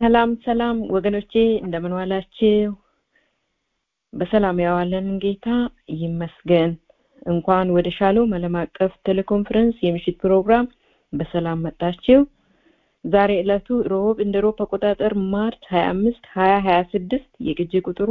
ሰላም ሰላም ወገኖቼ እንደምን ዋላችሁ? በሰላም ያዋለን ጌታ ይመስገን። እንኳን ወደ ሻሎም ዓለም አቀፍ ቴሌኮንፈረንስ የምሽት ፕሮግራም በሰላም መጣችሁ። ዛሬ ዕለቱ ሮብ እንደ ሮብ አቆጣጠር ማርች 25 2026 የቅጂ ቁጥሩ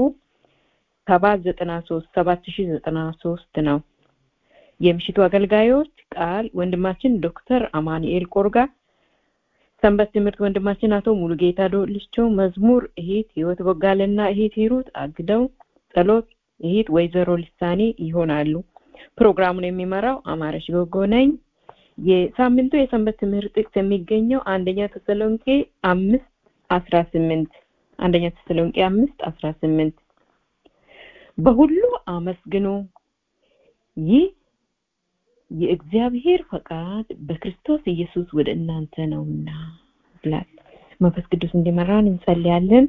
793 7093 ነው። የምሽቱ አገልጋዮች ቃል ወንድማችን ዶክተር አማኑኤል ቆርጋ ሰንበት ትምህርት ወንድማችን አቶ ሙሉጌታ ዶልቾ፣ መዝሙር እህት ህይወት ቦጋለና እህት ሂሩት አግደው፣ ጸሎት እህት ወይዘሮ ልሳኔ ይሆናሉ። ፕሮግራሙን የሚመራው አማረሽ ጎጎ ነኝ። የሳምንቱ የሰንበት ትምህርት ጥቅስ የሚገኘው አንደኛ ተሰሎንቄ አምስት አስራ ስምንት አንደኛ ተሰሎንቄ አምስት አስራ ስምንት በሁሉ አመስግኑ ይህ የእግዚአብሔር ፈቃድ በክርስቶስ ኢየሱስ ወደ እናንተ ነውና ብላል። መንፈስ ቅዱስ እንዲመራን እንጸልያለን።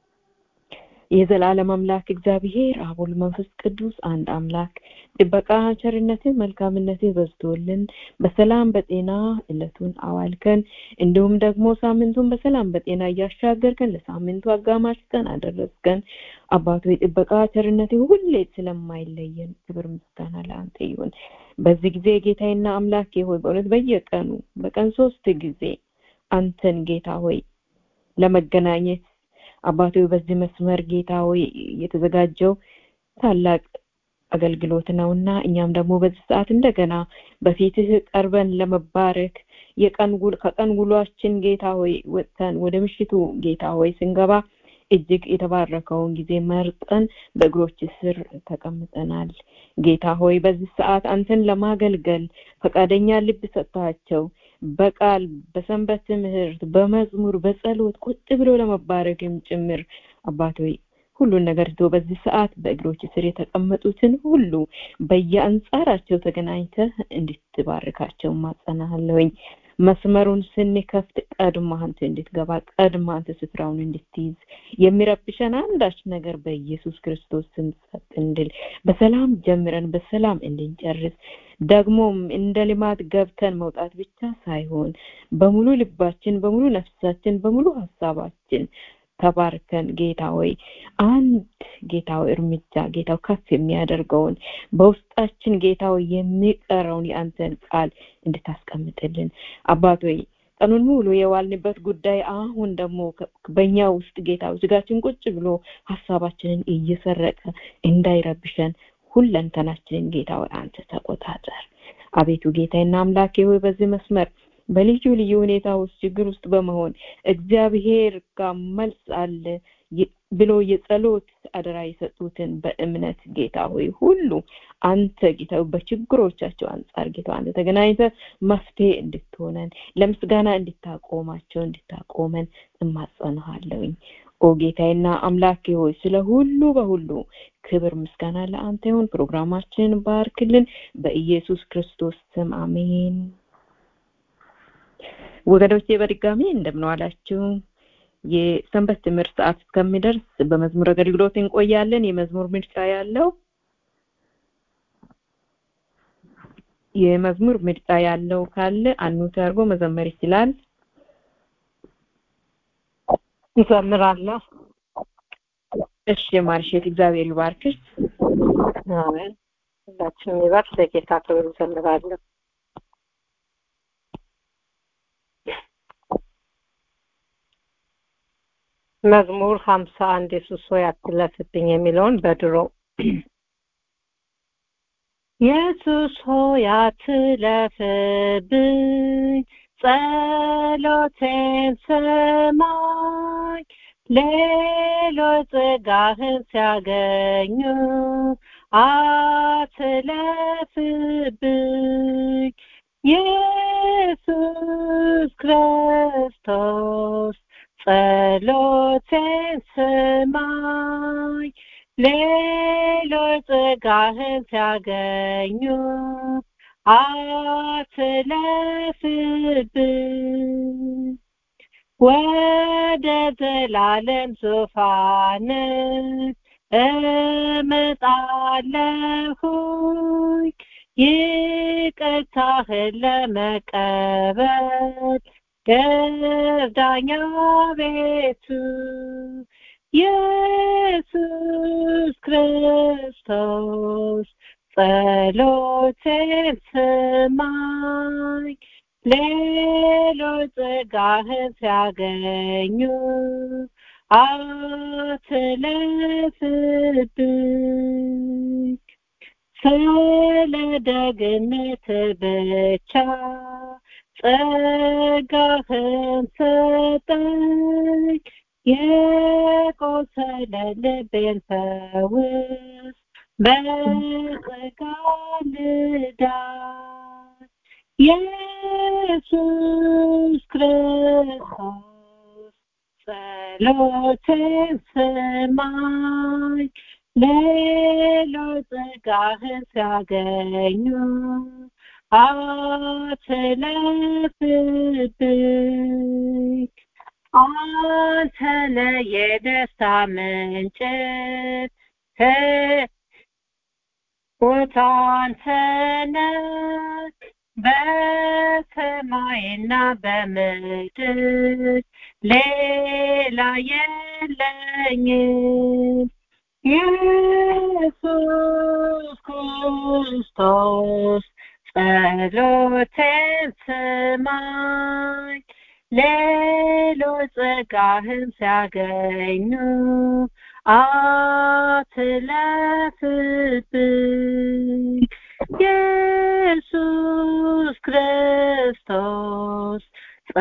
የዘላለም አምላክ እግዚአብሔር አብ ወልድ መንፈስ ቅዱስ አንድ አምላክ ጥበቃ፣ ቸርነትህ፣ መልካምነትህ በዝቶልን በሰላም በጤና እለቱን አዋልከን እንዲሁም ደግሞ ሳምንቱን በሰላም በጤና እያሻገርከን ለሳምንቱ አጋማሽ ቀን አደረስከን። አባቶ የጥበቃ ቸርነትህ ሁሌ ስለማይለየን ክብር ምስጋና ለአንተ ይሁን። በዚህ ጊዜ ጌታዬና አምላኬ ሆይ በእውነት በየቀኑ በቀን ሶስት ጊዜ አንተን ጌታ ሆይ ለመገናኘት አባቶ በዚህ መስመር ጌታ ሆይ የተዘጋጀው ታላቅ አገልግሎት ነውና እኛም ደግሞ በዚህ ሰዓት እንደገና በፊትህ ቀርበን ለመባረክ የቀን ከቀን ውሏችን ጌታ ሆይ ወጥተን ወደ ምሽቱ ጌታ ሆይ ስንገባ እጅግ የተባረከውን ጊዜ መርጠን በእግሮች ስር ተቀምጠናል። ጌታ ሆይ በዚህ ሰዓት አንተን ለማገልገል ፈቃደኛ ልብ ሰጥታቸው በቃል በሰንበት ትምህርት በመዝሙር በጸሎት ቁጭ ብሎ ለመባረክም ጭምር አባት ሆይ ሁሉን ነገር ትቶ በዚህ ሰዓት በእግሮች ስር የተቀመጡትን ሁሉ በየአንጻራቸው ተገናኝተህ እንድትባርካቸው ማጸናለሁኝ። መስመሩን ስንከፍት ቀድማ አንተ እንድትገባ ቀድማ አንተ ስፍራውን እንድትይዝ የሚረብሸን አንዳች ነገር በኢየሱስ ክርስቶስ ስም ጸጥ እንድል በሰላም ጀምረን በሰላም እንድንጨርስ ደግሞም እንደ ልማት ገብተን መውጣት ብቻ ሳይሆን በሙሉ ልባችን፣ በሙሉ ነፍሳችን፣ በሙሉ ሀሳባችን ተባርከን ጌታ ሆይ አንድ ጌታ ሆይ እርምጃ ጌታው ከፍ የሚያደርገውን በውስጣችን ጌታ ሆይ የሚቀረውን የአንተን ቃል እንድታስቀምጥልን አባት ሆይ ቀኑን ሙሉ የዋልንበት ጉዳይ አሁን ደግሞ በእኛ ውስጥ ጌታ ስጋችን ቁጭ ብሎ ሀሳባችንን እየሰረቀ እንዳይረብሸን ሁለንተናችንን ጌታ ሆይ አንተ ተቆጣጠር። አቤቱ ጌታዬና አምላኬ ሆይ በዚህ መስመር በልዩ ልዩ ሁኔታ ውስጥ ችግር ውስጥ በመሆን እግዚአብሔር ጋር መልስ አለ ብሎ የጸሎት አደራ የሰጡትን በእምነት ጌታ ሆይ ሁሉ አንተ ጌታ በችግሮቻቸው አንጻር ጌታ አንተ ተገናኝተ መፍትሄ እንድትሆነን ለምስጋና እንድታቆማቸው እንድታቆመን እማጸንሃለሁኝ። ኦ ጌታዬና አምላኬ ሆይ ስለ ሁሉ በሁሉ ክብር ምስጋና ለአንተ ይሁን። ፕሮግራማችንን ባርክልን በኢየሱስ ክርስቶስ ስም አሜን። ወገኖቼ በድጋሚ እንደምን ዋላችሁ። የሰንበት ትምህርት ሰዓት እስከሚደርስ በመዝሙር አገልግሎት እንቆያለን። የመዝሙር ምርጫ ያለው የመዝሙር ምርጫ ያለው ካለ አኑት አድርጎ መዘመር ይችላል። ይዘምራለሁ። እሺ ማርሼት፣ እግዚአብሔር ይባርክሽ። አሜን። ሁላችንም ይባርክ። ለጌታ ክብር ይዘምራለሁ። መዝሙር ሀምሳ አንድ የሱስ ሆይ አትለፍብኝ የሚለውን በድሮ ኢየሱስ ሆይ አትለፍብኝ፣ ጸሎቴን ስማኝ፣ ሌሎች ጸጋህን ሲያገኙ አትለፍብኝ፣ ኢየሱስ ክርስቶስ ጸሎቴን ስማኝ ሌሎች ጸጋህን ሲያገኙ አትለፍብኝ ወደ ዘላለም ዙፋን እመጣለሁኝ ይቅርታህን ለመቀበል እርዳኛ ቤቱ ኢየሱስ ክርስቶስ ጸሎቴን ስማኝ ሌሎች ጸጋህን ሲያገኙ አትለፍብኝ ስለ ደግነት ብቻ ጸጋህን ሰጠኝ የቆሰለ ልቤን ፈውስ በጸጋ ልዳን ኢየሱስ ክርስቶስ ጸሎቴን ስማኝ ሌሎች ጸጋህን ሲያገኙ አትለፍብኝ አንተ ነህ የደስታ ምንጭት ቦታ አንተ ነህ በሰማይና በምድር ሌላ የለኝም ኢየሱስ ክርስቶስ ጸሎቴን ስማኝ ሌሎች ጸጋህን ሲያገኙ አትለፍብኝ ኢየሱስ ክርስቶስ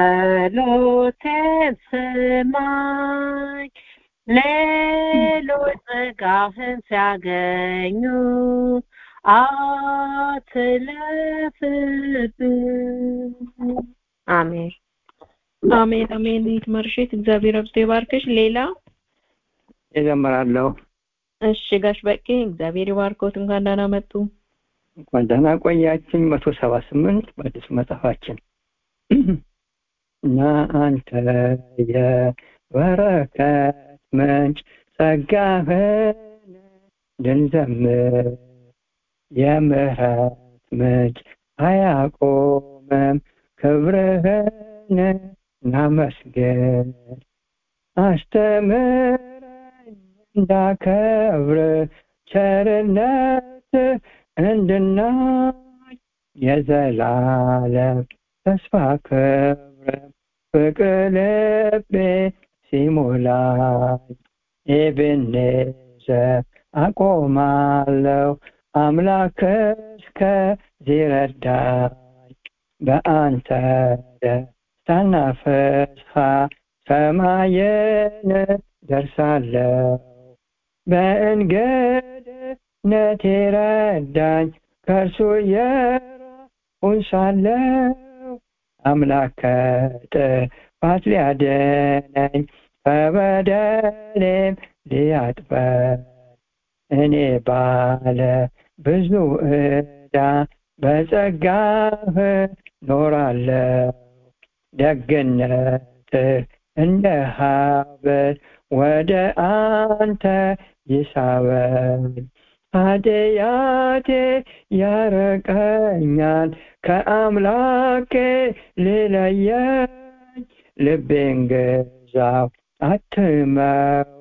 ጸሎቴን ስማኝ ሌሎች ጸጋህን ሲያገኙ አትለፍብኝ አሜን አሜን አሜን ይትመርሽት እግዚአብሔር አብዝቶ ይባርክሽ ሌላ እዘምራለሁ እሺ ጋሽ በቄ እግዚአብሔር ይባርኮት እንኳን ደህና መጡ እንኳን ደህና ቆያችን መቶ ሰባ ስምንት በአዲስ መጽሐፋችን እና አንተ የበረከት ምንጭ ጸጋህን ልንዘምር የምህረት ምንጭ አያቆምም ክብርህን እናመስግን አስተምረኝ እንዳከብር ቸርነት እንድናይ የዘላለም ተስፋ ክብር ፍቅር ልቤ ሲሞላኝ ኤቤኔዘር አቆማለሁ አምላክ እስከዚህ ረዳኝ በአንተ ደስታና ፍስሐ ሰማይን ደርሳለሁ በእንግድነቴ ረዳኝ ከእርሱ የራቁን ሳለሁ አምላክ ከጥፋት ሊያድነኝ ከበደሌም ሊያጥበኝ እኔ ባለ ብዙ ዕዳ በጸጋህ ኖራለሁ ደግነትህ እንደ ሀብል ወደ አንተ ይሳበኝ ኃጢአቴ ያረቀኛል ከአምላኬ ሊለየኝ ልቤን ገዛው አትመው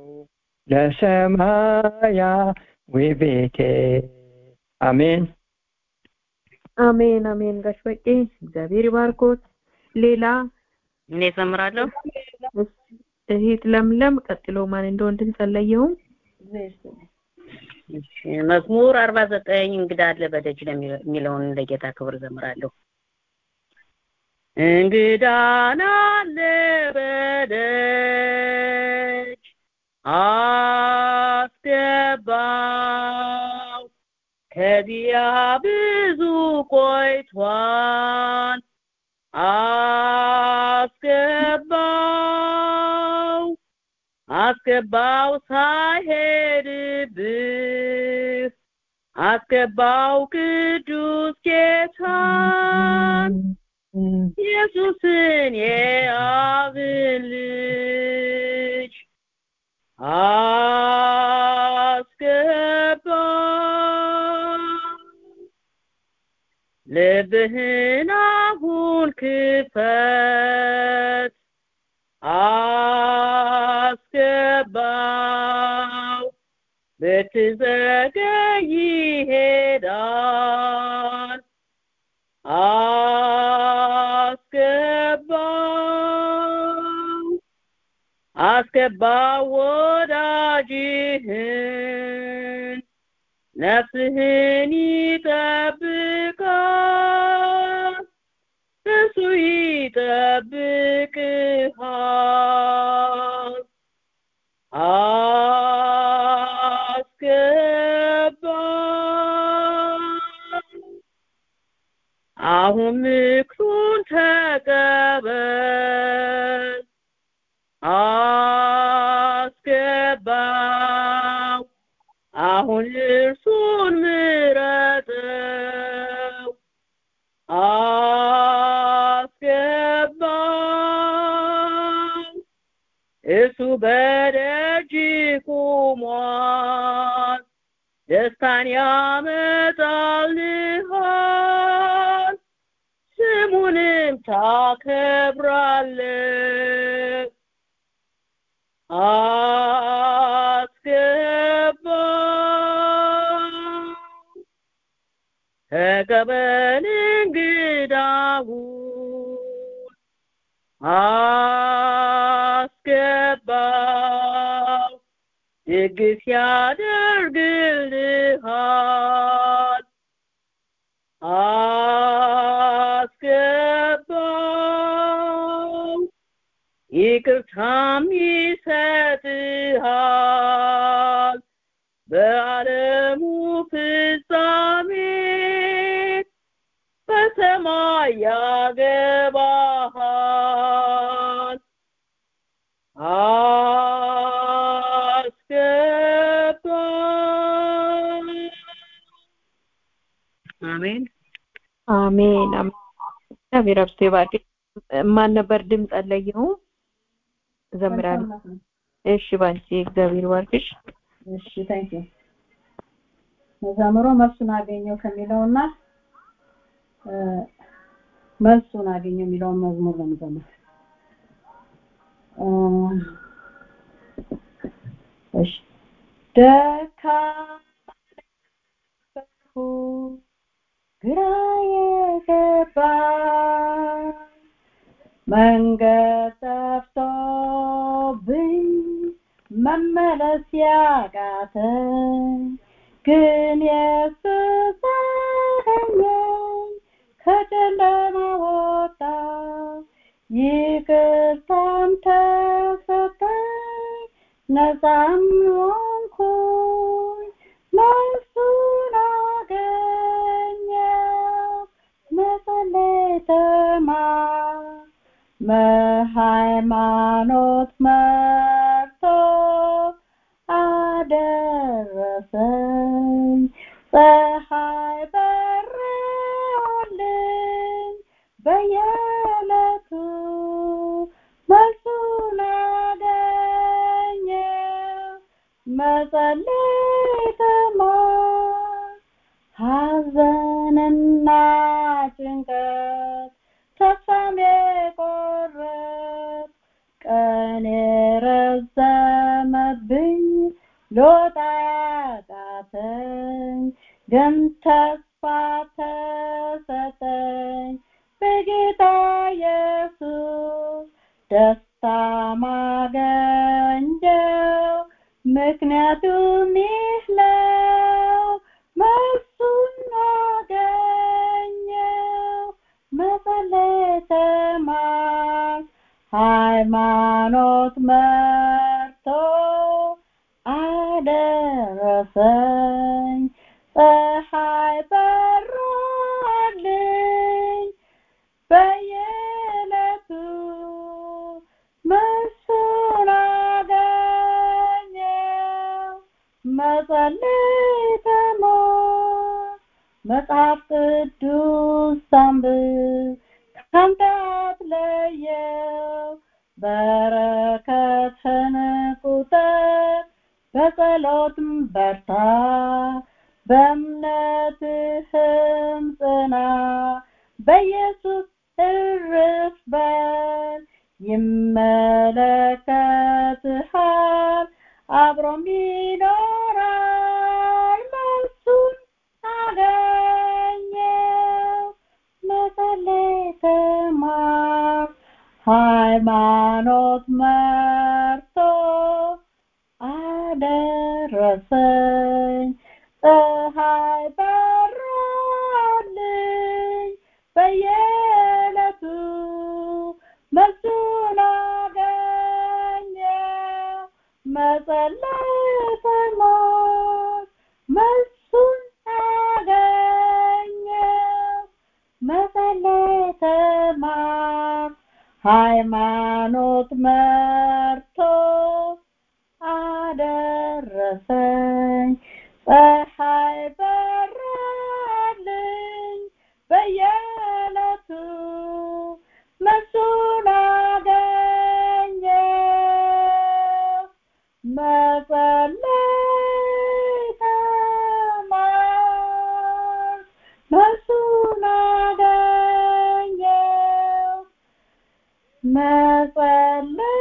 ለሰማያዊ ቤቴ አሜን አሜን አሜን ጋሽ በቄ እግዚአብሔር ይባርኮት ሌላ እኔ እዘምራለሁ እህት ለምለም ቀጥሎ ማን እንደሆን እንጸለየውም መዝሙር አርባ ዘጠኝ እንግዳ አለ በደጅ የሚለውን ለጌታ ክብር ዘምራለሁ እንግዳን አለ በደጅ አስገባው ከዚያ ብዙ ቆይቷል አስገባው አስገባው ሳይሄድብህ አስገባው ቅዱስ ጌታን ኢየሱስን የአብን ልጅ አስገባው ልብህን አሁን ክፈት አስገባው ብትዘገይ ይሄዳል አስገባው አስገባው ወዳጅህን ነፍስህን ይጠብቃል እሱ ይጠብቅሃል አስገባው አሁን ምክሩን ተቀበል አስገባው አሁን እርሱን ምረጠው አስገባው እሱ በደጅ ቆሟል ደስታን ያመጣልሃል ስሙንም ታከብራለህ አስገባው ተቀበል እንግዳውን አስገባው ድግስ ያደርግልሃል አስገባው ይቅርታም ይሰጥሃል በዓለሙ ፍጻሜ በሰማይ ያገባሃል አስገባው አሜን አሜን አሜን። እግዚአብሔር አብዝቶ ይባርክሽ። ማን ነበር ድምፅ አለየሁም እዘምራለሁ። እሺ ባንቺ እግዚአብሔር ይባርክሽ። እሺ ታንክ ዩ መዘምሮ መልሱን አገኘው ከሚለውና እ መልሱን አገኘው የሚለውን መዝሙር ነው የምዘምር። እ እሺ ደካማ ግራ የገባኝ መንገድ ጠፍቶብኝ መመለስ ያቃተኝ ግን ኢየሱስ አገኘኝ ከጨለማ ወጣ ይቅርታም ተሰጠኝ ነፃም ሆንኩኝ መልሱን አገኘው መጸለይ ተማር በሃይማኖት መርቶ አደረሰኝ ፀሐይ በራልኝ በየዕለቱ መልሱን አገኘው መጸለይ ተማር ሐዘንና ጭንቀት ተስፋም የቆረጥ ቀን የረዘመብኝ ሎጣ ያቃተኝ ግን ተስፋ ተሰጠኝ በጌታ ኢየሱስ ደስታ ማገኘው ምክንያቱም ይህ ነው መልሱን አገኘው መጸለይ ተማር ሃይማኖት መርቶ አደረሰኝ ፀሐይ በራልኝ በየዕለቱ መልሱን አገኘው መጸለይ ተማር መጽሐፍ ቅዱስ አንብብ ካንተ አትለየው በረከትን ቁጠር በጸሎትም በርታ በእምነትህም ጽና በኢየሱስ እርፍ በል ይመለከትሃል አብሮም ይኖራል መልሱን አገኘው መጸለይ ተማር ሃይማኖት መርቶ አደረሰኝ ፀሐይ በራልኝ በየዕለቱ መልሱን አገኘው መጸለይ ተማር መልሱን አገኘው መጸለይ ተማር ሃይማኖት መርቶ አደረሰኝ ፀሐይ በራልኝ በየዕለቱ መልሱን አገኘው መጸለይ ተማር መልሱን አገኘው መጸለይ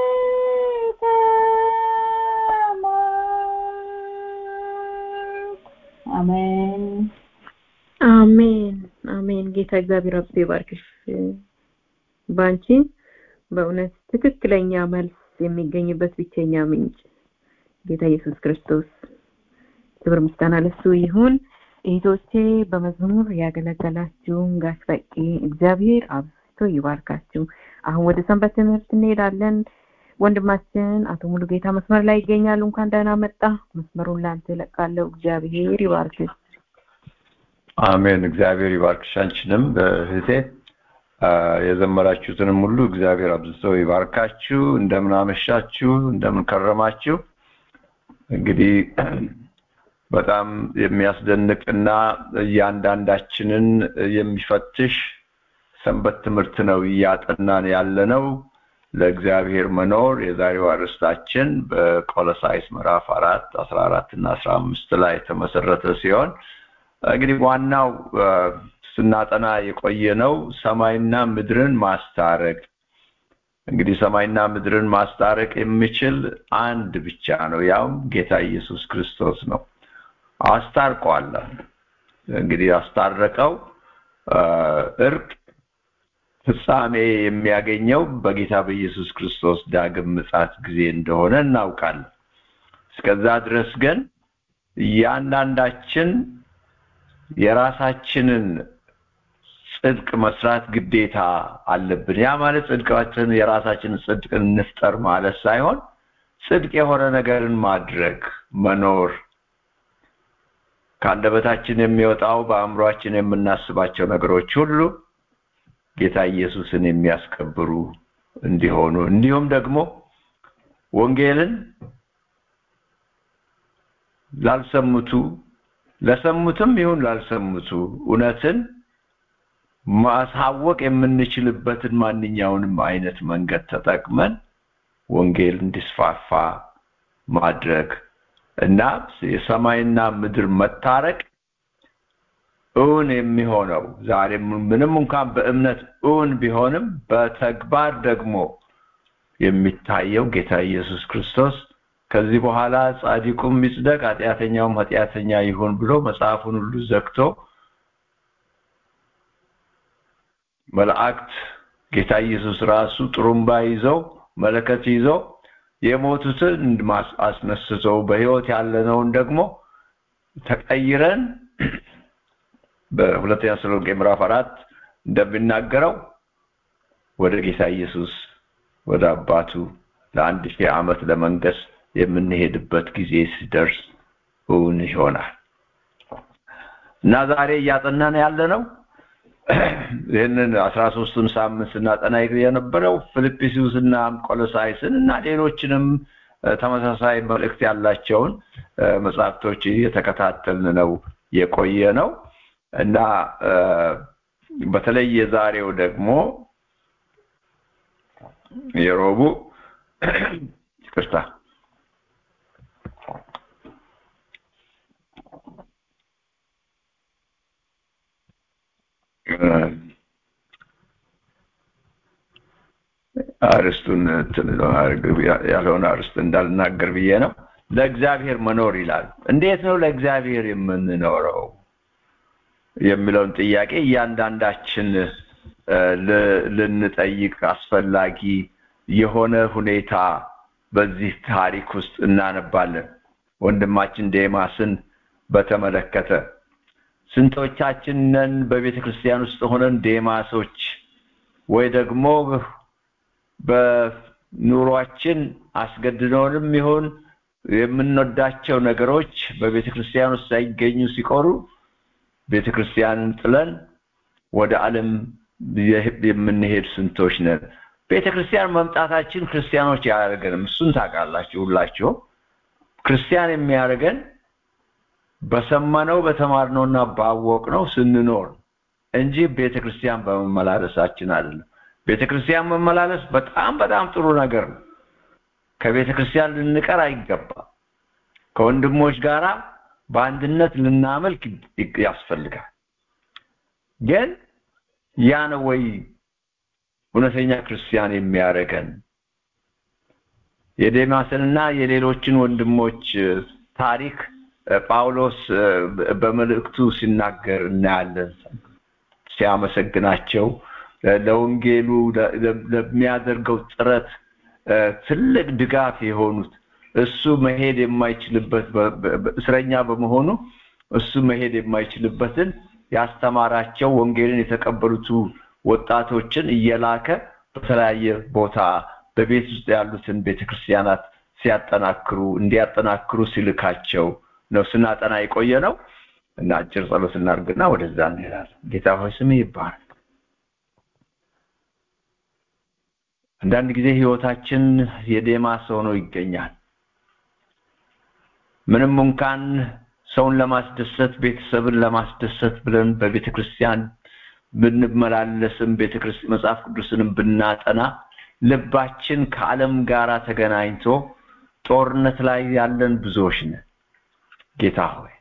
ተማር አሜን አሜን አሜን ጌታ እግዚአብሔር አብዝቶ ይባርክሽ ባንቺ በእውነት ትክክለኛ መልስ የሚገኝበት ብቸኛ ምንጭ ጌታ ኢየሱስ ክርስቶስ ክብር ምስጋና ለሱ ይሁን እህቶቼ በመዝሙር ያገለገላችሁን ጋሽ በቂ እግዚአብሔር አብዝቶ ይባርካችሁ አሁን ወደ ሰንበት ትምህርት እንሄዳለን ወንድማችን አቶ ሙሉ ጌታ መስመር ላይ ይገኛሉ እንኳን ደህና መጣ መስመሩን ለአንተ እለቃለሁ እግዚአብሔር ይባርክሽ አሜን እግዚአብሔር ይባርክሽ አንቺንም እህቴ የዘመራችሁትንም ሁሉ እግዚአብሔር አብዝቶ ይባርካችሁ እንደምን አመሻችሁ እንደምን ከረማችሁ እንግዲህ በጣም የሚያስደንቅና እያንዳንዳችንን የሚፈትሽ ሰንበት ትምህርት ነው እያጠናን ያለነው ለእግዚአብሔር መኖር የዛሬው አርዕስታችን በቆሎሳይስ ምዕራፍ አራት አስራ አራት እና አስራ አምስት ላይ የተመሰረተ ሲሆን እንግዲህ ዋናው ስናጠና የቆየ ነው ሰማይና ምድርን ማስታረቅ እንግዲህ ሰማይና ምድርን ማስታረቅ የሚችል አንድ ብቻ ነው ያውም ጌታ ኢየሱስ ክርስቶስ ነው አስታርቋል እንግዲህ ያስታረቀው እርቅ ፍጻሜ የሚያገኘው በጌታ በኢየሱስ ክርስቶስ ዳግም ምጻት ጊዜ እንደሆነ እናውቃለን እስከዛ ድረስ ግን እያንዳንዳችን የራሳችንን ጽድቅ መስራት ግዴታ አለብን ያ ማለት ጽድቃችን የራሳችንን ጽድቅ እንፍጠር ማለት ሳይሆን ጽድቅ የሆነ ነገርን ማድረግ መኖር ከአንደበታችን የሚወጣው በአእምሯችን የምናስባቸው ነገሮች ሁሉ ጌታ ኢየሱስን የሚያስከብሩ እንዲሆኑ እንዲሁም ደግሞ ወንጌልን ላልሰሙቱ ለሰሙትም ይሁን ላልሰሙቱ እውነትን ማሳወቅ የምንችልበትን ማንኛውንም አይነት መንገድ ተጠቅመን ወንጌል እንዲስፋፋ ማድረግ እና የሰማይና ምድር መታረቅ እውን የሚሆነው ዛሬ ምንም እንኳን በእምነት እውን ቢሆንም በተግባር ደግሞ የሚታየው ጌታ ኢየሱስ ክርስቶስ ከዚህ በኋላ ጻድቁም ይጽደቅ ኃጢአተኛውም ኃጢአተኛ ይሁን ብሎ መጽሐፉን ሁሉ ዘግቶ መላእክት ጌታ ኢየሱስ ራሱ ጥሩምባ ይዘው መለከት ይዘው የሞቱትን አስነስተው በህይወት ያለነውን ደግሞ ተቀይረን በሁለተኛ ተሰሎንቄ ምዕራፍ አራት እንደሚናገረው ወደ ጌታ ኢየሱስ ወደ አባቱ ለአንድ ሺህ ዓመት ለመንገስ የምንሄድበት ጊዜ ሲደርስ እውን ይሆናል እና ዛሬ እያጠናን ያለ ነው ይህንን አስራ ሶስቱን ሳምንት ስናጠና የነበረው ፊልጵስዩስ እና ቆሎሳይስን እና ሌሎችንም ተመሳሳይ መልእክት ያላቸውን መጽሐፍቶች የተከታተልን ነው የቆየ ነው እና በተለይ የዛሬው ደግሞ የሮቡ ይቅርታ አርስቱን ያልሆነ አርስት እንዳልናገር ብዬ ነው ለእግዚአብሔር መኖር ይላል እንዴት ነው ለእግዚአብሔር የምንኖረው የሚለውን ጥያቄ እያንዳንዳችን ልንጠይቅ አስፈላጊ የሆነ ሁኔታ በዚህ ታሪክ ውስጥ እናነባለን ወንድማችን ዴማስን በተመለከተ ስንቶቻችን ነን በቤተ ክርስቲያን ውስጥ ሆነን ዴማሶች ወይ ደግሞ በኑሯችን አስገድደውንም ይሁን የምንወዳቸው ነገሮች በቤተ ክርስቲያን ውስጥ ሳይገኙ ሲቆሩ ቤተ ክርስቲያንን ጥለን ወደ ዓለም የምንሄድ ስንቶች ነን ቤተ ክርስቲያን መምጣታችን ክርስቲያኖች አያደርገንም እሱን ታውቃላችሁ ሁላችሁ ክርስቲያን የሚያደርገን በሰማነው በተማርነውና ባወቅነው ስንኖር እንጂ ቤተ ክርስቲያን በመመላለሳችን አይደለም ቤተ ክርስቲያን መመላለስ በጣም በጣም ጥሩ ነገር ነው ከቤተ ክርስቲያን ልንቀር አይገባም ከወንድሞች ጋራ በአንድነት ልናመልክ ያስፈልጋል ግን ያ ነው ወይ እውነተኛ ክርስቲያን የሚያደርገን የዴማስንና የሌሎችን ወንድሞች ታሪክ ጳውሎስ በመልእክቱ ሲናገር እናያለን ሲያመሰግናቸው ለወንጌሉ ለሚያደርገው ጥረት ትልቅ ድጋፍ የሆኑት እሱ መሄድ የማይችልበት እስረኛ በመሆኑ እሱ መሄድ የማይችልበትን ያስተማራቸው ወንጌልን የተቀበሉት ወጣቶችን እየላከ በተለያየ ቦታ በቤት ውስጥ ያሉትን ቤተክርስቲያናት ሲያጠናክሩ እንዲያጠናክሩ ሲልካቸው ነው ስናጠና የቆየ ነው እና አጭር ጸሎት እናድርግና ወደዛ እንሄዳለን ጌታ ሆይ ስም ይባረክ አንዳንድ ጊዜ ህይወታችን የዴማስ ሆኖ ይገኛል ምንም እንኳን ሰውን ለማስደሰት ቤተሰብን ለማስደሰት ብለን በቤተ ክርስቲያን ብንመላለስም ቤተክርስቲያን መጽሐፍ ቅዱስንም ብናጠና ልባችን ከዓለም ጋር ተገናኝቶ ጦርነት ላይ ያለን ብዙዎች ነን ጌታ ሆይ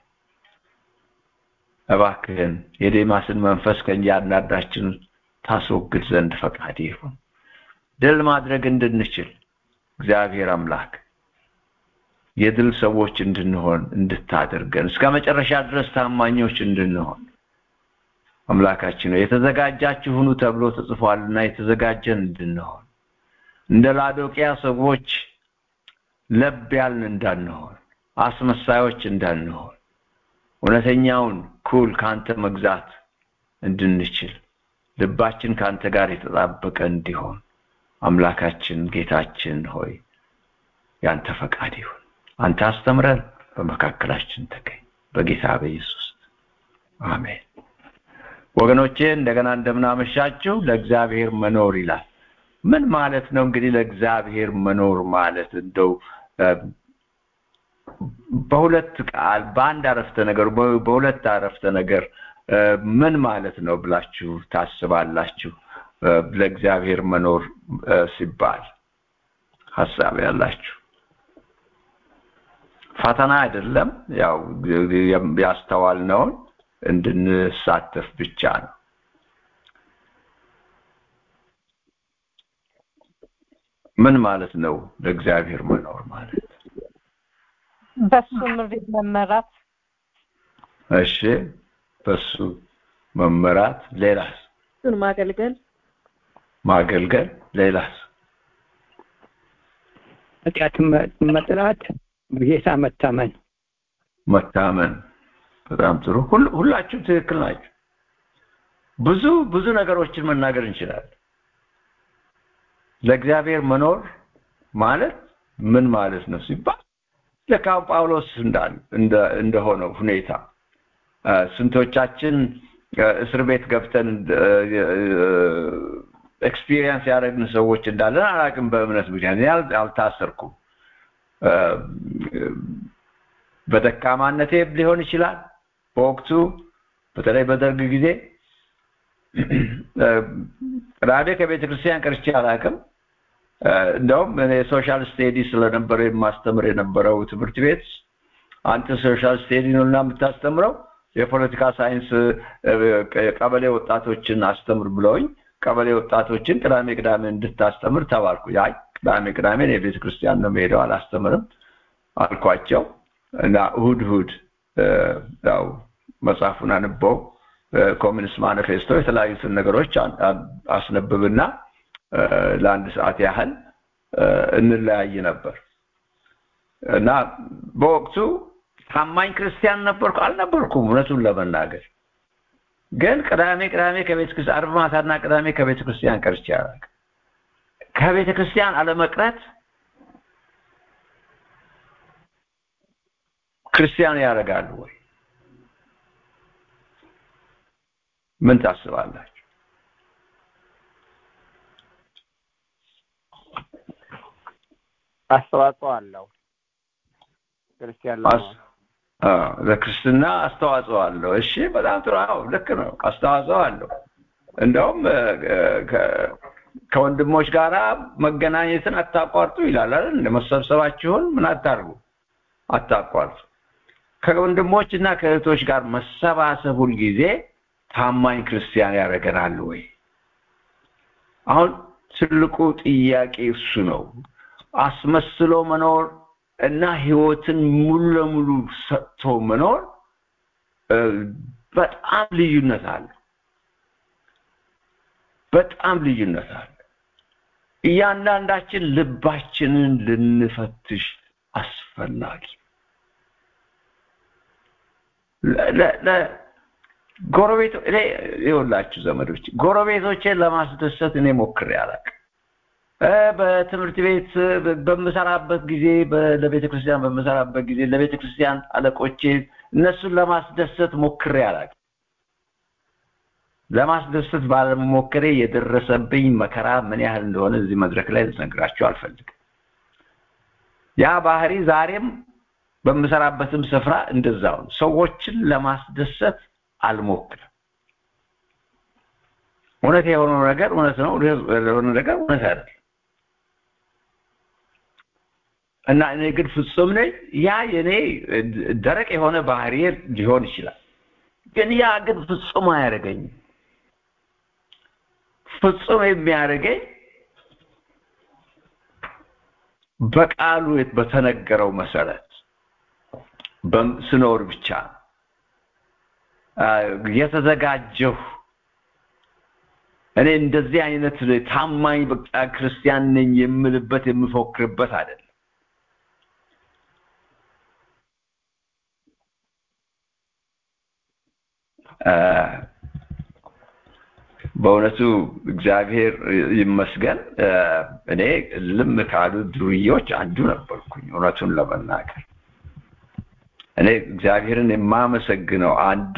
እባክህን የዴማስን መንፈስ ከእያንዳንዳችን ታስወግድ ዘንድ ፈቃድ ይሁን ድል ማድረግ እንድንችል እግዚአብሔር አምላክ የድል ሰዎች እንድንሆን እንድታደርገን እስከ መጨረሻ ድረስ ታማኞች እንድንሆን አምላካችን ነው የተዘጋጃችሁ ሁኑ ተብሎ ተጽፏልና የተዘጋጀን እንድንሆን እንደ ላዶቂያ ሰዎች ለብ ያልን እንዳንሆን አስመሳዮች እንዳንሆን እውነተኛውን ኩል ካንተ መግዛት እንድንችል ልባችን ካንተ ጋር የተጣበቀ እንዲሆን አምላካችን ጌታችን ሆይ ያንተ ፈቃድ ይሁን አንተ አስተምረን በመካከላችን ተገኝ በጌታ በኢየሱስ አሜን ወገኖቼ እንደገና እንደምናመሻችሁ ለእግዚአብሔር መኖር ይላል ምን ማለት ነው እንግዲህ ለእግዚአብሔር መኖር ማለት እንደው በሁለት ቃል በአንድ አረፍተ ነገር በሁለት አረፍተ ነገር ምን ማለት ነው ብላችሁ ታስባላችሁ ለእግዚአብሔር መኖር ሲባል ሀሳብ ያላችሁ ፈተና አይደለም ያው ያስተዋልነውን እንድንሳተፍ ብቻ ነው ምን ማለት ነው ለእግዚአብሔር መኖር ማለት በሱ ምሪት መመራት እሺ በሱ መመራት ሌላስ እሱን ማገልገል ማገልገል ሌላስ ኃጢአትን መጥላት በጌታ መታመን መታመን በጣም ጥሩ ሁላችሁም ትክክል ናቸው ብዙ ብዙ ነገሮችን መናገር እንችላለን ለእግዚአብሔር መኖር ማለት ምን ማለት ነው ሲባል ለካው ጳውሎስ እንዳል እንደሆነው ሁኔታ ስንቶቻችን እስር ቤት ገብተን ኤክስፒሪየንስ ያደረግን ሰዎች እንዳለን አላቅም በእምነት ምክንያት አልታሰርኩም በደካማነቴ ሊሆን ይችላል በወቅቱ በተለይ በደርግ ጊዜ ቅዳሜ ከቤተ ክርስቲያን ቀርቼ አላቅም እንደውም እኔ ሶሻል ስቴዲ ስለነበረ የማስተምር የነበረው ትምህርት ቤት አንተ ሶሻል ስቴዲ ነው እና የምታስተምረው የፖለቲካ ሳይንስ ቀበሌ ወጣቶችን አስተምር ብለውኝ ቀበሌ ወጣቶችን ቅዳሜ ቅዳሜ እንድታስተምር ተባልኩ። አይ ቅዳሜ ቅዳሜ የቤተ ክርስቲያን ነው የምሄደው አላስተምርም አልኳቸው እና እሁድ እሁድ ያው መጽሐፉን አንበው ኮሚኒስት ማኒፌስቶ የተለያዩትን ነገሮች አስነብብና ለአንድ ሰዓት ያህል እንለያይ ነበር እና በወቅቱ ታማኝ ክርስቲያን ነበርኩ አልነበርኩም እውነቱን ለመናገር ግን ቅዳሜ ቅዳሜ ከቤተ ክርስቲያን አርብ ማታና ቅዳሜ ከቤተ ክርስቲያን ቀርቼ አላውቅም ከቤተ ክርስቲያን አለመቅረት ክርስቲያን ያደርጋሉ ወይ ምን ታስባላችሁ አስተዋጽኦ አለው ክርስቲያን ለመሆን ለክርስትና አስተዋጽኦ አለው እሺ በጣም ጥሩ አዎ ልክ ነው አስተዋጽኦ አለው እንደውም ከወንድሞች ጋራ መገናኘትን አታቋርጡ ይላል አይደል መሰብሰባችሁን ምን አታርጉ አታቋርጡ ከወንድሞች እና ከእህቶች ጋር መሰባሰብ ሁልጊዜ ታማኝ ክርስቲያን ያደርገናል ወይ አሁን ትልቁ ጥያቄ እሱ ነው አስመስሎ መኖር እና ህይወትን ሙሉ ለሙሉ ሰጥቶ መኖር በጣም ልዩነት አለ በጣም ልዩነት አለ እያንዳንዳችን ልባችንን ልንፈትሽ አስፈላጊ ጎረቤቶ እኔ ይኸውላችሁ ዘመዶች ጎረቤቶቼን ለማስደሰት እኔ ሞክሬ አላውቅም በትምህርት ቤት በምሰራበት ጊዜ ለቤተ ክርስቲያን በምሰራበት ጊዜ ለቤተ ክርስቲያን አለቆቼ እነሱን ለማስደሰት ሞክሬ አላውቅም ለማስደሰት ባለመሞከሬ የደረሰብኝ መከራ ምን ያህል እንደሆነ እዚህ መድረክ ላይ ልነግራችሁ አልፈልግም ያ ባህሪ ዛሬም በምሰራበትም ስፍራ እንደዛው ነው ሰዎችን ለማስደሰት አልሞክርም እውነት የሆነው ነገር እውነት ነው የሆነ ነገር እውነት አይደለም እና እኔ ግን ፍጹም ነኝ ያ የኔ ደረቅ የሆነ ባህሪ ሊሆን ይችላል ግን ያ ግን ፍጹም አያደርገኝም ፍጹም የሚያደርገኝ በቃሉ በተነገረው መሰረት ስኖር ብቻ የተዘጋጀሁ እኔ እንደዚህ አይነት ታማኝ በቃ ክርስቲያን ነኝ የምልበት የምፎክርበት አይደለም በእውነቱ እግዚአብሔር ይመስገን እኔ ልም ካሉ ዱርዮች አንዱ ነበርኩኝ እውነቱን ለመናገር እኔ እግዚአብሔርን የማመሰግነው አንዱ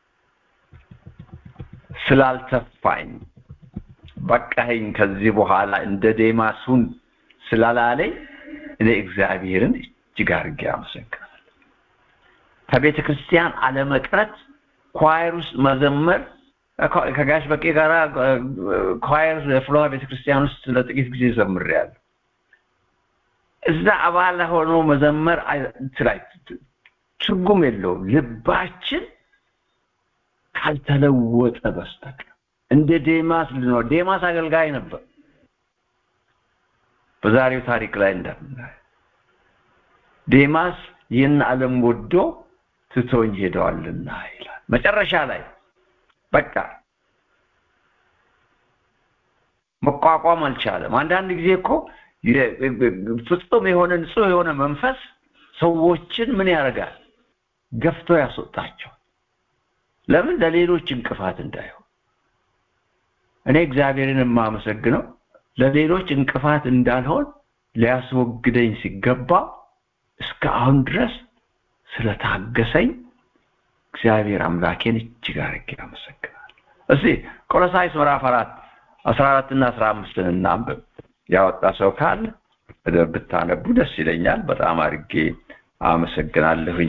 ስላልተፋኝ በቃኝ ከዚህ በኋላ እንደ ዴማሱን ስላላለኝ እኔ እግዚአብሔርን እጅግ አድርጌ አመሰግናለሁ ከቤተ ክርስቲያን አለመቅረት ኳየር ውስጥ መዘመር ከጋሽ በቄ ጋራ ኳየር ፍሎዋ ቤተክርስቲያን ውስጥ ለጥቂት ጊዜ ዘምሬያለሁ እዛ አባል ሆኖ መዘመር ትላይ ትርጉም የለውም ልባችን ካልተለወጠ በስተቀር እንደ ዴማስ ልኖር ዴማስ አገልጋይ ነበር በዛሬው ታሪክ ላይ እንደምናየው ዴማስ ይህን ዓለም ወዶ ትቶኝ ሄደዋልና ይላል መጨረሻ ላይ በቃ መቋቋም አልቻለም አንዳንድ ጊዜ እኮ ፍጹም የሆነ ንጹህ የሆነ መንፈስ ሰዎችን ምን ያደርጋል ገፍቶ ያስወጣቸው ለምን ለሌሎች እንቅፋት እንዳይሆን እኔ እግዚአብሔርን የማመሰግነው ለሌሎች እንቅፋት እንዳልሆን ሊያስወግደኝ ሲገባ እስከ አሁን ድረስ ስለታገሰኝ እግዚአብሔር አምላኬን እጅግ አድርጌ አመሰግናለሁ እስቲ ቆሎሳይስ ምዕራፍ አራት አስራ አራት እና አስራ አምስትን እናንብብ ያወጣ ሰው ካለ ብታነቡ ደስ ይለኛል በጣም አድርጌ አመሰግናለሁኝ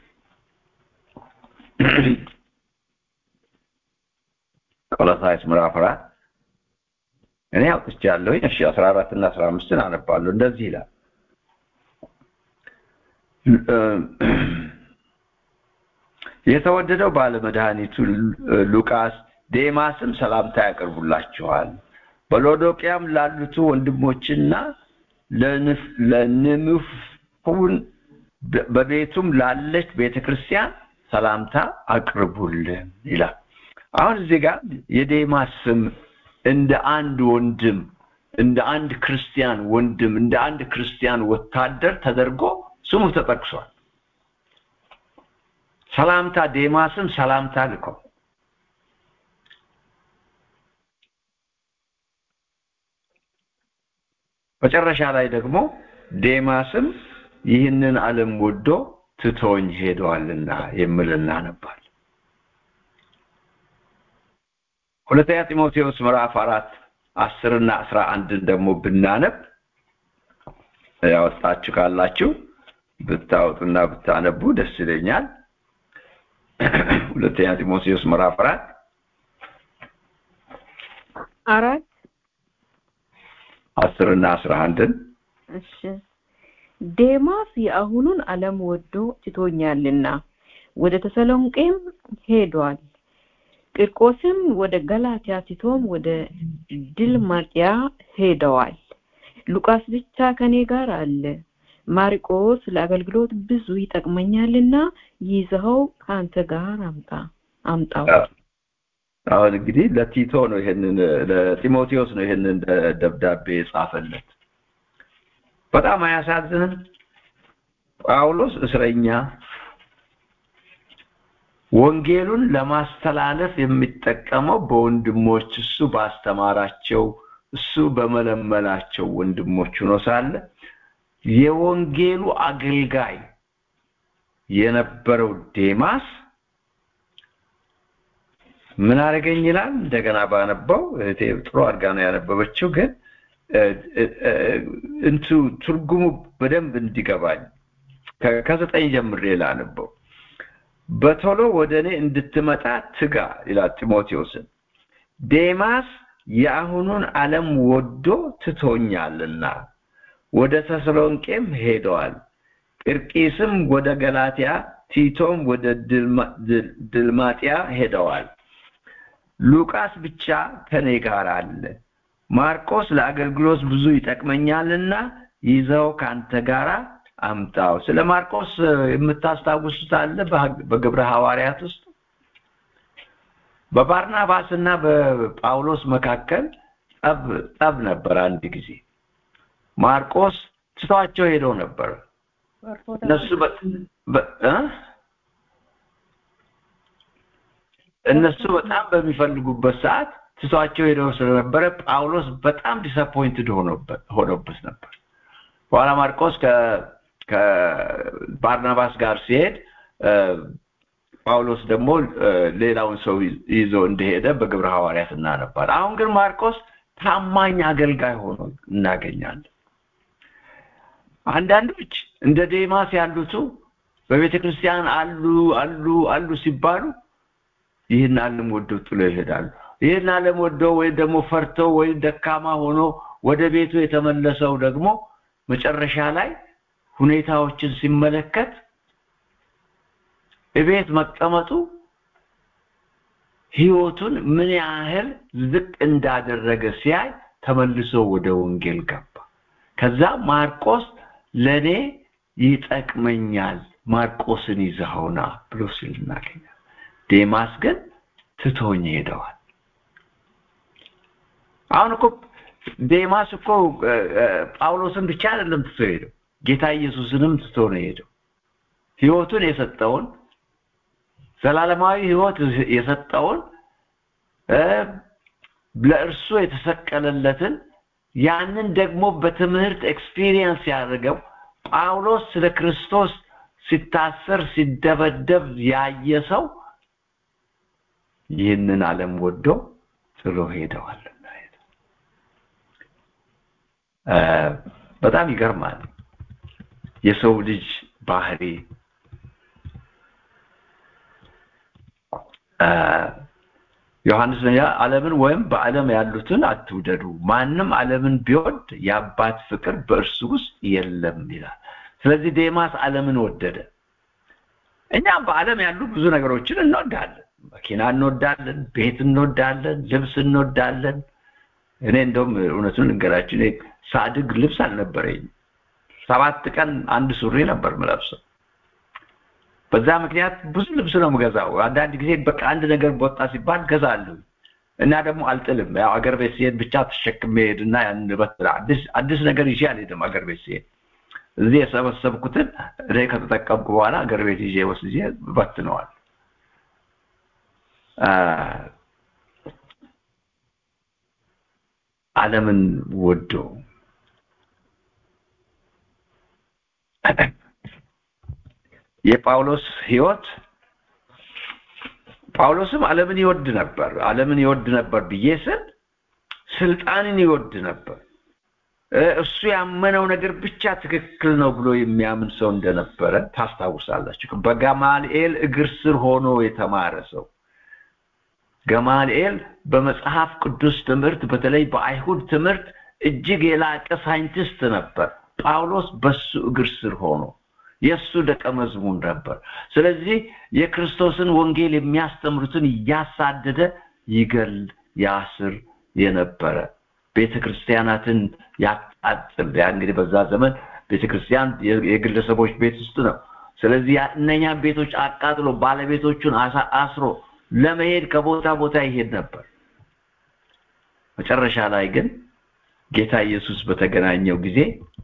ቆሎሳይስ ምዕራፍ አራት እኔ አውጥቻለሁኝ እሺ አስራ አራት እና አስራ አምስትን አነባለሁ እንደዚህ ይላል የተወደደው ባለመድኃኒቱ ሉቃስ ዴማስም ሰላምታ ያቀርቡላችኋል። በሎዶቅያም ላሉት ወንድሞችና ለንምፉን በቤቱም ላለች ቤተክርስቲያን ሰላምታ አቅርቡልን ይላል። አሁን እዚህ ጋር የዴማስ ስም እንደ አንድ ወንድም እንደ አንድ ክርስቲያን ወንድም እንደ አንድ ክርስቲያን ወታደር ተደርጎ ስሙ ተጠቅሷል። ሰላምታ ዴማስም ሰላምታ ልከው መጨረሻ ላይ ደግሞ ዴማስም ይህንን ዓለም ወዶ ትቶኝ ሄደዋልና የሚል እናነባል። ሁለተኛ ጢሞቴዎስ ምዕራፍ አራት አስርና አስራ አንድን ደግሞ ብናነብ ያወጣችሁ ካላችሁ ብታወጡና ብታነቡ ደስ ይለኛል። ሁለተኛ ጢሞቴዎስ ምዕራፍ አራት አራት አስርና አስራ አንድን እሺ ዴማስ የአሁኑን ዓለም ወዶ ትቶኛልና ወደ ተሰሎንቄም ሄዷል። ቂርቆስም ወደ ገላትያ፣ ቲቶም ወደ ድልማጥያ ሄደዋል። ሉቃስ ብቻ ከኔ ጋር አለ። ማርቆስ ለአገልግሎት ብዙ ይጠቅመኛልና ይዘኸው ከአንተ ጋር አምጣ አምጣው። አሁን እንግዲህ ለቲቶ ነው ይሄንን ለጢሞቴዎስ ነው ይሄንን ደብዳቤ የጻፈለት። በጣም አያሳዝንም? ጳውሎስ እስረኛ ወንጌሉን ለማስተላለፍ የሚጠቀመው በወንድሞች እሱ ባስተማራቸው እሱ በመለመላቸው ወንድሞች ሆኖ ሳለ የወንጌሉ አገልጋይ የነበረው ዴማስ ምን አደረገኝ ይላል። እንደገና ባነበው እህቴ ጥሩ አድርጋ ነው ያነበበችው፣ ግን እንቱ ትርጉሙ በደንብ እንዲገባኝ ከዘጠኝ ጀምሬ ላነበው። በቶሎ ወደ እኔ እንድትመጣ ትጋ ይላል ጢሞቴዎስን። ዴማስ የአሁኑን ዓለም ወዶ ትቶኛልና ወደ ተሰሎንቄም ሄደዋል። ቂርቂስም ወደ ገላትያ፣ ቲቶም ወደ ድልማጥያ ሄደዋል። ሉቃስ ብቻ ከኔ ጋር አለ። ማርቆስ ለአገልግሎት ብዙ ይጠቅመኛልና ይዘው ካንተ ጋር አምጣው። ስለ ማርቆስ የምታስታውሱት አለ? በግብረ ሐዋርያት ውስጥ በባርናባስ እና በጳውሎስ መካከል ጠብ ጠብ ነበር። አንድ ጊዜ ማርቆስ ትቷቸው ሄደው ነበር። እነሱ እነሱ በጣም በሚፈልጉበት ሰዓት ትቷቸው ሄደው ስለነበረ ጳውሎስ በጣም ዲስአፖይንትድ ሆኖበት ነበር። በኋላ ማርቆስ ከባርናባስ ጋር ሲሄድ ጳውሎስ ደግሞ ሌላውን ሰው ይዞ እንደሄደ በግብረ ሐዋርያት እናነባል። አሁን ግን ማርቆስ ታማኝ አገልጋይ ሆኖ እናገኛለን። አንዳንዶች እንደ ዴማስ ያሉቱ በቤተ ክርስቲያን አሉ አሉ አሉ ሲባሉ ይህን ዓለም ወደው ጥሎ ይሄዳሉ። ይህን ዓለም ወደው ወይም ደግሞ ፈርተው ወይም ደካማ ሆኖ ወደ ቤቱ የተመለሰው ደግሞ መጨረሻ ላይ ሁኔታዎችን ሲመለከት እቤት መቀመጡ ህይወቱን ምን ያህል ዝቅ እንዳደረገ ሲያይ ተመልሶ ወደ ወንጌል ገባ። ከዛ ማርቆስ ለኔ ይጠቅመኛል፣ ማርቆስን ይዘኸውና ብሎ ሲል እናገኛለን። ዴማስ ግን ትቶኝ ሄደዋል። አሁን እኮ ዴማስ እኮ ጳውሎስን ብቻ አይደለም ትቶ ሄደው ጌታ ኢየሱስንም ትቶ ነው ሄደው ህይወቱን የሰጠውን ዘላለማዊ ህይወት የሰጠውን ለእርሱ የተሰቀለለትን ያንን ደግሞ በትምህርት ኤክስፒሪየንስ ያደርገው ጳውሎስ ስለ ክርስቶስ ሲታሰር ሲደበደብ ያየ ሰው ይህንን ዓለም ወዶ ጥሎ ሄደዋል። በጣም ይገርማል። የሰው ልጅ ባህሪ ዮሐንስ ያ ዓለምን ወይም በዓለም ያሉትን አትውደዱ፣ ማንም ዓለምን ቢወድ የአባት ፍቅር በእርሱ ውስጥ የለም ይላል። ስለዚህ ዴማስ ዓለምን ወደደ። እኛም በዓለም ያሉ ብዙ ነገሮችን እንወዳለን። መኪና እንወዳለን፣ ቤት እንወዳለን፣ ልብስ እንወዳለን። እኔ እንደውም እውነቱን ልንገራችሁ እኔ ሳድግ ልብስ አልነበረኝም። ሰባት ቀን አንድ ሱሪ ነበር ምለብሰው። በዛ ምክንያት ብዙ ልብስ ነው የምገዛው። አንዳንድ ጊዜ በቃ አንድ ነገር በወጣ ሲባል ገዛለሁ እና ደግሞ አልጥልም። ያው አገር ቤት ሲሄድ ብቻ ተሸክሜ ሄድና ያን አዲስ አዲስ ነገር ይዤ አልሄድም አገር ቤት ሲሄድ እዚህ የሰበሰብኩትን እኔ ከተጠቀምኩ በኋላ አገር ቤት ይዤ ወስጄ በትነዋል። ዓለምን ወዶ የጳውሎስ ህይወት ጳውሎስም ዓለምን ይወድ ነበር። ዓለምን ይወድ ነበር ብዬ ስል ስልጣንን ይወድ ነበር። እሱ ያመነው ነገር ብቻ ትክክል ነው ብሎ የሚያምን ሰው እንደነበረ ታስታውሳላችሁ። በገማልኤል እግር ስር ሆኖ የተማረ ሰው ገማልኤል በመጽሐፍ ቅዱስ ትምህርት በተለይ በአይሁድ ትምህርት እጅግ የላቀ ሳይንቲስት ነበር። ጳውሎስ በሱ እግር ስር ሆኖ የእሱ ደቀ መዝሙር ነበር። ስለዚህ የክርስቶስን ወንጌል የሚያስተምሩትን እያሳደደ ይገል ያስር የነበረ ቤተ ክርስቲያናትን ያቃጥል። ያ እንግዲህ በዛ ዘመን ቤተ ክርስቲያን የግለሰቦች ቤት ውስጥ ነው። ስለዚህ እነኛን ቤቶች አቃጥሎ ባለቤቶቹን አስሮ ለመሄድ ከቦታ ቦታ ይሄድ ነበር። መጨረሻ ላይ ግን ጌታ ኢየሱስ በተገናኘው ጊዜ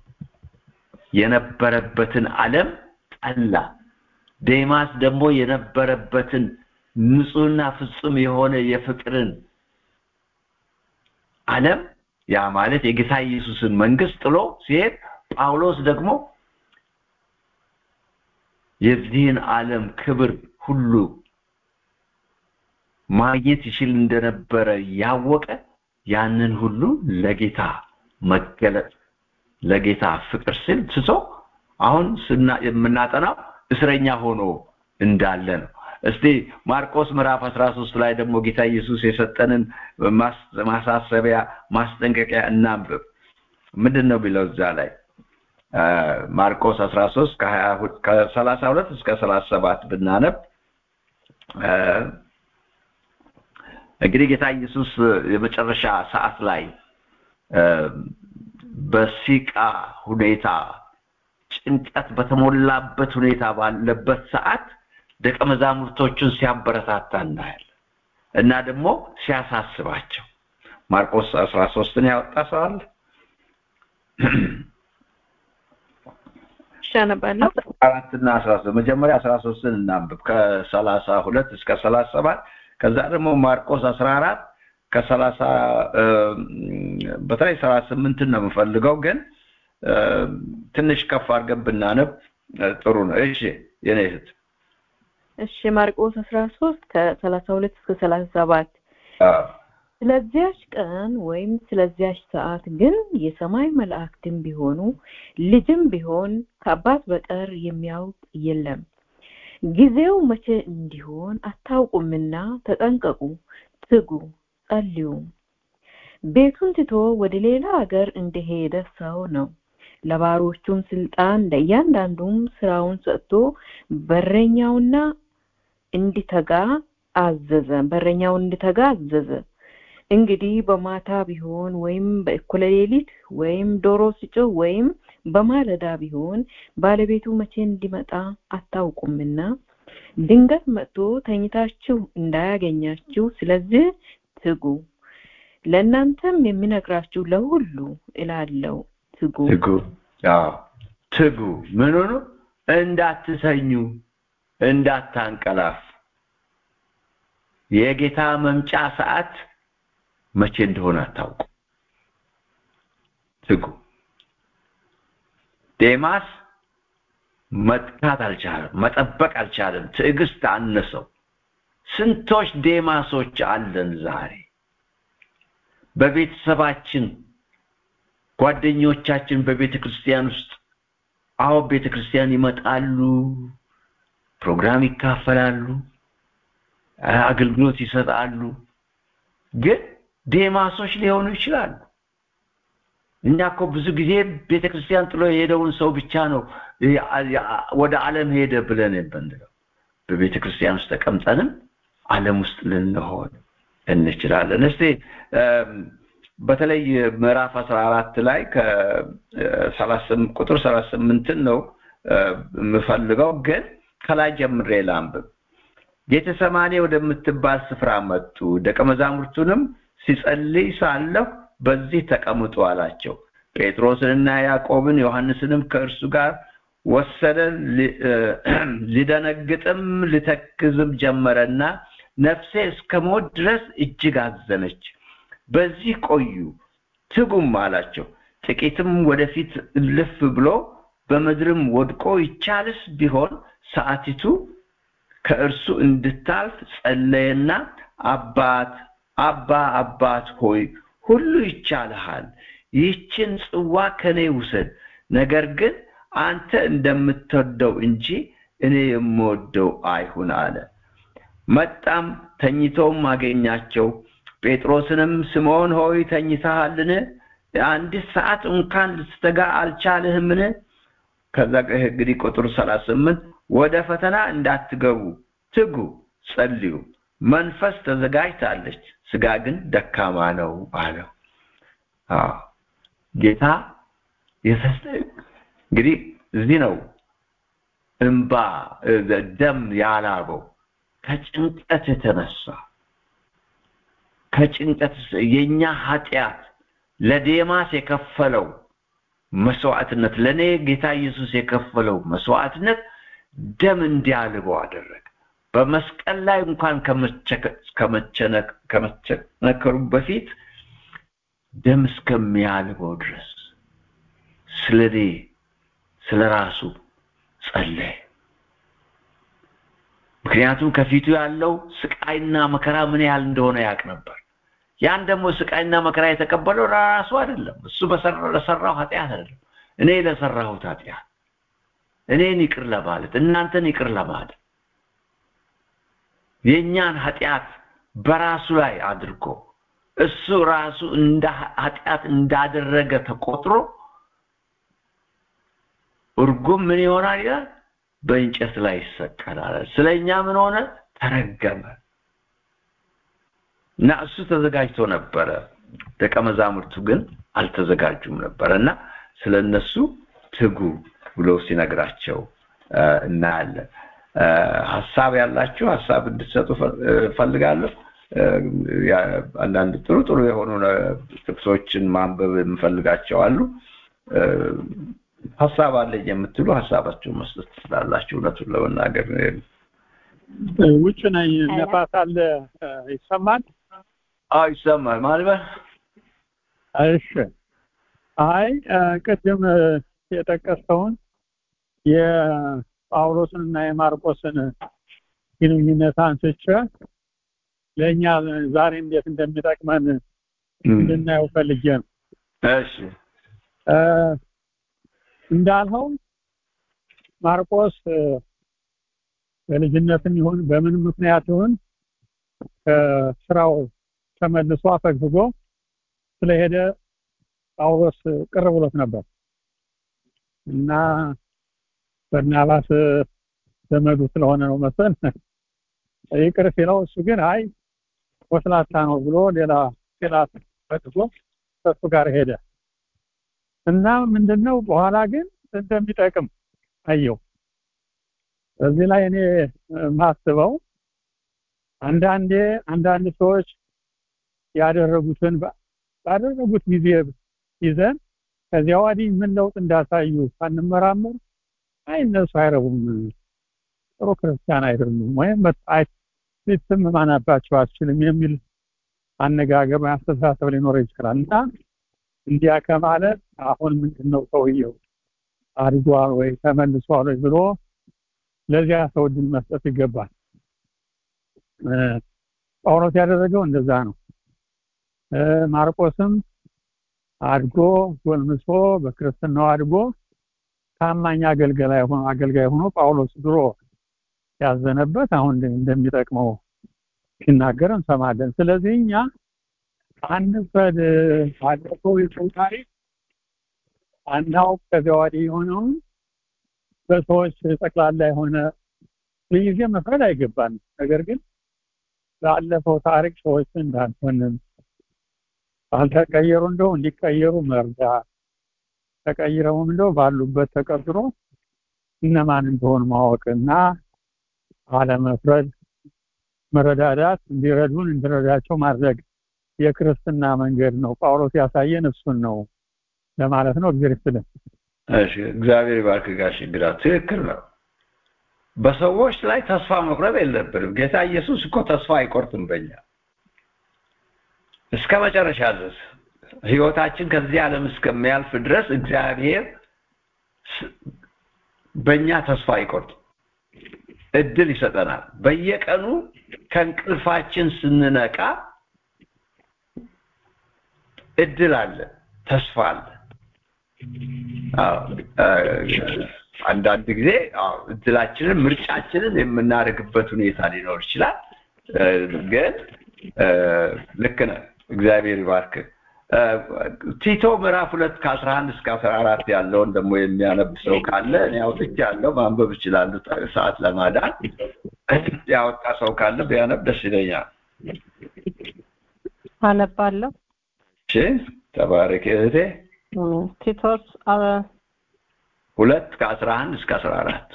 የነበረበትን ዓለም ጠላ። ዴማስ ደግሞ የነበረበትን ንጹህና ፍጹም የሆነ የፍቅርን ዓለም ያ ማለት የጌታ ኢየሱስን መንግስት ጥሎ ሲሄድ ጳውሎስ ደግሞ የዚህን ዓለም ክብር ሁሉ ማግኘት ይችል እንደነበረ ያወቀ ያንን ሁሉ ለጌታ መገለጥ ለጌታ ፍቅር ስል ትቶ አሁን የምናጠናው እስረኛ ሆኖ እንዳለ ነው። እስቲ ማርቆስ ምዕራፍ 13 ላይ ደግሞ ጌታ ኢየሱስ የሰጠንን ማሳሰቢያ ማስጠንቀቂያ እናንብብ። ምንድን ነው ቢለው እዛ ላይ ማርቆስ 13 ከ32 እስከ 37 ብናነብ እንግዲህ ጌታ ኢየሱስ የመጨረሻ ሰዓት ላይ በሲቃ ሁኔታ ጭንቀት በተሞላበት ሁኔታ ባለበት ሰዓት ደቀ መዛሙርቶቹን ሲያበረታታ እናያለን እና ደግሞ ሲያሳስባቸው ማርቆስ 13ን ያወጣ ሰው አለ ሻነባለሁ አራትና አስራ ሶስት መጀመሪያ አስራ ሶስትን እናንብብ ከሰላሳ ሁለት እስከ ሰላሳ ሰባት ከዛ ደግሞ ማርቆስ አስራ አራት ከሰላሳ በተለይ ሰላሳ ስምንትን ነው የምፈልገው ግን ትንሽ ከፍ አድርገን ብናነብ ጥሩ ነው እሺ የኔ እህት እሺ ማርቆስ 13 ከ32 እስከ 37 ስለዚያች ቀን ወይም ስለዚያች ሰዓት ግን የሰማይ መላእክትም ቢሆኑ ልጅም ቢሆን ከአባት በቀር የሚያውቅ የለም ጊዜው መቼ እንዲሆን አታውቁምና ተጠንቀቁ ትጉ ጸልዩም ቤቱን ትቶ ወደ ሌላ ሀገር እንደሄደ ሰው ነው ለባሮቹም ስልጣን ለእያንዳንዱም ስራውን ሰጥቶ በረኛውና እንዲተጋ አዘዘ በረኛውን እንዲተጋ አዘዘ እንግዲህ በማታ ቢሆን ወይም በእኩለ ሌሊት ወይም ዶሮ ሲጮህ ወይም በማለዳ ቢሆን ባለቤቱ መቼ እንዲመጣ አታውቁምና ድንገት መጥቶ ተኝታችሁ እንዳያገኛችሁ ስለዚህ ትጉ ለእናንተም የሚነግራችሁ ለሁሉ እላለው ትጉ ትጉ ትጉ ምን ሆኖ እንዳትተኙ እንዳታንቀላፍ የጌታ መምጫ ሰዓት መቼ እንደሆነ አታውቁ ትጉ ዴማስ መጥካት አልቻለም መጠበቅ አልቻለም ትዕግስት አነሰው ስንቶች ዴማሶች አለን ዛሬ በቤተሰባችን ጓደኞቻችን በቤተ ክርስቲያን ውስጥ አዎ ቤተ ክርስቲያን ይመጣሉ ፕሮግራም ይካፈላሉ አገልግሎት ይሰጣሉ ግን ዴማሶች ሊሆኑ ይችላሉ እኛ እኮ ብዙ ጊዜ ቤተ ክርስቲያን ጥሎ የሄደውን ሰው ብቻ ነው ወደ ዓለም ሄደ ብለን የምንለው በቤተ ክርስቲያን ውስጥ ተቀምጠንም ዓለም ውስጥ ልንሆን እንችላለን። እስቲ በተለይ ምዕራፍ አስራ አራት ላይ ቁጥር ሰላሳ ስምንትን ነው የምፈልገው፣ ግን ከላይ ጀምሬ ላንብብ። ጌተሰማኔ ወደምትባል ስፍራ መጡ። ደቀ መዛሙርቱንም ሲጸልይ ሳለሁ በዚህ ተቀምጡ አላቸው። ጴጥሮስንና ያዕቆብን ዮሐንስንም ከእርሱ ጋር ወሰደ። ሊደነግጥም ሊተክዝም ጀመረና ነፍሴ እስከ ሞት ድረስ እጅግ አዘነች። በዚህ ቆዩ ትጉም አላቸው። ጥቂትም ወደፊት እልፍ ብሎ በምድርም ወድቆ ይቻልስ ቢሆን ሰዓቲቱ ከእርሱ እንድታልፍ ጸለየና አባት አባ አባት ሆይ ሁሉ ይቻልሃል፣ ይህችን ጽዋ ከኔ ውሰድ፣ ነገር ግን አንተ እንደምትወደው እንጂ እኔ የምወደው አይሁን አለ። መጣም ተኝተውም አገኛቸው። ጴጥሮስንም ስምዖን ሆይ ተኝተሃልን? አንዲት ሰዓት እንኳን ልትተጋ አልቻልህምን? ከዛ እንግዲህ ቁጥር ሰላሳ ስምንት ወደ ፈተና እንዳትገቡ ትጉ፣ ጸልዩ። መንፈስ ተዘጋጅታለች፣ ስጋ ግን ደካማ ነው አለው። ጌታ እንግዲህ እዚህ ነው እንባ ደም ያላበው ከጭንቀት የተነሳ ከጭንቀት የኛ ኃጢአት ለዴማስ የከፈለው መስዋዕትነት ለእኔ ጌታ ኢየሱስ የከፈለው መስዋዕትነት ደም እንዲያልበው አደረገ። በመስቀል ላይ እንኳን ከመቸነከሩ በፊት ደም እስከሚያልበው ድረስ ስለ እኔ ስለ ራሱ ጸለየ። ምክንያቱም ከፊቱ ያለው ስቃይና መከራ ምን ያህል እንደሆነ ያውቅ ነበር። ያን ደግሞ ስቃይና መከራ የተቀበለው ራሱ አይደለም፣ እሱ ለሰራው ኃጢአት አይደለም፣ እኔ ለሰራሁት ኃጢአት እኔን ይቅር ለማለት እናንተን ይቅር ለማለት የእኛን ኃጢአት በራሱ ላይ አድርጎ እሱ ራሱ እንደ ኃጢአት እንዳደረገ ተቆጥሮ እርጉም ምን ይሆናል ይላል በእንጨት ላይ ይሰቀላል ስለኛ ምን ሆነ ተረገመ እና እሱ ተዘጋጅቶ ነበረ ደቀ መዛሙርቱ ግን አልተዘጋጁም ነበረ እና ስለ እነሱ ትጉ ብሎ ሲነግራቸው እናያለን ሀሳብ ያላችሁ ሀሳብ እንድትሰጡ ፈልጋለሁ አንዳንድ ጥሩ ጥሩ የሆኑ ጥቅሶችን ማንበብ የምፈልጋቸው አሉ ሀሳብ አለኝ የምትሉ ሀሳባችሁን መስጠት ትችላላችሁ እውነቱን ለመናገር ውጭ ነኝ ነፋስ አለ ይሰማል አዎ ይሰማል ማለት እሺ አይ ቅድም የጠቀሰውን የጳውሎስን እና የማርቆስን ግንኙነት አንስቼ ለእኛ ዛሬ እንዴት እንደሚጠቅመን እንድናየው ፈልጌ ነው እሺ እንዳልኸው ማርቆስ በልጅነትም ይሁን በምን ምክንያት ይሁን ከስራው ተመልሶ አፈግፍጎ ስለሄደ ጳውሎስ ቅር ብሎት ነበር እና በርናባስ ዘመዱ ስለሆነ ነው መሰል ይቅር ሲለው እሱ ግን አይ ወስላታ ነው ብሎ ሌላ ሌላ ፈጥጎ ከሱ ጋር ሄደ እና ምንድነው በኋላ ግን እንደሚጠቅም አየው በዚህ ላይ እኔ ማስበው አንዳንዴ አንዳንድ ሰዎች ያደረጉትን ባደረጉት ጊዜ ይዘን ከዚያ ወዲህ ምን ለውጥ እንዳሳዩ ሳንመራመር አይ እነሱ አይረቡም ጥሩ ክርስቲያን አይደሉም ወይም ቤተሰብ ማናባቸው አትችልም የሚል አነጋገር አስተሳሰብ ሊኖር ይችላል እና እንዲያ ከማለት አሁን ምንድነው ሰውየው አድጓል ወይ ተመልሷል ወይ ብሎ ለዚያ ሰው እድል መስጠት ይገባል ጳውሎስ ያደረገው እንደዛ ነው ማርቆስም አድጎ ጎልምሶ በክርስትናው አድጎ ታማኝ አገልጋይ ሆኖ አገልጋይ ሆኖ ጳውሎስ ድሮ ያዘነበት አሁን እንደሚጠቅመው ሲናገር እንሰማለን ስለዚህ እኛ አንፈድ አድርገው የሰው ታሪክ አናውቅ ከዚያ ወዲህ የሆነውን በሰዎች ጠቅላላ የሆነ ሁልጊዜ መፍረድ አይገባንም። ነገር ግን ላለፈው ታሪክ ሰዎች እንዳንሆንም ባልተቀየሩ እንደው እንዲቀየሩ መርዳት ተቀይረውም እንደው ባሉበት ተቀጥሮ እነማን እንደሆኑ ማወቅና አለመፍረድ፣ መረዳዳት፣ እንዲረዱን እንዲረዳቸው ማድረግ የክርስትና መንገድ ነው። ጳውሎስ ያሳየን እሱን ነው ለማለት ነው። እግዚአብሔር ይስጥልን። እሺ፣ እግዚአብሔር ይባርክ ጋሽ እንግዳ ትክክል ነው። በሰዎች ላይ ተስፋ መቁረጥ የለብንም። ጌታ ኢየሱስ እኮ ተስፋ አይቆርጥም በእኛ እስከ መጨረሻ ድረስ ህይወታችን ከዚህ ዓለም እስከሚያልፍ ድረስ እግዚአብሔር በእኛ ተስፋ አይቆርጥም። እድል ይሰጠናል። በየቀኑ ከእንቅልፋችን ስንነቃ እድል አለ፣ ተስፋ አለ። አንዳንድ ጊዜ እድላችንን ምርጫችንን የምናደርግበት ሁኔታ ሊኖር ይችላል። ግን ልክ ነህ። እግዚአብሔር ይባርክ። ቲቶ ምዕራፍ ሁለት ከአስራ አንድ እስከ አስራ አራት ያለውን ደግሞ የሚያነብ ሰው ካለ እኔ አውጥቻለሁ፣ ማንበብ እችላለሁ ሰዓት ለማዳን። ያወጣ ሰው ካለ ቢያነብ ደስ ይለኛል። አነባለሁ። እሺ፣ ተባረክ እህቴ። ቲቶስ ሁለት ከአስራ አንድ እስከ አስራ አራት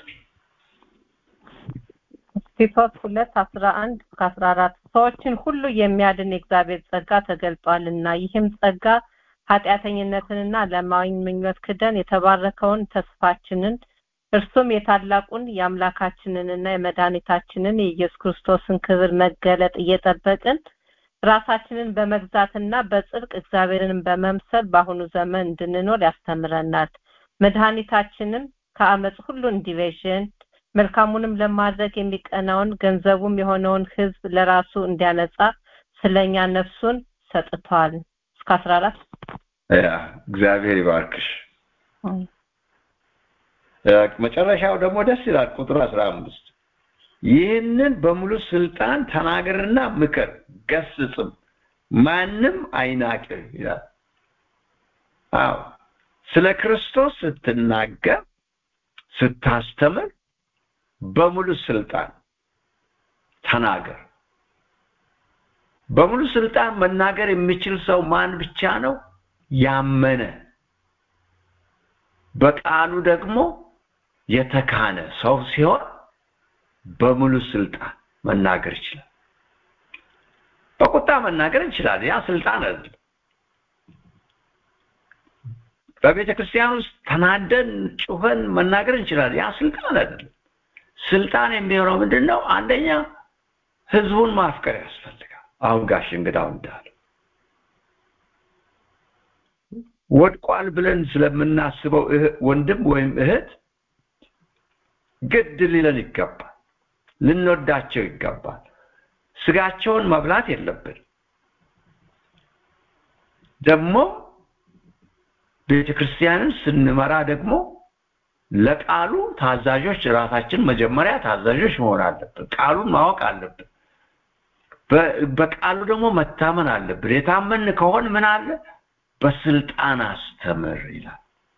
ቲቶስ ሁለት አስራ አንድ እስከ አስራ አራት ሰዎችን ሁሉ የሚያድን የእግዚአብሔር ጸጋ ተገልጧልና ይህም ጸጋ ኃጢአተኝነትንና ዓለማዊ ምኞት ክደን የተባረከውን ተስፋችንን እርሱም የታላቁን የአምላካችንንና የመድኃኒታችንን የኢየሱስ ክርስቶስን ክብር መገለጥ እየጠበቅን ራሳችንን በመግዛትና በጽድቅ እግዚአብሔርን በመምሰል በአሁኑ ዘመን እንድንኖር ያስተምረናል። መድኃኒታችንም ከአመፅ ሁሉ እንዲቤዥን መልካሙንም ለማድረግ የሚቀናውን ገንዘቡም የሆነውን ሕዝብ ለራሱ እንዲያነጻ ስለኛ ነፍሱን ሰጥቷል። እስከ አስራ አራት ያ እግዚአብሔር ይባርክሽ። መጨረሻው ደግሞ ደስ ይላል። ቁጥር አስራ አምስት ይህንን በሙሉ ስልጣን ተናገርና ምከር፣ ገስጽም፣ ማንም አይናቅህ ይላል። አዎ ስለ ክርስቶስ ስትናገር ስታስተምር በሙሉ ስልጣን ተናገር። በሙሉ ስልጣን መናገር የሚችል ሰው ማን ብቻ ነው? ያመነ በቃሉ ደግሞ የተካነ ሰው ሲሆን በሙሉ ስልጣን መናገር ይችላል። በቁጣ መናገር እንችላለን። ያ ስልጣን አይደለም። በቤተ ክርስቲያን ውስጥ ተናደን ጩኸን መናገር እንችላለን። ያ ስልጣን አይደለም። ስልጣን የሚሆነው ምንድን ነው? አንደኛ ህዝቡን ማፍቀር ያስፈልጋል። አሁን ጋሽ እንግዳው እንዳለው ወድቋል ብለን ስለምናስበው ወንድም ወይም እህት ግድ ሊለን ይገባል። ልንወዳቸው ይገባል። ስጋቸውን መብላት የለብን። ደግሞ ቤተ ክርስቲያንን ስንመራ ደግሞ ለቃሉ ታዛዦች ራሳችን መጀመሪያ ታዛዦች መሆን አለብን። ቃሉን ማወቅ አለብን። በቃሉ ደግሞ መታመን አለብን። የታመን ከሆን ምን አለ? በስልጣን አስተምር ይላል።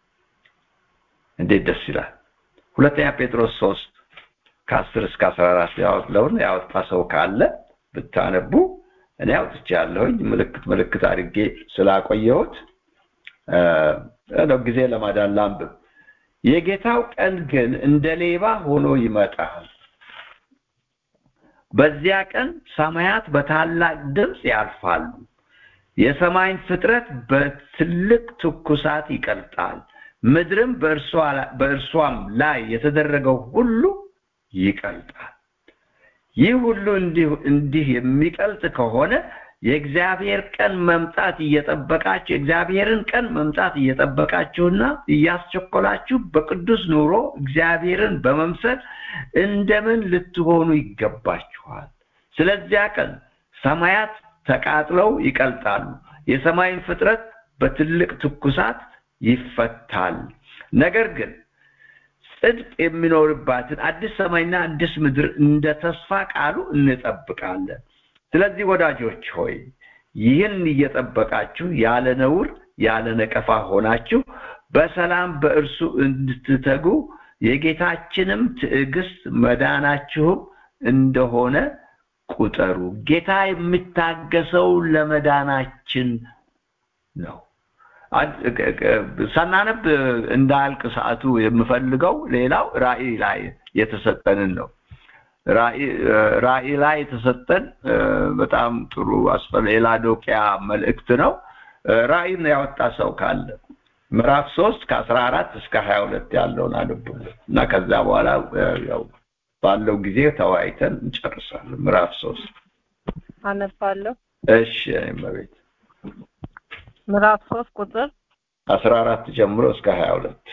እንዴት ደስ ይላል! ሁለተኛ ጴጥሮስ ሶስት ከአስር እስከ አስራ አራት ያወጣውን ያወጣ ሰው ካለ ብታነቡ እኔ አውጥቻለሁኝ ምልክት ምልክት አድርጌ ስላቆየሁት ጊዜ ለማዳን ላንብብ። የጌታው ቀን ግን እንደ ሌባ ሆኖ ይመጣል። በዚያ ቀን ሰማያት በታላቅ ድምፅ ያልፋሉ፣ የሰማይን ፍጥረት በትልቅ ትኩሳት ይቀልጣል፣ ምድርም በእርሷም ላይ የተደረገው ሁሉ ይቀልጣል። ይህ ሁሉ እንዲህ የሚቀልጥ ከሆነ የእግዚአብሔር ቀን መምጣት እየጠበቃችሁ የእግዚአብሔርን ቀን መምጣት እየጠበቃችሁና እያስቸኮላችሁ በቅዱስ ኑሮ እግዚአብሔርን በመምሰል እንደምን ልትሆኑ ይገባችኋል። ስለዚያ ቀን ሰማያት ተቃጥለው ይቀልጣሉ፣ የሰማይን ፍጥረት በትልቅ ትኩሳት ይፈታል። ነገር ግን ጽድቅ የሚኖርባትን አዲስ ሰማይና አዲስ ምድር እንደ ተስፋ ቃሉ እንጠብቃለን። ስለዚህ ወዳጆች ሆይ ይህን እየጠበቃችሁ ያለ ነውር ያለ ነቀፋ ሆናችሁ በሰላም በእርሱ እንድትተጉ የጌታችንም ትዕግስት መዳናችሁም እንደሆነ ቁጠሩ። ጌታ የሚታገሰው ለመዳናችን ነው። ሳናነብ እንዳልቅ ሰዓቱ የምፈልገው ሌላው ራእይ ላይ የተሰጠንን ነው። ራእይ ላይ የተሰጠን በጣም ጥሩ አስፈል የላዶቅያ መልእክት ነው። ራእይን ያወጣ ሰው ካለ ምዕራፍ ሶስት ከአስራ አራት እስከ ሀያ ሁለት ያለውን አንብቡልን እና ከዛ በኋላ ያው ባለው ጊዜ ተወያይተን እንጨርሳለን። ምዕራፍ ሶስት አነባለሁ። እሺ እመቤት ምዕራፍ ሶስት ቁጥር አስራ አራት ጀምሮ እስከ ሀያ ሁለት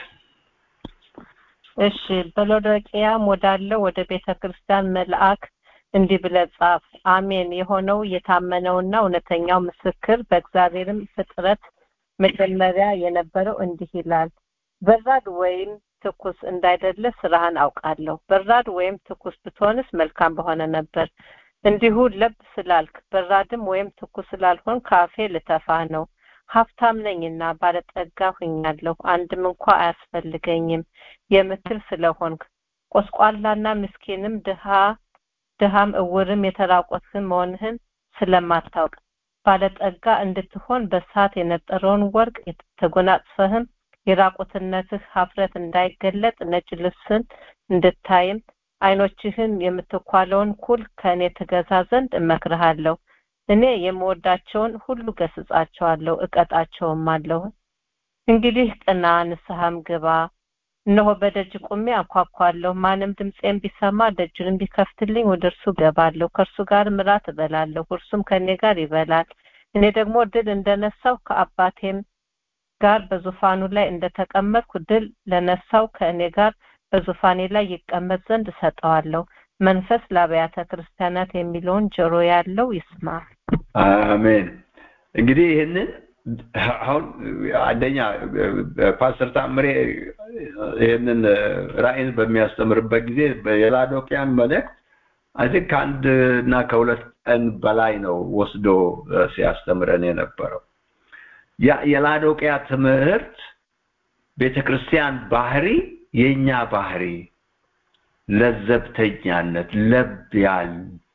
እሺ በሎዶቅያም ወዳለው ወደ ቤተ ክርስቲያን መልአክ እንዲህ ብለህ ጻፍ። አሜን የሆነው የታመነውና እውነተኛው ምስክር በእግዚአብሔርም ፍጥረት መጀመሪያ የነበረው እንዲህ ይላል። በራድ ወይም ትኩስ እንዳይደለ ስራህን አውቃለሁ። በራድ ወይም ትኩስ ብትሆንስ መልካም በሆነ ነበር። እንዲሁ ለብ ስላልክ በራድም ወይም ትኩስ ስላልሆን ካፌ ልተፋህ ነው። ሀብታም ነኝና ባለጠጋ ሁኛለሁ፣ አንድም እንኳ አያስፈልገኝም የምትል ስለሆንክ ቆስቋላና ምስኪንም ድሃ ድሃም እውርም የተራቆትህን መሆንህን ስለማታውቅ ባለጠጋ እንድትሆን በሳት የነጠረውን ወርቅ ተጎናጽፈህም የራቁትነትህ ሀፍረት እንዳይገለጥ ነጭ ልብስን እንድታይም አይኖችህን የምትኳለውን ኩል ከእኔ ትገዛ ዘንድ እመክርሃለሁ። እኔ የምወዳቸውን ሁሉ ገስጻቸዋለሁ፣ እቀጣቸውም አለሁ። እንግዲህ ቅና፣ ንስሐም ግባ። እነሆ በደጅ ቁሜ አንኳኳለሁ። ማንም ድምፄን ቢሰማ ደጁንም ቢከፍትልኝ ወደ እርሱ ገባለሁ፣ ከእርሱ ጋር ምራት እበላለሁ፣ እርሱም ከእኔ ጋር ይበላል። እኔ ደግሞ ድል እንደነሳው ከአባቴም ጋር በዙፋኑ ላይ እንደተቀመጥኩ ድል ለነሳው ከእኔ ጋር በዙፋኔ ላይ ይቀመጥ ዘንድ እሰጠዋለሁ። መንፈስ ለአብያተ ክርስቲያናት የሚለውን ጆሮ ያለው ይስማ። አሜን። እንግዲህ ይህንን አሁን አንደኛ ፓስተር ታምሬ ይህንን ራእይን በሚያስተምርበት ጊዜ የላዶቅያን መልእክት አይ ቲንክ ከአንድ እና ከሁለት ቀን በላይ ነው ወስዶ ሲያስተምረን የነበረው። የላዶቅያ ትምህርት ቤተክርስቲያን ባህሪ የኛ ባህሪ ለዘብተኛነት፣ ለብ ያል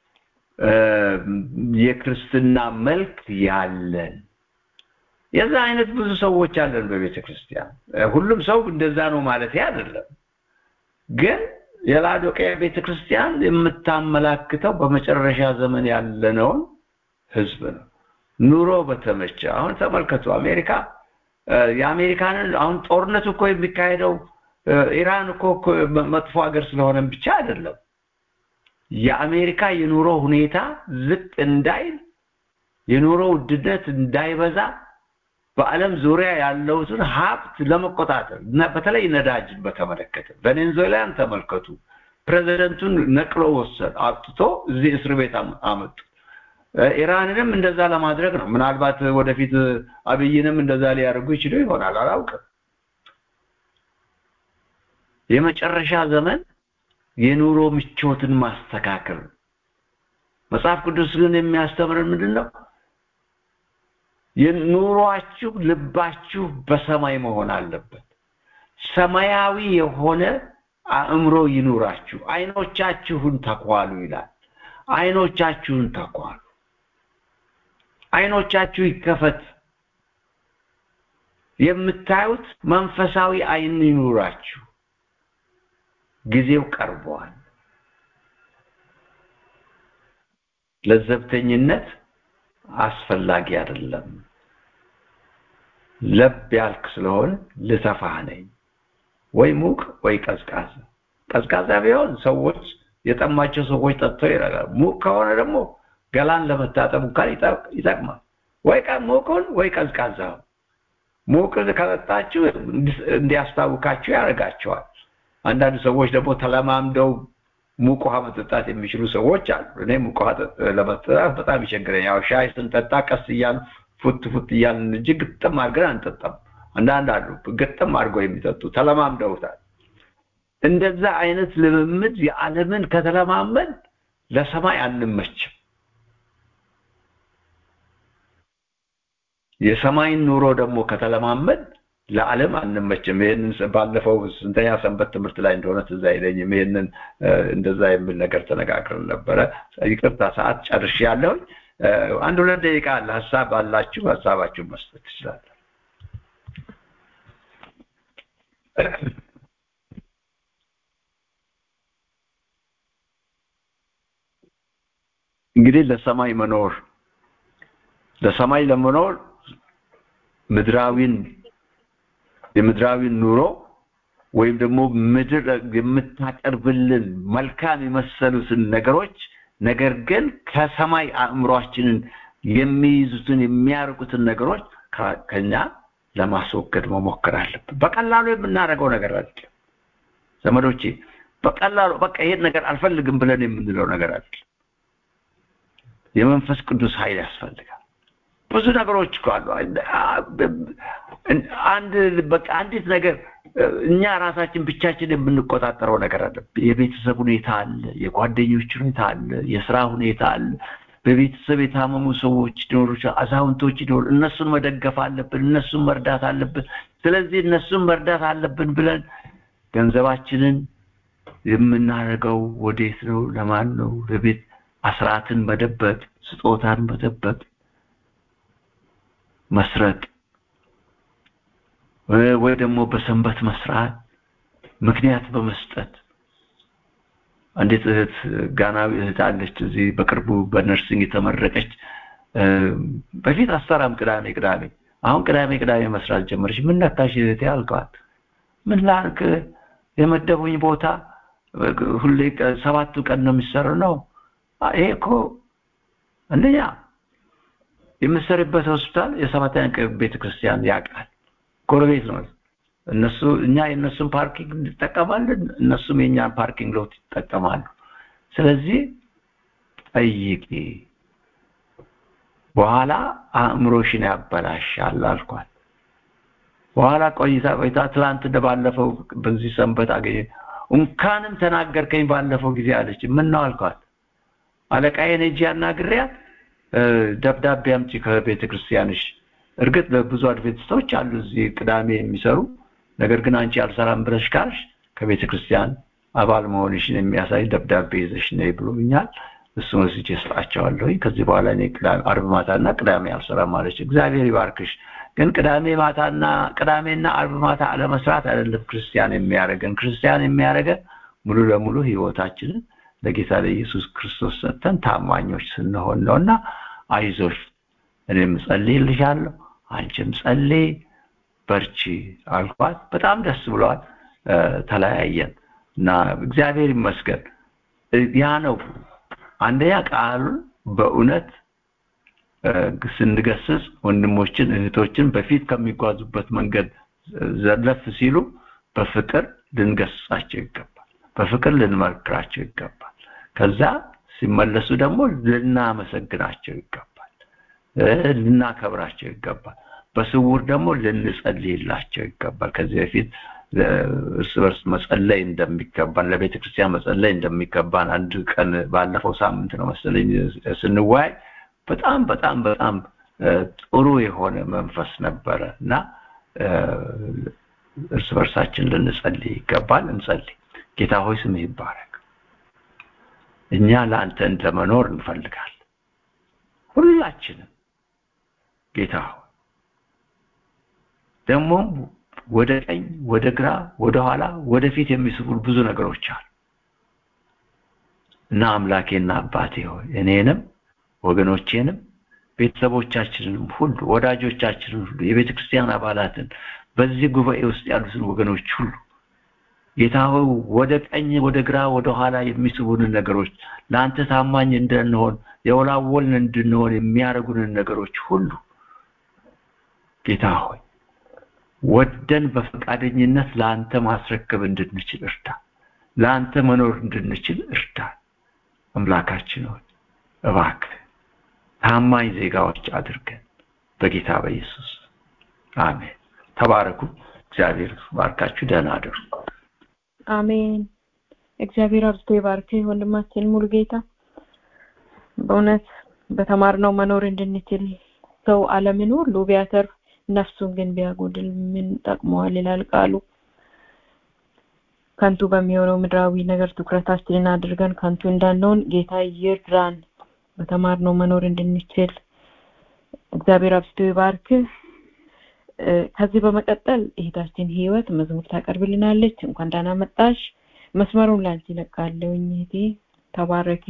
የክርስትና መልክ ያለን የዛ አይነት ብዙ ሰዎች አለን በቤተ ክርስቲያን። ሁሉም ሰው እንደዛ ነው ማለት አይደለም። ግን የላዶቅያ ቤተ ክርስቲያን የምታመላክተው በመጨረሻ ዘመን ያለነውን ህዝብ ነው። ኑሮ በተመቸ አሁን ተመልከቱ፣ አሜሪካ የአሜሪካንን አሁን ጦርነቱ እኮ የሚካሄደው ኢራን እኮ መጥፎ ሀገር ስለሆነም ብቻ አይደለም። የአሜሪካ የኑሮ ሁኔታ ዝቅ እንዳይል የኑሮ ውድነት እንዳይበዛ በዓለም ዙሪያ ያለውትን ሀብት ለመቆጣጠር በተለይ ነዳጅን በተመለከተ ቬኔዙዌላን ተመልከቱ። ፕሬዚደንቱን ነቅሎ ወሰድ አውጥቶ እዚህ እስር ቤት አመጡ። ኢራንንም እንደዛ ለማድረግ ነው። ምናልባት ወደፊት አብይንም እንደዛ ሊያደርጉ ይችሉ ይሆናል፣ አላውቅም። የመጨረሻ ዘመን የኑሮ ምቾትን ማስተካከል መጽሐፍ ቅዱስ ግን የሚያስተምረን ምንድን ነው? የኑሯችሁ ልባችሁ በሰማይ መሆን አለበት። ሰማያዊ የሆነ አእምሮ ይኑራችሁ፣ አይኖቻችሁን ተኳሉ ይላል። አይኖቻችሁን ተኳሉ። አይኖቻችሁ ይከፈት። የምታዩት መንፈሳዊ አይን ይኑራችሁ። ጊዜው ቀርቧል። ለዘብተኝነት አስፈላጊ አይደለም። ለብ ያልክ ስለሆነ ልተፋህ ነኝ። ወይ ሙቅ ወይ ቀዝቃዛ። ቀዝቃዛ ቢሆን ሰዎች የጠማቸው ሰዎች ጠጥተው ይረጋል። ሙቅ ከሆነ ደግሞ ገላን ለመታጠብ እንኳን ይጠቅማል። ወይ ሙቁን ወይ ቀዝቃዛ። ሙቅ ከጠጣችሁ እንዲያስታውካችሁ ያደርጋቸዋል። አንዳንድ ሰዎች ደግሞ ተለማምደው ሙቅ ውሃ መጠጣት የሚችሉ ሰዎች አሉ። እኔ ሙቅ ውሃ ለመጠጣት በጣም ይቸግረኝ። ያው ሻይ ስንጠጣ ቀስ እያልን ፉት ፉት እያልን እንጂ ግጥም አድርገን አንጠጣም። አንዳንድ አሉ ግጥም አድርገው የሚጠጡ ተለማምደውታል። እንደዛ አይነት ልምምድ የዓለምን ከተለማመድ ለሰማይ አንመችም። የሰማይን ኑሮ ደግሞ ከተለማመድ ለዓለም አንመችም። ይህንን ባለፈው ስንተኛ ሰንበት ትምህርት ላይ እንደሆነ ትዝ አይለኝም። ይህንን እንደዛ የሚል ነገር ተነጋግረን ነበረ። ይቅርታ ሰዓት ጨርሼ ያለሁኝ። አንድ ሁለት ደቂቃ አለ። ሀሳብ አላችሁ፣ ሀሳባችሁን መስጠት ትችላለ። እንግዲህ ለሰማይ መኖር ለሰማይ ለመኖር ምድራዊን የምድራዊን ኑሮ ወይም ደግሞ ምድር የምታቀርብልን መልካም የመሰሉትን ነገሮች ነገር ግን ከሰማይ አእምሯችንን የሚይዙትን የሚያርቁትን ነገሮች ከኛ ለማስወገድ መሞከር አለብን። በቀላሉ የምናደርገው ነገር አለ። ዘመዶቼ በቀላሉ በቃ ይሄን ነገር አልፈልግም ብለን የምንለው ነገር አለ። የመንፈስ ቅዱስ ኃይል ያስፈልጋል። ብዙ ነገሮች እኮ አሉ። አንድ በቃ አንዲት ነገር እኛ ራሳችን ብቻችን የምንቆጣጠረው ነገር አለ። የቤተሰብ ሁኔታ አለ፣ የጓደኞች ሁኔታ አለ፣ የስራ ሁኔታ አለ። በቤተሰብ የታመሙ ሰዎች ሊኖሩ አዛውንቶች ሊኖሩ እነሱን መደገፍ አለብን፣ እነሱን መርዳት አለብን። ስለዚህ እነሱን መርዳት አለብን ብለን ገንዘባችንን የምናደርገው ወዴት ነው? ለማን ነው? ለቤት አስራትን መደበቅ፣ ስጦታን መደበቅ፣ መስረቅ ወይ ደግሞ በሰንበት መስራት ምክንያት በመስጠት አንዲት እህት ጋናዊ እህት አለች እዚህ በቅርቡ በነርሲንግ የተመረቀች በፊት አሰራም ቅዳሜ ቅዳሜ አሁን ቅዳሜ ቅዳሜ መስራት ጀመረች ምን ነካሽ እህቴ አልኳት ምን ላርክ የመደቡኝ ቦታ ሁሌ ሰባቱ ቀን ነው የሚሰራው ነው ይሄ እኮ አንደኛ የምሰሪበት ሆስፒታል የሰባተኛ ቀን ቤተክርስቲያን ያውቃል ጎረቤት ነው እነሱ እኛ የእነሱን ፓርኪንግ እንጠቀማለን እነሱም የእኛን ፓርኪንግ ሎት ይጠቀማሉ ስለዚህ ጠይቂ በኋላ አእምሮሽን ያበላሻል አልኳት በኋላ ቆይታ ቆይታ ትላንት እንደባለፈው በዚህ ሰንበት አገኘ እንኳንም ተናገርከኝ ባለፈው ጊዜ አለች ምን ነው አልኳት አለቃዬን ሄጄ አናግሬያት ደብዳቤ አምጪ ከቤተ ክርስቲያንሽ እርግጥ ብዙ አድቬንቲስቶች አሉ እዚህ ቅዳሜ የሚሰሩ ነገር ግን አንቺ አልሰራም ብለሽ ካልሽ ከቤተ ክርስቲያን አባል መሆንሽን የሚያሳይ ደብዳቤ ይዘሽ ነይ ብሎኛል እሱን ወስጄ እሰጣቸዋለሁ ከዚህ በኋላ እኔ አርብ ማታና ቅዳሜ አልሰራም ማለች እግዚአብሔር ይባርክሽ ግን ቅዳሜ ማታና ቅዳሜና አርብ ማታ አለመስራት አይደለም ክርስቲያን የሚያደርገን ክርስቲያን የሚያደርገን ሙሉ ለሙሉ ህይወታችንን ለጌታ ለኢየሱስ ክርስቶስ ሰጥተን ታማኞች ስንሆን ነውና አይዞሽ እኔም ጸልይልሻለሁ አንቺም ጸልይ በርቺ አልኳት በጣም ደስ ብሏል ተለያየን እና እግዚአብሔር ይመስገን ያ ነው አንደኛ ቃሉን በእውነት ስንገስጽ ወንድሞችን እህቶችን በፊት ከሚጓዙበት መንገድ ዘለፍ ሲሉ በፍቅር ልንገስጻቸው ይገባል በፍቅር ልንመክራቸው ይገባል ከዛ ሲመለሱ ደግሞ ልናመሰግናቸው ይገባል ልናከብራቸው ይገባል በስውር ደግሞ ልንጸልይላቸው ይገባል ከዚህ በፊት እርስ በርስ መጸለይ እንደሚገባን ለቤተ ክርስቲያን መጸለይ እንደሚገባን አንድ ቀን ባለፈው ሳምንት ነው መሰለኝ ስንወያይ በጣም በጣም በጣም ጥሩ የሆነ መንፈስ ነበረ እና እርስ በርሳችን ልንጸልይ ይገባል እንጸልይ ጌታ ሆይ ስምህ ይባረክ እኛ ለአንተ እንደመኖር እንፈልጋለን ሁላችንም ጌታ ሆይ ደግሞም ወደ ቀኝ ወደ ግራ ወደ ኋላ ወደፊት የሚስቡን ብዙ ነገሮች አሉ እና አምላኬና አባቴ ሆይ እኔንም ወገኖቼንም ቤተሰቦቻችንንም ሁሉ ወዳጆቻችንን ሁሉ የቤተ ክርስቲያን አባላትን በዚህ ጉባኤ ውስጥ ያሉትን ወገኖች ሁሉ ጌታ ሆይ ወደ ቀኝ ወደ ግራ ወደ ኋላ የሚስቡንን ነገሮች ለአንተ ታማኝ እንድንሆን የወላወልን እንድንሆን የሚያደርጉንን ነገሮች ሁሉ ጌታ ሆይ ወደን በፈቃደኝነት ለአንተ ማስረከብ እንድንችል እርዳ ለአንተ መኖር እንድንችል እርዳ አምላካችን ሆይ እባክህ ታማኝ ዜጋዎች አድርገን በጌታ በኢየሱስ አሜን ተባረኩ እግዚአብሔር ባርካችሁ ደህና አደሩ አሜን እግዚአብሔር አብዝቶ ይባርክ ወንድማችን ሙሉ ጌታ በእውነት በተማርነው መኖር እንድንችል ሰው አለምን ሁሉ ቢያተርፍ ነፍሱን ግን ቢያጎድል ምን ጠቅመዋል ይላል ቃሉ ከንቱ በሚሆነው ምድራዊ ነገር ትኩረታችንን አድርገን ከንቱ እንዳንሆን ጌታ ይርዳን በተማርነው መኖር እንድንችል እግዚአብሔር አብስቶ ይባርክ ከዚህ በመቀጠል እህታችን ህይወት መዝሙር ታቀርብልናለች እንኳን ደህና መጣሽ መስመሩን ላንቺ ለቃለሁኝ እህቴ ተባረኪ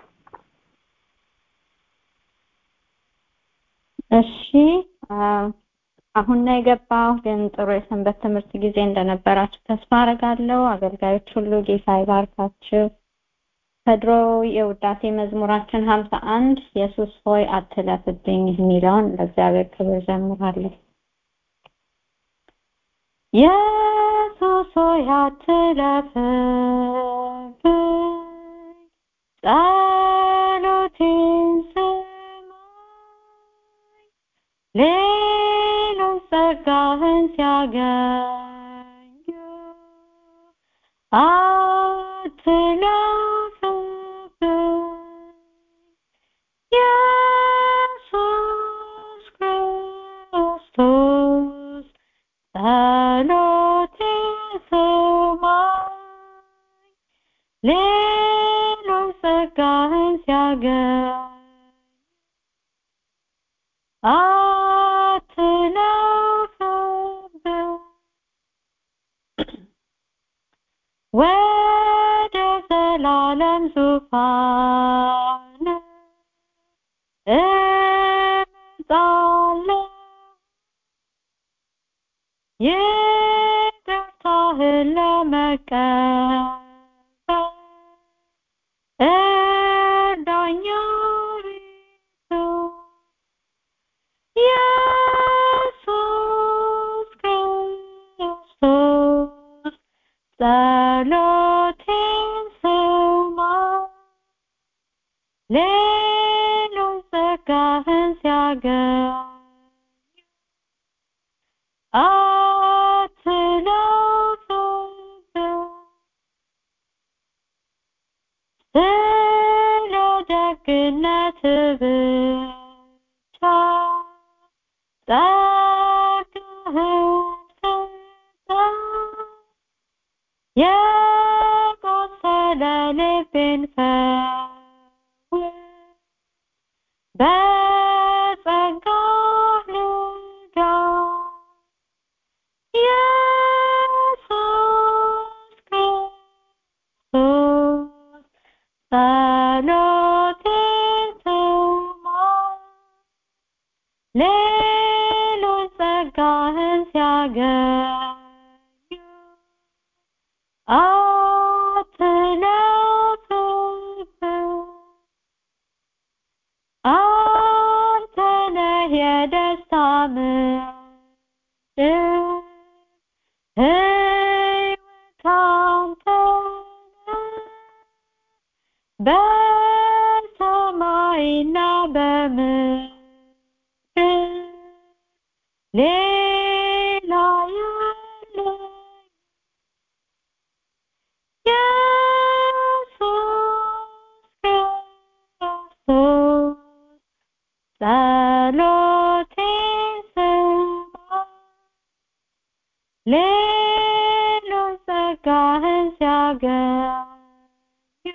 እሺ አሁን ነው የገባው ግን ጥሩ የሰንበት ትምህርት ጊዜ እንደነበራችሁ ተስፋ አረጋለሁ አገልጋዮች ሁሉ ጌታ ይባርካችሁ ከድሮ የውዳሴ መዝሙራችን ሀምሳ አንድ ኢየሱስ ሆይ አትለፍብኝ የሚለውን ለእግዚአብሔር ክብር ዘምራለሁ ኢየሱስ ሆይ አትለፍብኝ ጸሎቴን ስማኝ ሌሎች ጸጋህን ሲያገኙ አትለፍብኝ ኢየሱስ ክርስቶስ ጸሎቴን ስማኝ ሌሎች ጸጋህን ሲያገኙ አትለፍብኝ ወደ ዘላለም ዙፋን እመጣለሁ ይቅርታህን ለመቀበል እርዳኝ አቤቱ ኢየሱስ ክርስቶስ ጸሎቴን ስማኝ ሌሎች ጸጋህን ሲያገኙ አትለፍብኝ ስለ ደግነት ብቻ ጸጋህን ስጠኝ የቆሰለ ልቤን ፈውስ በጸጋህ ልዳን ኢየሱስ ክርስቶስ ጸሎቴን ስማኝ ሌሎች ጸጋህን ሲያገኙ አትለፍብኝ አንተ ነህ የደስታ ምንጭ ሕይወት አንተ ነህ በሰማይና በምድር ሌላ የለኝም ኢየሱስ ክርስቶስ ጸሎቴን ስማኝ ሌሎች ጸጋህን ሲያገኙ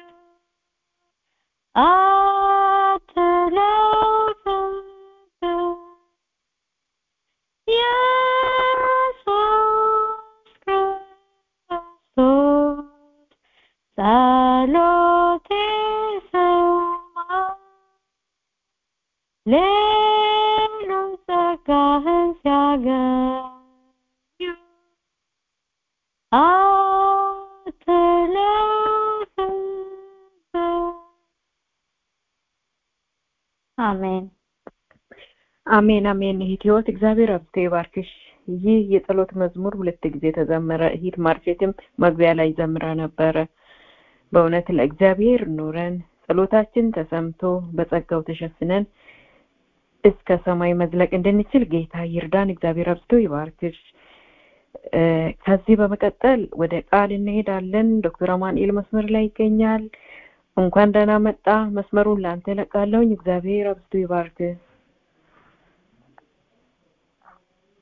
አትለፍብኝ ኢየሱስ ክርስቶስ ጸሎቴን ስማኝ ሌሎች ጸጋህን ሲያገኙ አትለፍብኝ አሜን አሜን አሜን እህት ህይወት እግዚአብሔር አብዝቶ ይባርክሽ ይህ የጸሎት መዝሙር ሁለት ጊዜ ተዘመረ እህት ማርሴትም መግቢያ ላይ ዘምራ ነበረ በእውነት ለእግዚአብሔር ኖረን ጸሎታችን ተሰምቶ በጸጋው ተሸፍነን እስከ ሰማይ መዝለቅ እንድንችል ጌታ ይርዳን እግዚአብሔር አብዝቶ ይባርክሽ ከዚህ በመቀጠል ወደ ቃል እንሄዳለን ዶክተር አማኑኤል መስመር ላይ ይገኛል እንኳን ደህና መጣ መስመሩን ለአንተ ለቃለውኝ እግዚአብሔር አብዝቶ ይባርክ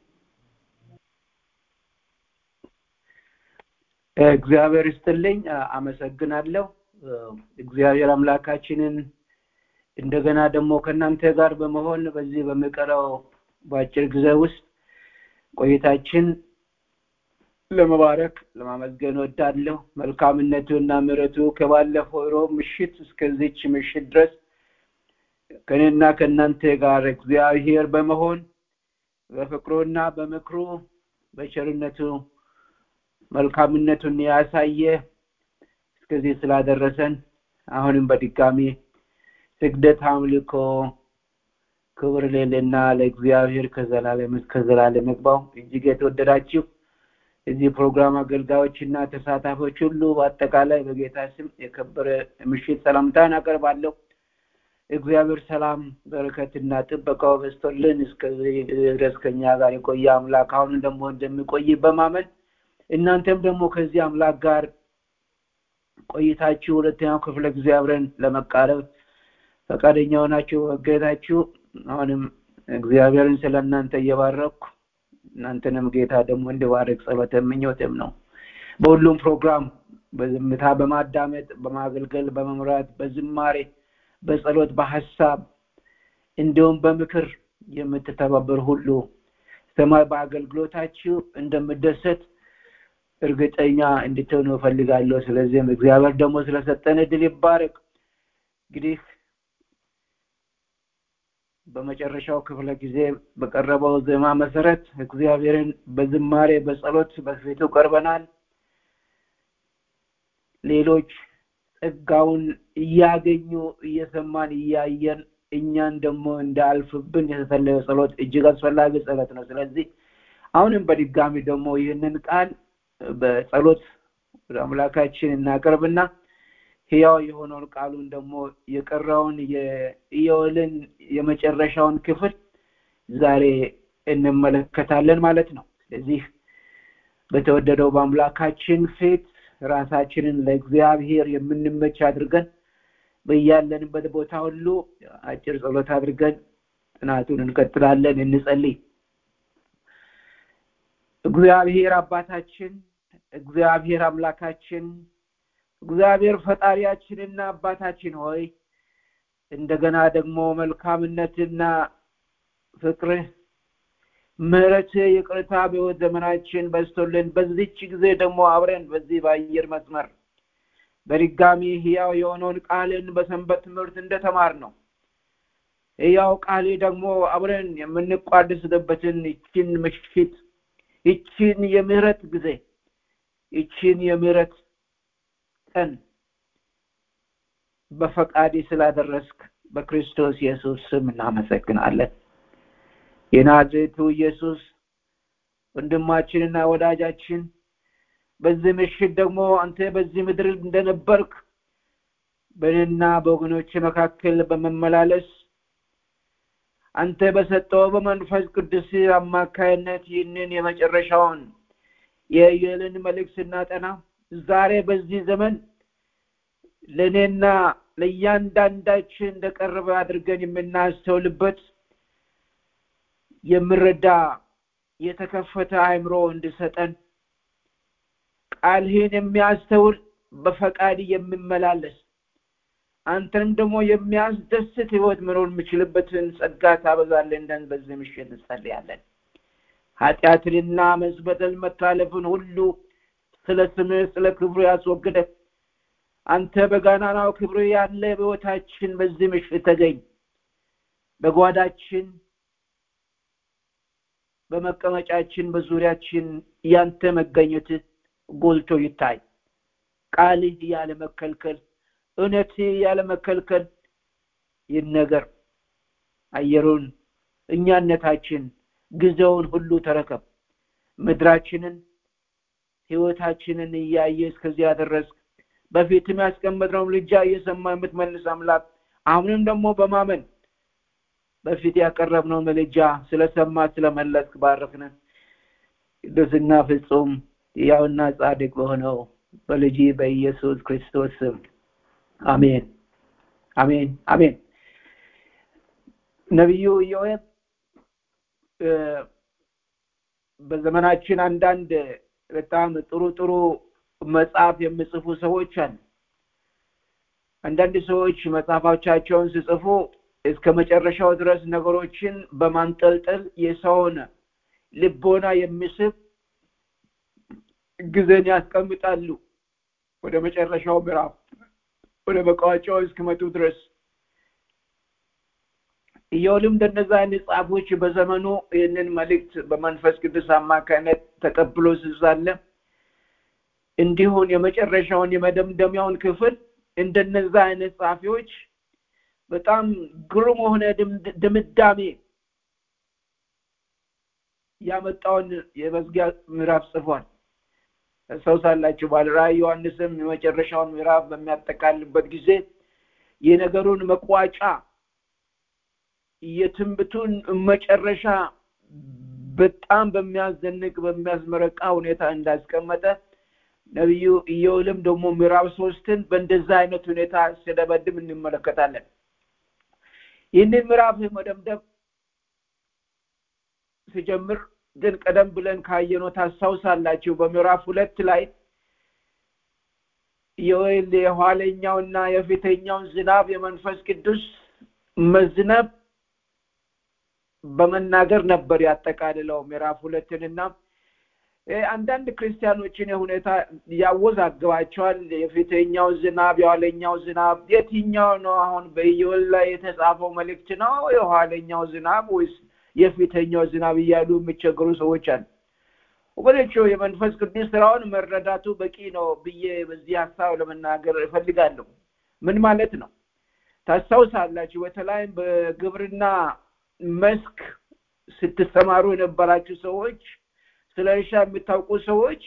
እግዚአብሔር ይስጥልኝ። አመሰግናለሁ። እግዚአብሔር አምላካችንን እንደገና ደግሞ ከእናንተ ጋር በመሆን በዚህ በሚቀረው በአጭር ጊዜ ውስጥ ቆይታችን ለመባረክ ለማመስገን ወዳለሁ። መልካምነቱ እና ምሕረቱ ከባለፈው ሮብ ምሽት እስከዚች ምሽት ድረስ ከእኔና ከእናንተ ጋር እግዚአብሔር በመሆን በፍቅሩና በምክሩ በቸርነቱ መልካምነቱን ያሳየ እስከዚህ ስላደረሰን አሁንም በድጋሚ ስግደት፣ አምልኮ፣ ክብር ሌልና ለእግዚአብሔር ከዘላለም እስከ ዘላለም ይግባው። እጅግ የተወደዳችሁ እዚህ ፕሮግራም አገልጋዮች እና ተሳታፊዎች ሁሉ በአጠቃላይ በጌታ ስም የከበረ ምሽት ሰላምታን አቀርባለሁ። እግዚአብሔር ሰላም በረከትና ጥበቃው በስቶልን እስከዚህ ድረስ ከኛ ጋር የቆየ አምላክ አሁን ደግሞ እንደሚቆይ በማመን እናንተም ደግሞ ከዚህ አምላክ ጋር ቆይታችሁ ሁለተኛው ክፍለ ጊዜ አብረን ለመቃረብ ፈቃደኛ ሆናችሁ መገኘታችሁ አሁንም እግዚአብሔርን ስለ እናንተ እየባረኩ እናንተንም ጌታ ደግሞ እንዲባርክ ጸሎተ ምኞትም ነው። በሁሉም ፕሮግራም በዝምታ በማዳመጥ በማገልገል በመምራት በዝማሬ በጸሎት በሀሳብ እንዲሁም በምክር የምትተባበር ሁሉ ሰማይ በአገልግሎታችሁ እንደምደሰት እርግጠኛ እንድትሆኑ እፈልጋለሁ። ስለዚህም እግዚአብሔር ደግሞ ስለሰጠን እድል ይባረክ። እንግዲህ በመጨረሻው ክፍለ ጊዜ በቀረበው ዜማ መሰረት እግዚአብሔርን በዝማሬ በጸሎት በፊቱ ቀርበናል። ሌሎች ጸጋውን እያገኙ እየሰማን እያየን እኛን ደግሞ እንዳያልፍብን የተጸለየ ጸሎት እጅግ አስፈላጊ ጸሎት ነው። ስለዚህ አሁንም በድጋሚ ደግሞ ይህንን ቃል በጸሎት ወደ አምላካችን እናቀርብና ህያው የሆነውን ቃሉን ደግሞ የቀረውን የኢዮልን የመጨረሻውን ክፍል ዛሬ እንመለከታለን ማለት ነው። ስለዚህ በተወደደው በአምላካችን ፊት ራሳችንን ለእግዚአብሔር የምንመች አድርገን በያለንበት ቦታ ሁሉ አጭር ጸሎት አድርገን ጥናቱን እንቀጥላለን። እንጸልይ። እግዚአብሔር አባታችን፣ እግዚአብሔር አምላካችን፣ እግዚአብሔር ፈጣሪያችንና አባታችን ሆይ እንደገና ደግሞ መልካምነትና ፍቅርህ ምሕረትህ ይቅርታ በሕይወት ዘመናችን በዝቶልን በዚች ጊዜ ደግሞ አብረን በዚህ በአየር መስመር በድጋሚ ህያው የሆነውን ቃልን በሰንበት ትምህርት እንደተማር ነው ህያው ቃሌ ደግሞ አብረን የምንቋደስበትን ይችን ምሽት ይችን የምህረት ጊዜ ይችን የምህረት ቀን በፈቃዴ ስላደረስክ በክርስቶስ ኢየሱስ ስም እናመሰግናለን። የናዝሬቱ ኢየሱስ ወንድማችንና ወዳጃችን በዚህ ምሽት ደግሞ አንተ በዚህ ምድር እንደነበርክ በእኔና በወገኖች መካከል በመመላለስ አንተ በሰጠው በመንፈስ ቅዱስ አማካይነት ይህንን የመጨረሻውን የኢዮልን መልእክት ስናጠና ዛሬ በዚህ ዘመን ለእኔና ለእያንዳንዳችን እንደቀረበ አድርገን የምናስተውልበት የምረዳ የተከፈተ አእምሮ እንድሰጠን ቃልህን የሚያስተውል በፈቃድ የሚመላለስ አንተን ደግሞ የሚያስደስት ህይወት መኖር የምችልበትን ጸጋ ታበዛለን እንደን በዚህ ምሽት እንጸልያለን። ኃጢአትንና መዝበደል መታለፍን ሁሉ ስለ ስምህ ስለ ክብሩ ያስወግደ አንተ በጋናናው ክብር ያለ በህይወታችን በዚህ ምሽት ተገኝ። በጓዳችን በመቀመጫችን በዙሪያችን ያንተ መገኘት ጎልቶ ይታይ። ቃልህ ያለ መከልከል፣ እውነት ያለ መከልከል ይነገር። አየሩን፣ እኛነታችን፣ ጊዜውን ሁሉ ተረከብ። ምድራችንን፣ ህይወታችንን እያየ እስከዚህ ያደረስክ በፊትም ያስቀመጥነው ምልጃ እየሰማ የምትመልስ አምላክ አሁንም ደግሞ በማመን በፊት ያቀረብነው ምልጃ ስለሰማ ስለመለስክ ባረክነን። ቅዱስና ፍጹም ያውና ጻድቅ በሆነው በልጅ በኢየሱስ ክርስቶስ ስም አሜን፣ አሜን፣ አሜን። ነቢዩ ኢዮኤል በዘመናችን አንዳንድ በጣም ጥሩ ጥሩ መጽሐፍ የሚጽፉ ሰዎች አሉ። አንዳንድ ሰዎች መጽሐፎቻቸውን ሲጽፉ እስከ መጨረሻው ድረስ ነገሮችን በማንጠልጠል የሰውን ልቦና የሚስብ ጊዜን ያስቀምጣሉ። ወደ መጨረሻው ምዕራፍ ወደ መቋጫው እስኪመጡ ድረስ ኢዮብም እንደነዛ አይነት ጻፎች በዘመኑ ይህንን መልእክት በመንፈስ ቅዱስ አማካይነት ተቀብሎ ስሳለ እንዲሁን የመጨረሻውን የመደምደሚያውን ክፍል እንደነዛ አይነት ጻፊዎች በጣም ግሩም የሆነ ድምዳሜ ያመጣውን የመዝጊያ ምዕራፍ ጽፏል። ታስታውሳላችሁ። ባለ ራእይ ዮሐንስም የመጨረሻውን ምዕራፍ በሚያጠቃልበት ጊዜ የነገሩን መቋጫ የትንብቱን መጨረሻ በጣም በሚያስደንቅ በሚያስመረቃ ሁኔታ እንዳስቀመጠ ነቢዩ ኢዮብም ደግሞ ምዕራፍ ሶስትን በእንደዛ አይነት ሁኔታ ሲደመድም እንመለከታለን። ይህንን ምዕራፍ መደምደም ሲጀምር ግን ቀደም ብለን ካየነው ታስታውሳላችሁ። በምዕራፍ ሁለት ላይ ኢዮኤል የኋለኛውና የፊተኛውን ዝናብ የመንፈስ ቅዱስ መዝነብ በመናገር ነበር ያጠቃልለው ምዕራፍ ሁለትንና አንዳንድ ክርስቲያኖችን የሁኔታ ያወዛግባቸዋል። የፊተኛው ዝናብ የኋለኛው ዝናብ የትኛው ነው? አሁን በኢዮኤል ላይ የተጻፈው መልእክት ነው የኋለኛው ዝናብ ወይስ የፊተኛው ዝናብ እያሉ የሚቸገሩ ሰዎች አሉ። ወገኖቹ የመንፈስ ቅዱስ ስራውን መረዳቱ በቂ ነው ብዬ በዚህ ሀሳብ ለመናገር እፈልጋለሁ። ምን ማለት ነው? ታስታውሳላችሁ። በተለይም በግብርና መስክ ስትሰማሩ የነበራችሁ ሰዎች ስለ እርሻ የምታውቁ ሰዎች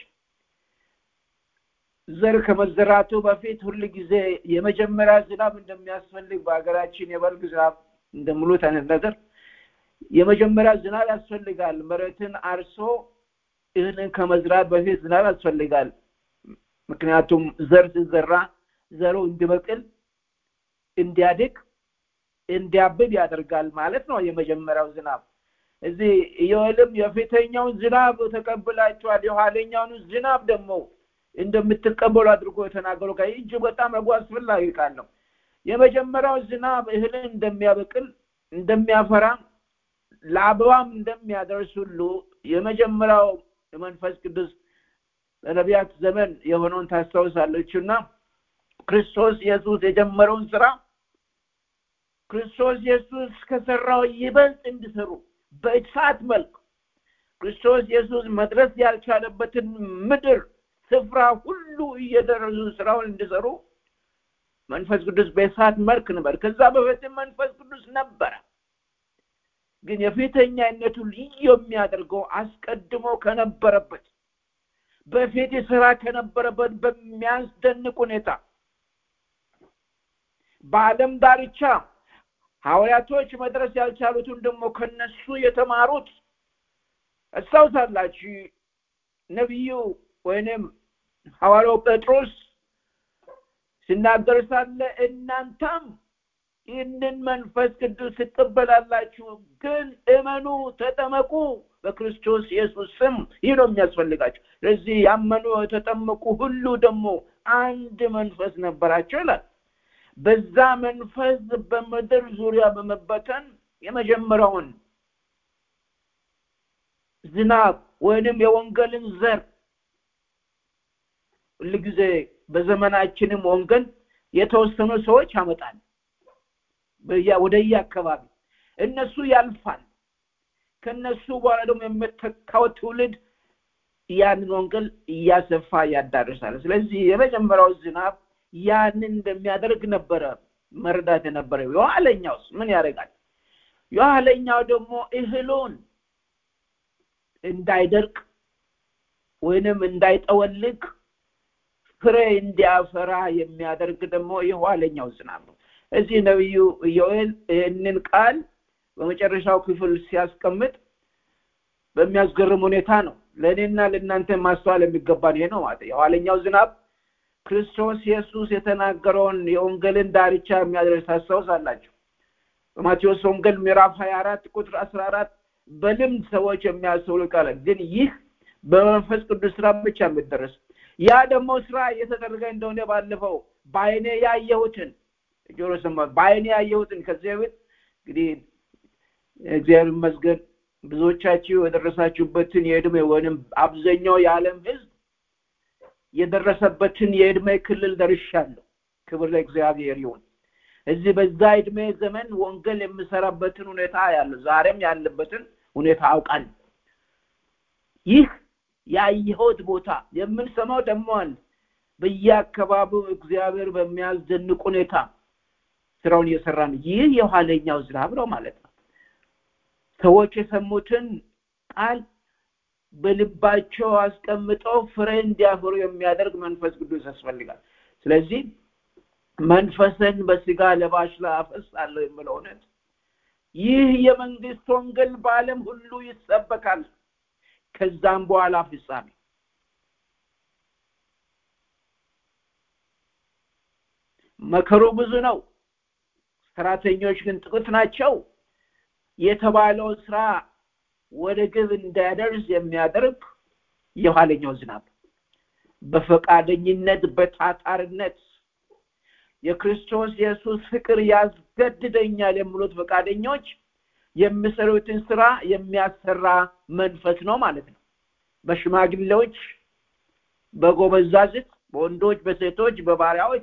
ዘር ከመዘራቱ በፊት ሁል ጊዜ የመጀመሪያ ዝናብ እንደሚያስፈልግ በሀገራችን የበልግ ዝናብ እንደምሉት አይነት ነገር የመጀመሪያ ዝናብ ያስፈልጋል። መሬትን አርሶ እህልን ከመዝራት በፊት ዝናብ ያስፈልጋል። ምክንያቱም ዘር ሲዘራ ዘሩ እንዲበቅል፣ እንዲያድግ፣ እንዲያብብ ያደርጋል ማለት ነው የመጀመሪያው ዝናብ። እዚህ ኢዮኤልም የፊተኛውን ዝናብ ተቀብላችኋል፣ የኋለኛውን ዝናብ ደግሞ እንደምትቀበሉ አድርጎ የተናገሩ ቃል እጅግ በጣም ረጉ አስፈላጊ ቃል ነው። የመጀመሪያው ዝናብ እህልን እንደሚያበቅል እንደሚያፈራ ለአበባም እንደሚያደርስ ሁሉ የመጀመሪያው የመንፈስ ቅዱስ በነቢያት ዘመን የሆነውን ታስታውሳለች እና ክርስቶስ ኢየሱስ የጀመረውን ስራ ክርስቶስ ኢየሱስ ከሰራው ይበልጥ እንዲሰሩ በእሳት መልክ ክርስቶስ ኢየሱስ መድረስ ያልቻለበትን ምድር ስፍራ ሁሉ እየደረሱ ስራውን እንዲሰሩ መንፈስ ቅዱስ በእሳት መልክ ነበር። ከዛ በፊትም መንፈስ ቅዱስ ነበረ። ግን የፊተኛነቱ ልዩ የሚያደርገው አስቀድሞ ከነበረበት በፊት ስራ ከነበረበት በሚያስደንቅ ሁኔታ በዓለም ዳርቻ ሐዋርያቶች መድረስ ያልቻሉትን ደግሞ ከነሱ የተማሩት አስታውሳላችሁ። ነቢዩ ወይንም ሐዋርያው ጴጥሮስ ሲናገር ሳለ እናንተም ይህንን መንፈስ ቅዱስ ትቀበላላችሁ፣ ግን እመኑ፣ ተጠመቁ በክርስቶስ ኢየሱስ ስም። ይህ ነው የሚያስፈልጋቸው። ስለዚህ ያመኑ የተጠመቁ ሁሉ ደግሞ አንድ መንፈስ ነበራቸው ይላል። በዛ መንፈስ በምድር ዙሪያ በመበተን የመጀመሪያውን ዝናብ ወይንም የወንጌልን ዘር ሁልጊዜ በዘመናችንም ወንጌል የተወሰኑ ሰዎች ያመጣል ወደየ አካባቢ እነሱ ያልፋል። ከነሱ በኋላ ደግሞ የምተካው ትውልድ ያንን ወንጌል እያሰፋ ያዳርሳል። ስለዚህ የመጀመሪያው ዝናብ ያንን እንደሚያደርግ ነበረ መረዳት የነበረ። የኋለኛውስ ምን ያደርጋል? የኋለኛው ደግሞ እህሉን እንዳይደርቅ ወይንም እንዳይጠወልግ ፍሬ እንዲያፈራ የሚያደርግ ደግሞ የኋለኛው ዝናብ ነው። እዚህ ነቢዩ ኢዮኤል ይህንን ቃል በመጨረሻው ክፍል ሲያስቀምጥ በሚያስገርም ሁኔታ ነው። ለእኔና ለእናንተ ማስተዋል የሚገባን ይሄ ነው ማለት የኋለኛው ዝናብ ክርስቶስ ኢየሱስ የተናገረውን የወንጌልን ዳርቻ የሚያደርስ ታስታውሳላችሁ። በማቴዎስ ወንጌል ምዕራፍ ሀያ አራት ቁጥር አስራ አራት በልምድ ሰዎች የሚያስተውሉ ቃል ግን ይህ በመንፈስ ቅዱስ ስራ ብቻ የሚደረስ ያ ደግሞ ስራ እየተደረገ እንደሆነ ባለፈው በአይኔ ያየሁትን ጆሮ ሰማ በአይኔ ያየሁትን ከዚህ በፊት እንግዲህ እግዚአብሔር ይመስገን ብዙዎቻችሁ የደረሳችሁበትን የእድሜ ወይም አብዛኛው የዓለም ህዝብ የደረሰበትን የእድሜ ክልል ደርሻለሁ ክብር ለእግዚአብሔር ይሁን እዚህ በዛ እድሜ ዘመን ወንጌል የምሰራበትን ሁኔታ ያለው ዛሬም ያለበትን ሁኔታ አውቃለሁ ይህ ያየሁት ቦታ የምንሰማው ደግሞ አለ በየአካባቢው እግዚአብሔር በሚያስደንቅ ሁኔታ ስራውን እየሰራ ነው ይህ የኋለኛው ዝናብ ነው ማለት ነው ሰዎች የሰሙትን ቃል በልባቸው አስቀምጠው ፍሬ እንዲያፈሩ የሚያደርግ መንፈስ ቅዱስ ያስፈልጋል ስለዚህ መንፈስን በስጋ ለባሽ ላይ አፈሳለሁ የምለው እውነት ይህ የመንግስት ወንጌል በአለም ሁሉ ይሰበካል ከዛም በኋላ ፍጻሜ መከሩ ብዙ ነው ሰራተኞች ግን ጥቂት ናቸው የተባለው ስራ ወደ ግብ እንዳያደርስ የሚያደርግ የኋለኛው ዝናብ በፈቃደኝነት በታጣርነት የክርስቶስ ኢየሱስ ፍቅር ያስገድደኛል የሚሉት ፈቃደኞች የሚሰሩትን ስራ የሚያሰራ መንፈስ ነው ማለት ነው በሽማግሌዎች በጎበዛዝት በወንዶች በሴቶች በባሪያዎች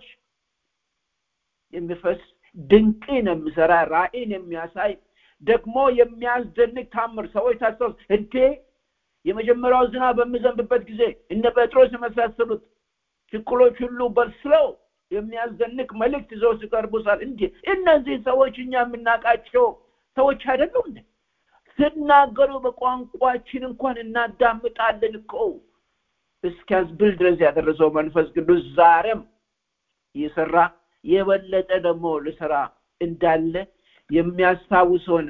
የሚፈስ ድንቅን የሚሰራ ራእይን የሚያሳይ ደግሞ የሚያስደንቅ ታምር ሰዎች ታሰብ እንዴ የመጀመሪያው ዝናብ በሚዘንብበት ጊዜ እነ ጴጥሮስ የመሳሰሉት ችኩሎች ሁሉ በስለው የሚያስደንቅ መልእክት ይዘው ሲቀርቡ ሳል እንዲ እነዚህ ሰዎች እኛ የምናውቃቸው ሰዎች አይደሉም እንዴ ስናገሩ በቋንቋችን እንኳን እናዳምጣለን እኮ እስኪያስብል ድረስ ያደረሰው መንፈስ ቅዱስ ዛሬም እየሰራ የበለጠ ደግሞ ልሰራ እንዳለ የሚያስታውስ ሆነ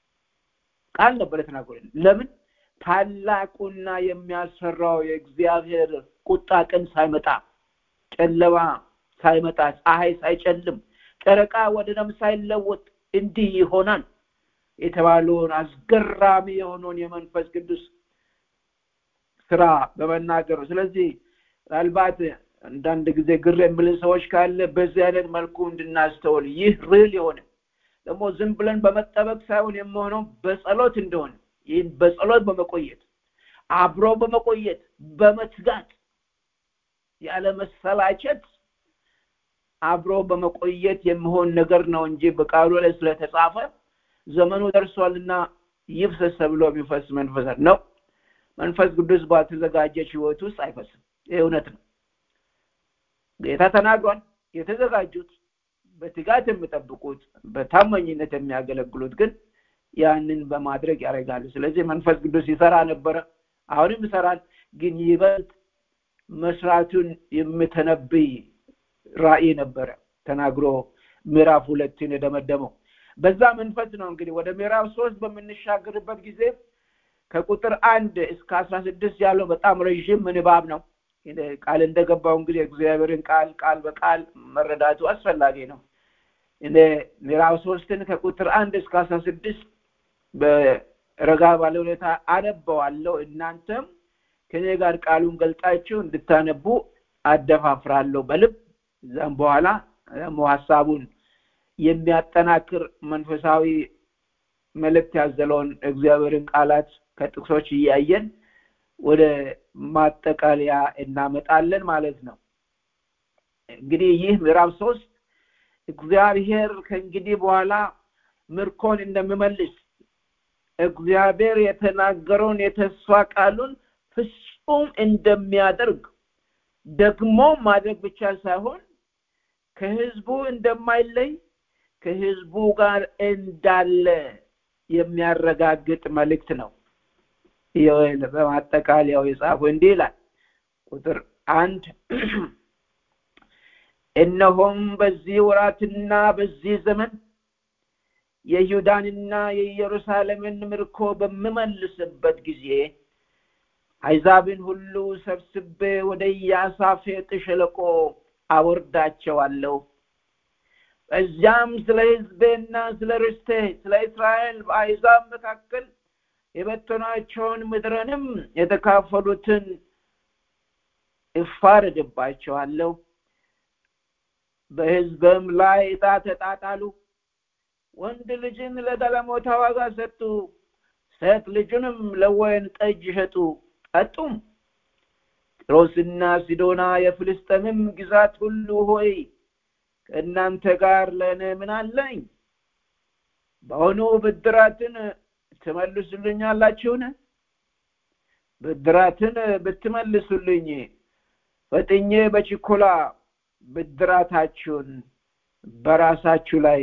ቃል ነበር የተናገረ ለምን ታላቁና የሚያስፈራው የእግዚአብሔር ቁጣ ቀን ሳይመጣ ጨለማ ሳይመጣ ፀሐይ ሳይጨልም ጨረቃ ወደ ደም ሳይለወጥ እንዲህ ይሆናል የተባለውን አስገራሚ የሆነውን የመንፈስ ቅዱስ ስራ በመናገር ነው ስለዚህ ምናልባት አንዳንድ ጊዜ ግር የምልን ሰዎች ካለ በዚህ አይነት መልኩ እንድናስተውል ይህ ሪል የሆነ ደግሞ ዝም ብለን በመጠበቅ ሳይሆን የመሆነው በጸሎት እንደሆነ ይህን በጸሎት በመቆየት አብሮ በመቆየት በመትጋት ያለ መሰላቸት አብሮ በመቆየት የሚሆን ነገር ነው እንጂ በቃሉ ላይ ስለተጻፈ ዘመኑ ደርሷልና ይፍሰስ ተብሎ የሚፈስ መንፈስ ነው መንፈስ ቅዱስ ባልተዘጋጀች ህይወት ውስጥ አይፈስም ይህ እውነት ነው ጌታ ተናግሯል የተዘጋጁት በትጋት የሚጠብቁት በታማኝነት የሚያገለግሉት ግን ያንን በማድረግ ያደርጋሉ ስለዚህ መንፈስ ቅዱስ ይሰራ ነበረ አሁንም ይሰራል ግን ይበልጥ መስራቱን የምተነብይ ራእይ ነበረ ተናግሮ ምዕራፍ ሁለትን የደመደመው በዛ መንፈስ ነው እንግዲህ ወደ ምዕራፍ ሶስት በምንሻገርበት ጊዜ ከቁጥር አንድ እስከ አስራ ስድስት ያለው በጣም ረዥም ምንባብ ነው ቃል እንደገባው እንግዲህ እግዚአብሔርን ቃል ቃል በቃል መረዳቱ አስፈላጊ ነው እኔ ምዕራፍ ሶስትን ከቁጥር አንድ እስከ አስራ ስድስት በረጋ ባለ ሁኔታ አነበዋለሁ እናንተም ከኔ ጋር ቃሉን ገልጣችሁ እንድታነቡ አደፋፍራለሁ በልብ እዛም በኋላ ደግሞ ሀሳቡን የሚያጠናክር መንፈሳዊ መልእክት ያዘለውን እግዚአብሔርን ቃላት ከጥቅሶች እያየን ወደ ማጠቃለያ እናመጣለን ማለት ነው እንግዲህ ይህ ምዕራፍ ሶስት እግዚአብሔር ከእንግዲህ በኋላ ምርኮን እንደሚመልስ እግዚአብሔር የተናገረውን የተስፋ ቃሉን ፍጹም እንደሚያደርግ ደግሞ ማድረግ ብቻ ሳይሆን ከህዝቡ እንደማይለይ ከህዝቡ ጋር እንዳለ የሚያረጋግጥ መልእክት ነው በማጠቃለያው የጻፉ እንዲህ ይላል ቁጥር አንድ እነሆም በዚህ ወራትና በዚህ ዘመን የይሁዳንና የኢየሩሳሌምን ምርኮ በምመልስበት ጊዜ አይዛብን ሁሉ ሰብስቤ ወደ ኢያሳፌጥ ሸለቆ አወርዳቸዋለሁ በዚያም ስለ ህዝቤና ስለ ርስቴ ስለ እስራኤል በአይዛብ መካከል የበ-፣፣ እፋረድባቸዋለሁ በሕዝብም ላይ ዕጣ ተጣጣሉ ወንድ ልጅን ለጋለሞታ ዋጋ ሰጡ ሴት ልጁንም ለወይን ጠጅ ሸጡ ጠጡም ጢሮስና ሲዶና የፍልስጥኤምም ግዛት ሁሉ ሆይ ከእናንተ ጋር ለእኔ ምን አለኝ በአሁኑ ብድራትን ትመልሱልኛላችሁን ብድራትን ብትመልሱልኝ ፈጥኜ በችኮላ ብድራታችሁን በራሳችሁ ላይ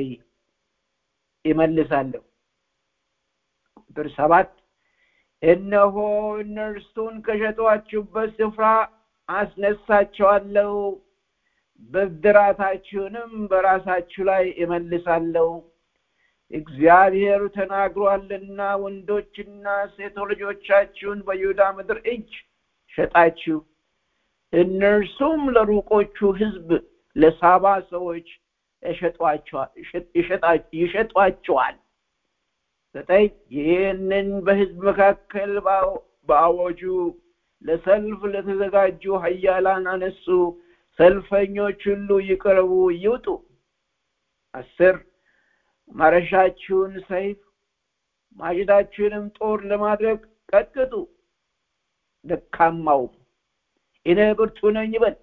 ይመልሳለሁ ቁጥር ሰባት እነሆ እነርሱን ከሸጧችሁበት ስፍራ አስነሳቸዋለሁ ብድራታችሁንም በራሳችሁ ላይ እመልሳለሁ እግዚአብሔር ተናግሯልና ወንዶችና ሴቶ ልጆቻችሁን በይሁዳ ምድር እጅ ሸጣችሁ እነርሱም ለሩቆቹ ህዝብ ለሳባ ሰዎች ይሸጧቸዋል ዘጠኝ ይህንን በህዝብ መካከል በአዋጁ ለሰልፍ ለተዘጋጁ ሀያላን አነሱ ሰልፈኞች ሁሉ ይቅረቡ ይውጡ አስር ማረሻችሁን ሰይፍ ማጭዳችሁንም ጦር ለማድረግ ቀጥቅጡ ደካማው እኔ ብርቱ ነኝ ይበል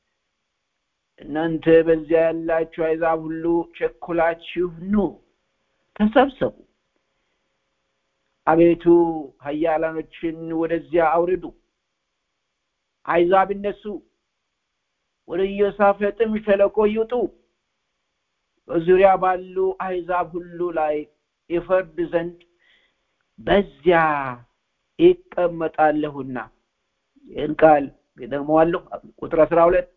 እናንተ በዚያ ያላችሁ አይዛብ ሁሉ ቸኩላችሁ ኑ ተሰብሰቡ አቤቱ ሀያላኖችን ወደዚያ አውርዱ አይዛብ እነሱ ወደ ኢዮሳፈጥም ሸለቆ ይውጡ በዙሪያ ባሉ አይዛብ ሁሉ ላይ ይፈርድ ዘንድ በዚያ ይቀመጣለሁና ይህን ቃል ይደግመዋለሁ ቁጥር አስራ ሁለት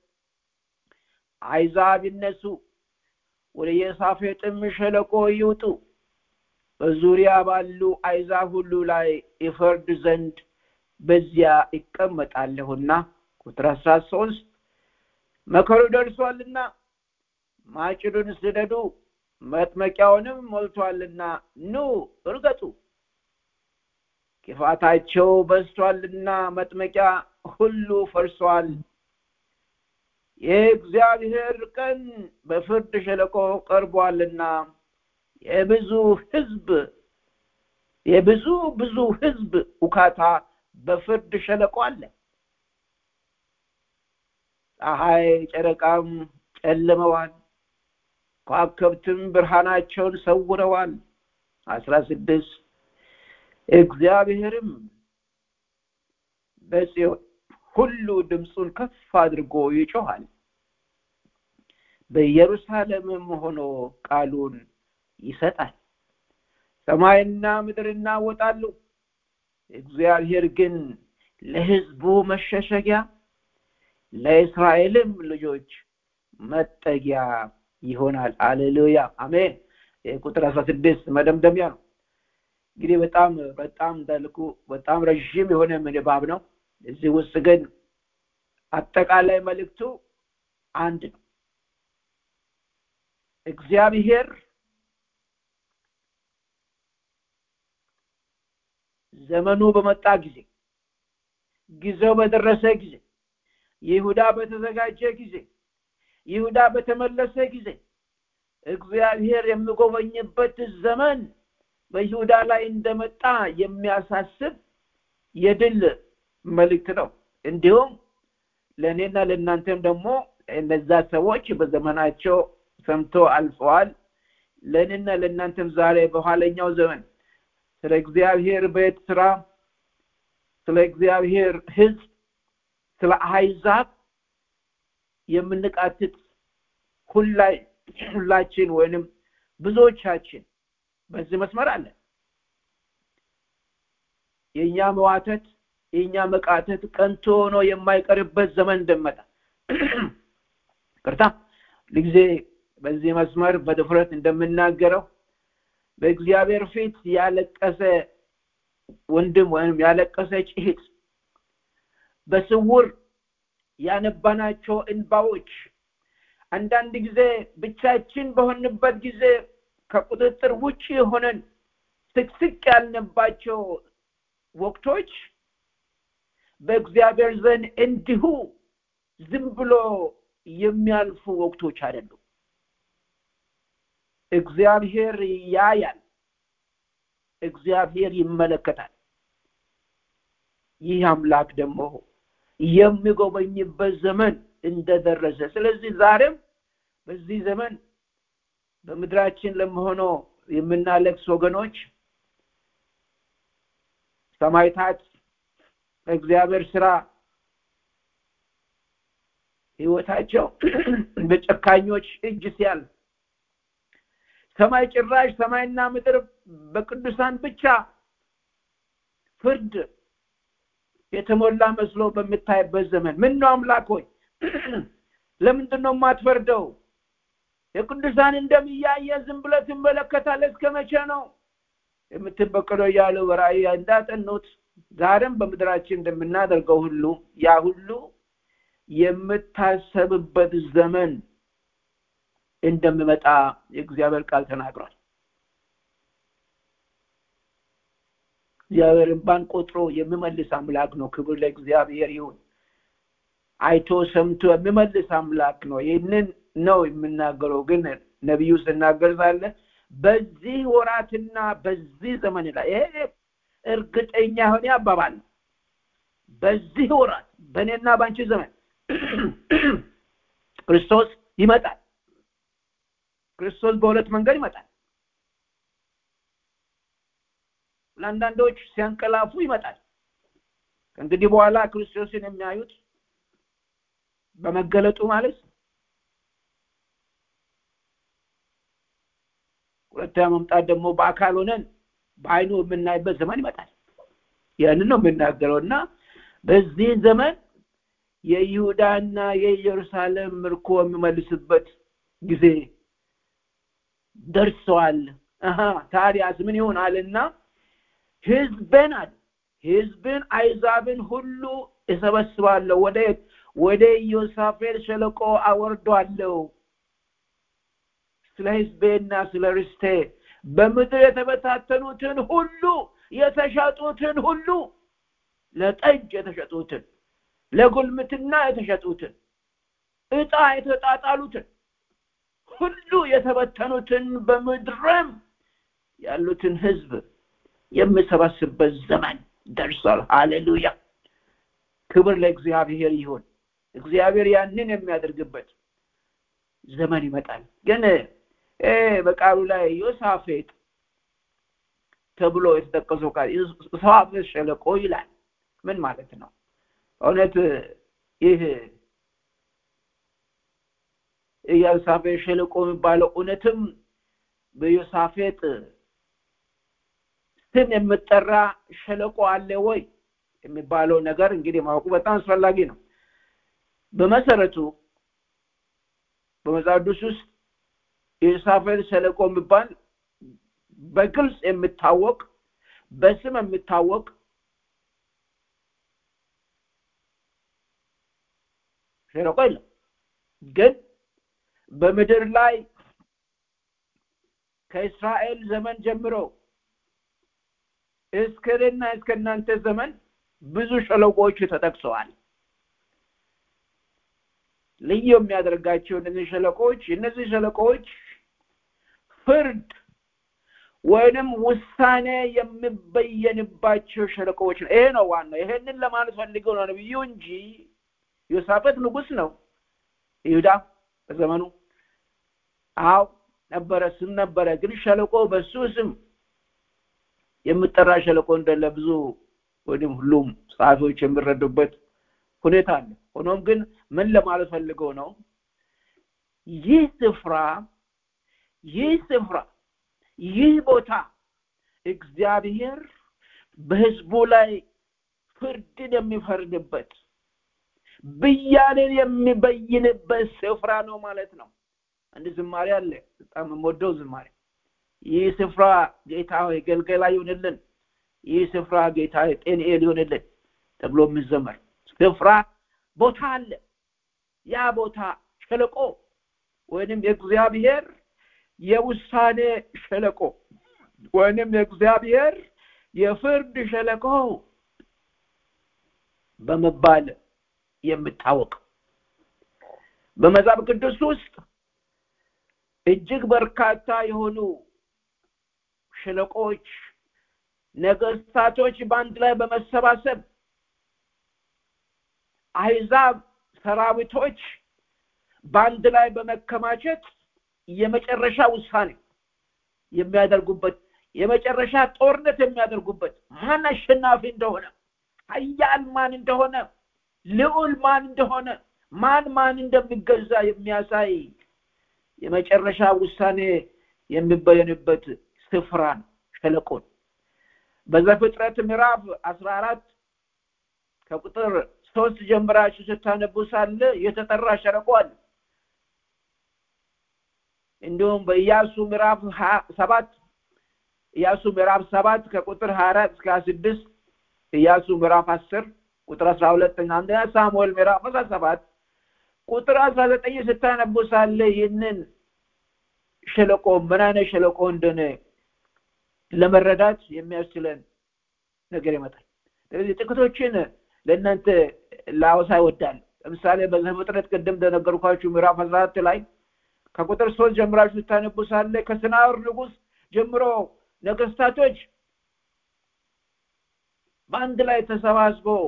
አይዛብ ይነሱ ወደ ኢዮሳፌጥም ሸለቆ ይውጡ በዙሪያ ባሉ አይዛብ ሁሉ ላይ ይፈርድ ዘንድ በዚያ ይቀመጣለሁና ቁጥር አስራ ሶስት መከሩ ደርሷልና ማጭዱን ስደዱ መጥመቂያውንም ሞልቷልና ኑ እርገጡ ክፋታቸው በስቷልና መጥመቂያ ሁሉ ፈርሷል የእግዚአብሔር ቀን በፍርድ ሸለቆ ቀርቧልና የብዙ ህዝብ የብዙ ብዙ ህዝብ ውካታ በፍርድ ሸለቆ አለ ፀሐይ ጨረቃም ጨልመዋል ከዋክብትም ብርሃናቸውን ሰውረዋል አስራ ስድስት እግዚአብሔርም በጽዮን ሁሉ ድምፁን ከፍ አድርጎ ይጮሃል በኢየሩሳሌምም ሆኖ ቃሉን ይሰጣል ሰማይና ምድር እናወጣሉ እግዚአብሔር ግን ለህዝቡ መሸሸጊያ ለእስራኤልም ልጆች መጠጊያ ይሆናል አሌሉያ አሜን ቁጥር አስራ ስድስት መደምደሚያ ነው እንግዲህ በጣም በጣም እንዳልኩ በጣም ረዥም የሆነ ምንባብ ነው እዚህ ውስጥ ግን አጠቃላይ መልእክቱ አንድ ነው እግዚአብሔር ዘመኑ በመጣ ጊዜ ጊዜው በደረሰ ጊዜ ይሁዳ በተዘጋጀ ጊዜ ይሁዳ በተመለሰ ጊዜ እግዚአብሔር የሚጎበኝበት ዘመን በይሁዳ ላይ እንደመጣ የሚያሳስብ የድል መልእክት ነው እንዲሁም ለእኔና ለእናንተም ደግሞ እነዛ ሰዎች በዘመናቸው ሰምቶ አልፈዋል ለእኔና ለእናንተም ዛሬ በኋለኛው ዘመን ስለ እግዚአብሔር ቤት ስራ ስለ እግዚአብሔር ህዝብ ስለ አህዛብ የምንቃትት ሁላችን ወይንም ብዙዎቻችን በዚህ መስመር አለ የእኛ መዋተት የእኛ መቃተት ቀንቶ ሆኖ የማይቀርበት ዘመን እንደመጣ ቅርታ ጊዜ በዚህ መስመር በድፍረት እንደምናገረው በእግዚአብሔር ፊት ያለቀሰ ወንድም ወይም ያለቀሰች እህት በስውር ያነባናቸው እንባዎች አንዳንድ ጊዜ ብቻችን በሆንበት ጊዜ ከቁጥጥር ውጭ ሆነን ስቅስቅ ያልንባቸው ወቅቶች በእግዚአብሔር ዘንድ እንዲሁ ዝም ብሎ የሚያልፉ ወቅቶች አይደሉም። እግዚአብሔር ያያል፣ እግዚአብሔር ይመለከታል። ይህ አምላክ ደግሞ የሚጎበኝበት ዘመን እንደደረሰ ስለዚህ ዛሬም በዚህ ዘመን በምድራችን ለመሆነው የምናለቅስ ወገኖች ሰማይታት በእግዚአብሔር ስራ ህይወታቸው በጨካኞች እጅ ሲያልፍ ሰማይ ጭራሽ ሰማይና ምድር በቅዱሳን ብቻ ፍርድ የተሞላ መስሎ በምታይበት ዘመን ምን ነው አምላክ ሆይ ለምንድን ነው የማትፈርደው የቅዱሳን እንደሚያየ ዝም ብለህ ትመለከታለህ እስከ መቼ ነው የምትበቀለው እያሉ በራእይ እንዳጠኑት ዛሬም በምድራችን እንደምናደርገው ሁሉ ያ ሁሉ የምታሰብበት ዘመን እንደሚመጣ የእግዚአብሔር ቃል ተናግሯል እግዚአብሔር እንባን ቆጥሮ የሚመልስ አምላክ ነው ክብር ለእግዚአብሔር ይሁን አይቶ ሰምቶ የሚመልስ አምላክ ነው ይህንን ነው የምናገረው ግን ነቢዩ ስናገር ሳለ በዚህ ወራትና በዚህ ዘመን ላይ ይሄ እርግጠኛ የሆነ አባባል ነው በዚህ ወራት በእኔና በአንቺ ዘመን ክርስቶስ ይመጣል ክርስቶስ በሁለት መንገድ ይመጣል ለአንዳንዶች ሲያንቀላፉ ይመጣል ከእንግዲህ በኋላ ክርስቶስን የሚያዩት በመገለጡ ማለት ሁለተኛ መምጣት ደግሞ በአካል ሆነን በአይኑ የምናይበት ዘመን ይመጣል ያንን ነው የምናገረው እና በዚህ ዘመን የይሁዳና የኢየሩሳሌም ምርኮ የሚመልስበት ጊዜ ደርሰዋል አሀ ታዲያስ ምን ይሆናልና ህዝብን አለ ህዝብን አይዛብን ሁሉ እሰበስባለሁ ወደ ወደ ኢዮሳፌል ሸለቆ አወርዷለሁ ስለ ህዝቤና ስለ ርስቴ በምድር የተበታተኑትን ሁሉ የተሸጡትን ሁሉ ለጠጅ የተሸጡትን ለጉልምትና የተሸጡትን እጣ የተጣጣሉትን ሁሉ የተበተኑትን በምድርም ያሉትን ህዝብ የምሰበስብበት ዘመን ደርሷል ሃሌሉያ ክብር ለእግዚአብሔር ይሁን እግዚአብሔር ያንን የሚያደርግበት ዘመን ይመጣል ግን በቃሉ ላይ ዮሳፌጥ ተብሎ የተጠቀሰው ቃል ዮሳፌጥ ሸለቆ ይላል ምን ማለት ነው እውነት ይህ የዮሳፌጥ ሸለቆ የሚባለው እውነትም በዮሳፌጥ ስም የምጠራ ሸለቆ አለ ወይ የሚባለው ነገር እንግዲህ ማወቁ በጣም አስፈላጊ ነው በመሰረቱ በመጽሐፍ ቅዱስ ውስጥ የዮሳፌጥ ሸለቆ የሚባል በግልጽ የሚታወቅ በስም የሚታወቅ ሸለቆ የለም ግን በምድር ላይ ከእስራኤል ዘመን ጀምሮ እስከና እስከ እናንተ ዘመን ብዙ ሸለቆዎች ተጠቅሰዋል ልዩ የሚያደርጋቸው እነዚህ ሸለቆዎች እነዚህ ሸለቆዎች ፍርድ ወይንም ውሳኔ የሚበየንባቸው ሸለቆዎች ነው ይሄ ነው ዋናው ይሄንን ለማለት ፈልገው ነው ነብዩ እንጂ ዮሳፈት ንጉስ ነው ይሁዳ በዘመኑ አው ነበረ ስም ነበረ ግን ሸለቆ በሱ ስም የምጠራ ሸለቆ እንደለ ብዙ ወይም ሁሉም ጸሐፊዎች የሚረዱበት ሁኔታ አለ ሆኖም ግን ምን ለማለት ፈልገው ነው ይህ ስፍራ ይህ ስፍራ ይህ ቦታ እግዚአብሔር በህዝቡ ላይ ፍርድን የሚፈርድበት ብያንን የሚበይንበት ስፍራ ነው ማለት ነው አንድ ዝማሬ አለ በጣም የምወደው ዝማሬ ይህ ስፍራ ጌታ ሆይ ገልገላ ይሁንልን ይህ ስፍራ ጌታ ጤንኤል ይሁንልን ተብሎ የሚዘመር ስፍራ ቦታ አለ ያ ቦታ ሸለቆ ወይንም የእግዚአብሔር የውሳኔ ሸለቆ ወይንም የእግዚአብሔር የፍርድ ሸለቆ በመባል የምታወቅ በመጽሐፍ ቅዱስ ውስጥ እጅግ በርካታ የሆኑ ሸለቆች ነገስታቶች በአንድ ላይ በመሰባሰብ አሕዛብ ሰራዊቶች በአንድ ላይ በመከማቸት የመጨረሻ ውሳኔ የሚያደርጉበት የመጨረሻ ጦርነት የሚያደርጉበት ማን አሸናፊ እንደሆነ ሀያል ማን እንደሆነ ልዑል ማን እንደሆነ ማን ማን እንደሚገዛ የሚያሳይ የመጨረሻ ውሳኔ የሚበየንበት ስፍራ ነው ሸለቆን በዘፍጥረት ምዕራፍ አስራ አራት ከቁጥር ሶስት ጀምራችሁ ስታነቡ ሳለ የተጠራ ሸለቆ አለ እንዲሁም በኢያሱ ምዕራፍ ሰባት ኢያሱ ምዕራፍ ሰባት ከቁጥር ሀያ አራት እስከ ሀያ ስድስት ኢያሱ ምዕራፍ አስር ቁጥር አስራ ሁለት አንደኛ ሳሙኤል ምዕራፍ አስራ ሰባት ቁጥር አስራ ዘጠኝ ስታነቡ ሳለ ይህንን ሸለቆ ምን አይነት ሸለቆ እንደሆነ ለመረዳት የሚያስችለን ነገር ይመጣል ስለዚህ ጥቂቶችን ለእናንተ ላወሳ ይወዳል ለምሳሌ በዘፍጥረት ቅድም እንደነገርኳችሁ ምዕራፍ አስራ አራት ላይ ከቁጥር ሶስት ጀምራችሁ ስታነቡ ሳለ ከስናር ንጉስ ጀምሮ ነገስታቶች በአንድ ላይ ተሰባስበው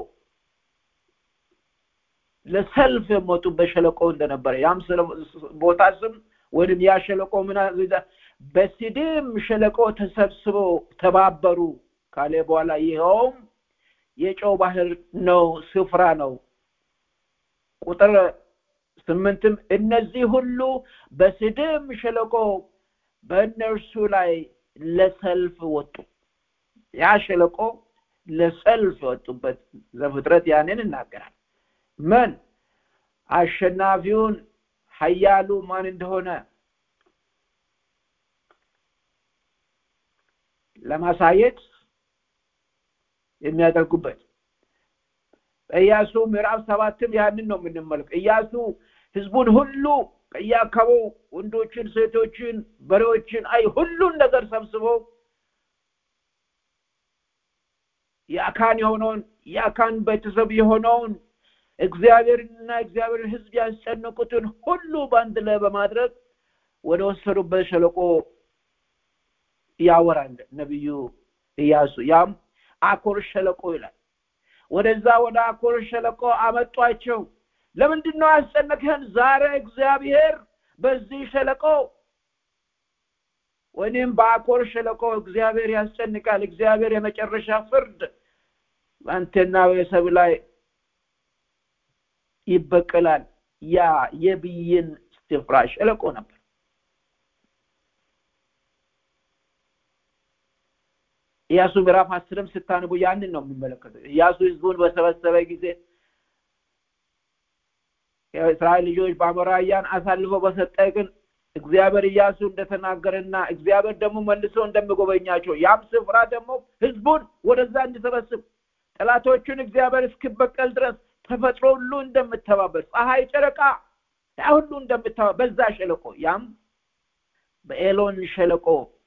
ለሰልፍ የሞቱበት ሸለቆ እንደነበረ ያም ቦታ ስም ወይም ያ ሸለቆ ምን በሲዲም ሸለቆ ተሰብስበው ተባበሩ ካለ በኋላ ይኸውም የጨው ባህር ነው ስፍራ ነው ቁጥር ስምንትም እነዚህ ሁሉ በስድም ሸለቆ በእነርሱ ላይ ለሰልፍ ወጡ ያ ሸለቆ ለሰልፍ የወጡበት ዘፍጥረት ያንን ይናገራል ምን አሸናፊውን ሀያሉ ማን እንደሆነ ለማሳየት የሚያደርጉበት ኢያሱ ምዕራፍ ሰባትም ያንን ነው የምንመለከው ኢያሱ ህዝቡን ሁሉ ከየአካባቢው ወንዶችን ሴቶችን በሬዎችን አይ ሁሉን ነገር ሰብስበው የአካን የሆነውን የአካን ቤተሰብ የሆነውን እግዚአብሔርንና እግዚአብሔርን ህዝብ ያስጨነቁትን ሁሉ በአንድ ላይ በማድረግ ወደ ወሰዱበት ሸለቆ ያወራል ነቢዩ ኢያሱ ያም አኮር ሸለቆ ይላል ወደዛ ወደ አኮር ሸለቆ አመጧቸው ለምንድን ነው ያስጨነቅህን ዛሬ እግዚአብሔር በዚህ ሸለቆ ወይም በአኮር ሸለቆ እግዚአብሔር ያስጨንቃል እግዚአብሔር የመጨረሻ ፍርድ በአንተና ቤተሰብ ላይ ይበቀላል ያ የብይን ስፍራ ሸለቆ ነበር ኢያሱ ምዕራፍ አስርም ስታንቡ ያንን ነው የሚመለከተው ኢያሱ ህዝቡን በሰበሰበ ጊዜ የእስራኤል ልጆች በአሞራውያን አሳልፎ በሰጠ ግን እግዚአብሔር ኢያሱ እንደተናገረና እግዚአብሔር ደግሞ መልሶ እንደሚጎበኛቸው ያም ስፍራ ደግሞ ህዝቡን ወደዛ እንዲሰበስብ ጠላቶቹን እግዚአብሔር እስኪበቀል ድረስ ተፈጥሮ ሁሉ እንደምተባበር ፀሐይ ጨረቃ ያ ሁሉ እንደምተባበር በዛ ሸለቆ ያም በኤሎን ሸለቆ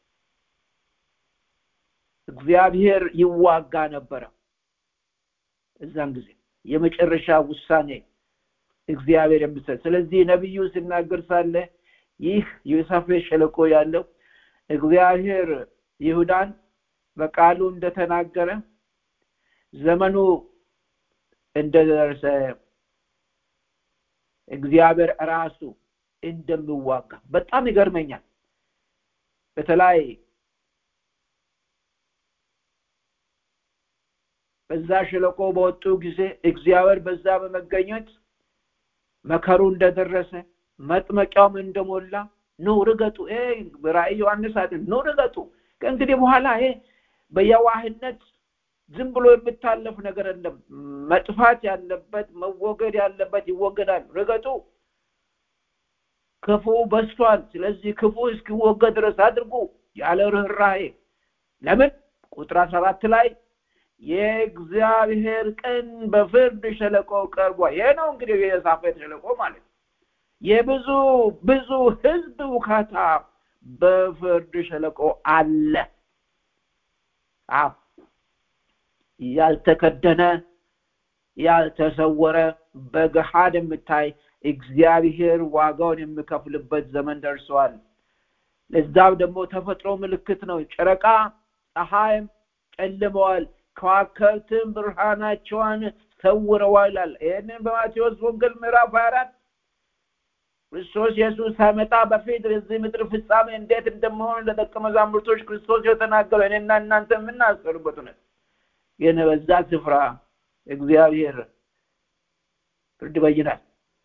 እግዚአብሔር ይዋጋ ነበረ እዛን ጊዜ የመጨረሻ ውሳኔ እግዚአብሔር የምሰጥ ስለዚህ ነቢዩ ሲናገር ሳለ ይህ የሳፌት ሸለቆ ያለው እግዚአብሔር ይሁዳን በቃሉ እንደተናገረ ዘመኑ እንደደረሰ እግዚአብሔር ራሱ እንደሚዋጋ በጣም ይገርመኛል በተለይ በዛ ሸለቆ በወጡ ጊዜ እግዚአብሔር በዛ በመገኘት መከሩ እንደደረሰ መጥመቂያውም እንደሞላ ኑ ርገጡ ራእይ ዮሐንስ አለ ኑ ርገጡ ከእንግዲህ በኋላ ይሄ በየዋህነት ዝም ብሎ የምታለፍ ነገር የለም መጥፋት ያለበት መወገድ ያለበት ይወገዳል ርገጡ ክፉ በስቷል ስለዚህ ክፉ እስኪወገድ ድረስ አድርጉ ያለ ርኅራሄ ለምን ቁጥር አስራ አራት ላይ የእግዚአብሔር ቀን በፍርድ ሸለቆ ቀርቧል ይሄ ነው እንግዲህ የሳፌት ሸለቆ ማለት የብዙ ብዙ ህዝብ ውካታ በፍርድ ሸለቆ አለ አዎ ያልተከደነ ያልተሰወረ በገሃድ የምታይ እግዚአብሔር ዋጋውን የሚከፍልበት ዘመን ደርሰዋል ለዛም ደግሞ ተፈጥሮ ምልክት ነው ጨረቃ ፀሐይም ጨልመዋል ከዋክብትም ብርሃናቸውን ሰውረዋል ይላል ይህንን በማቴዎስ ወንጌል ምዕራፍ 24 ክርስቶስ ኢየሱስ ሳይመጣ በፊት የዚህ ምድር ፍጻሜ እንዴት እንደመሆን ለደቀ መዛሙርቶች ክርስቶስ የተናገረው እኔና እናንተ የምናስቀሩበት እውነት ግን በዛ ስፍራ እግዚአብሔር ፍርድ በይናል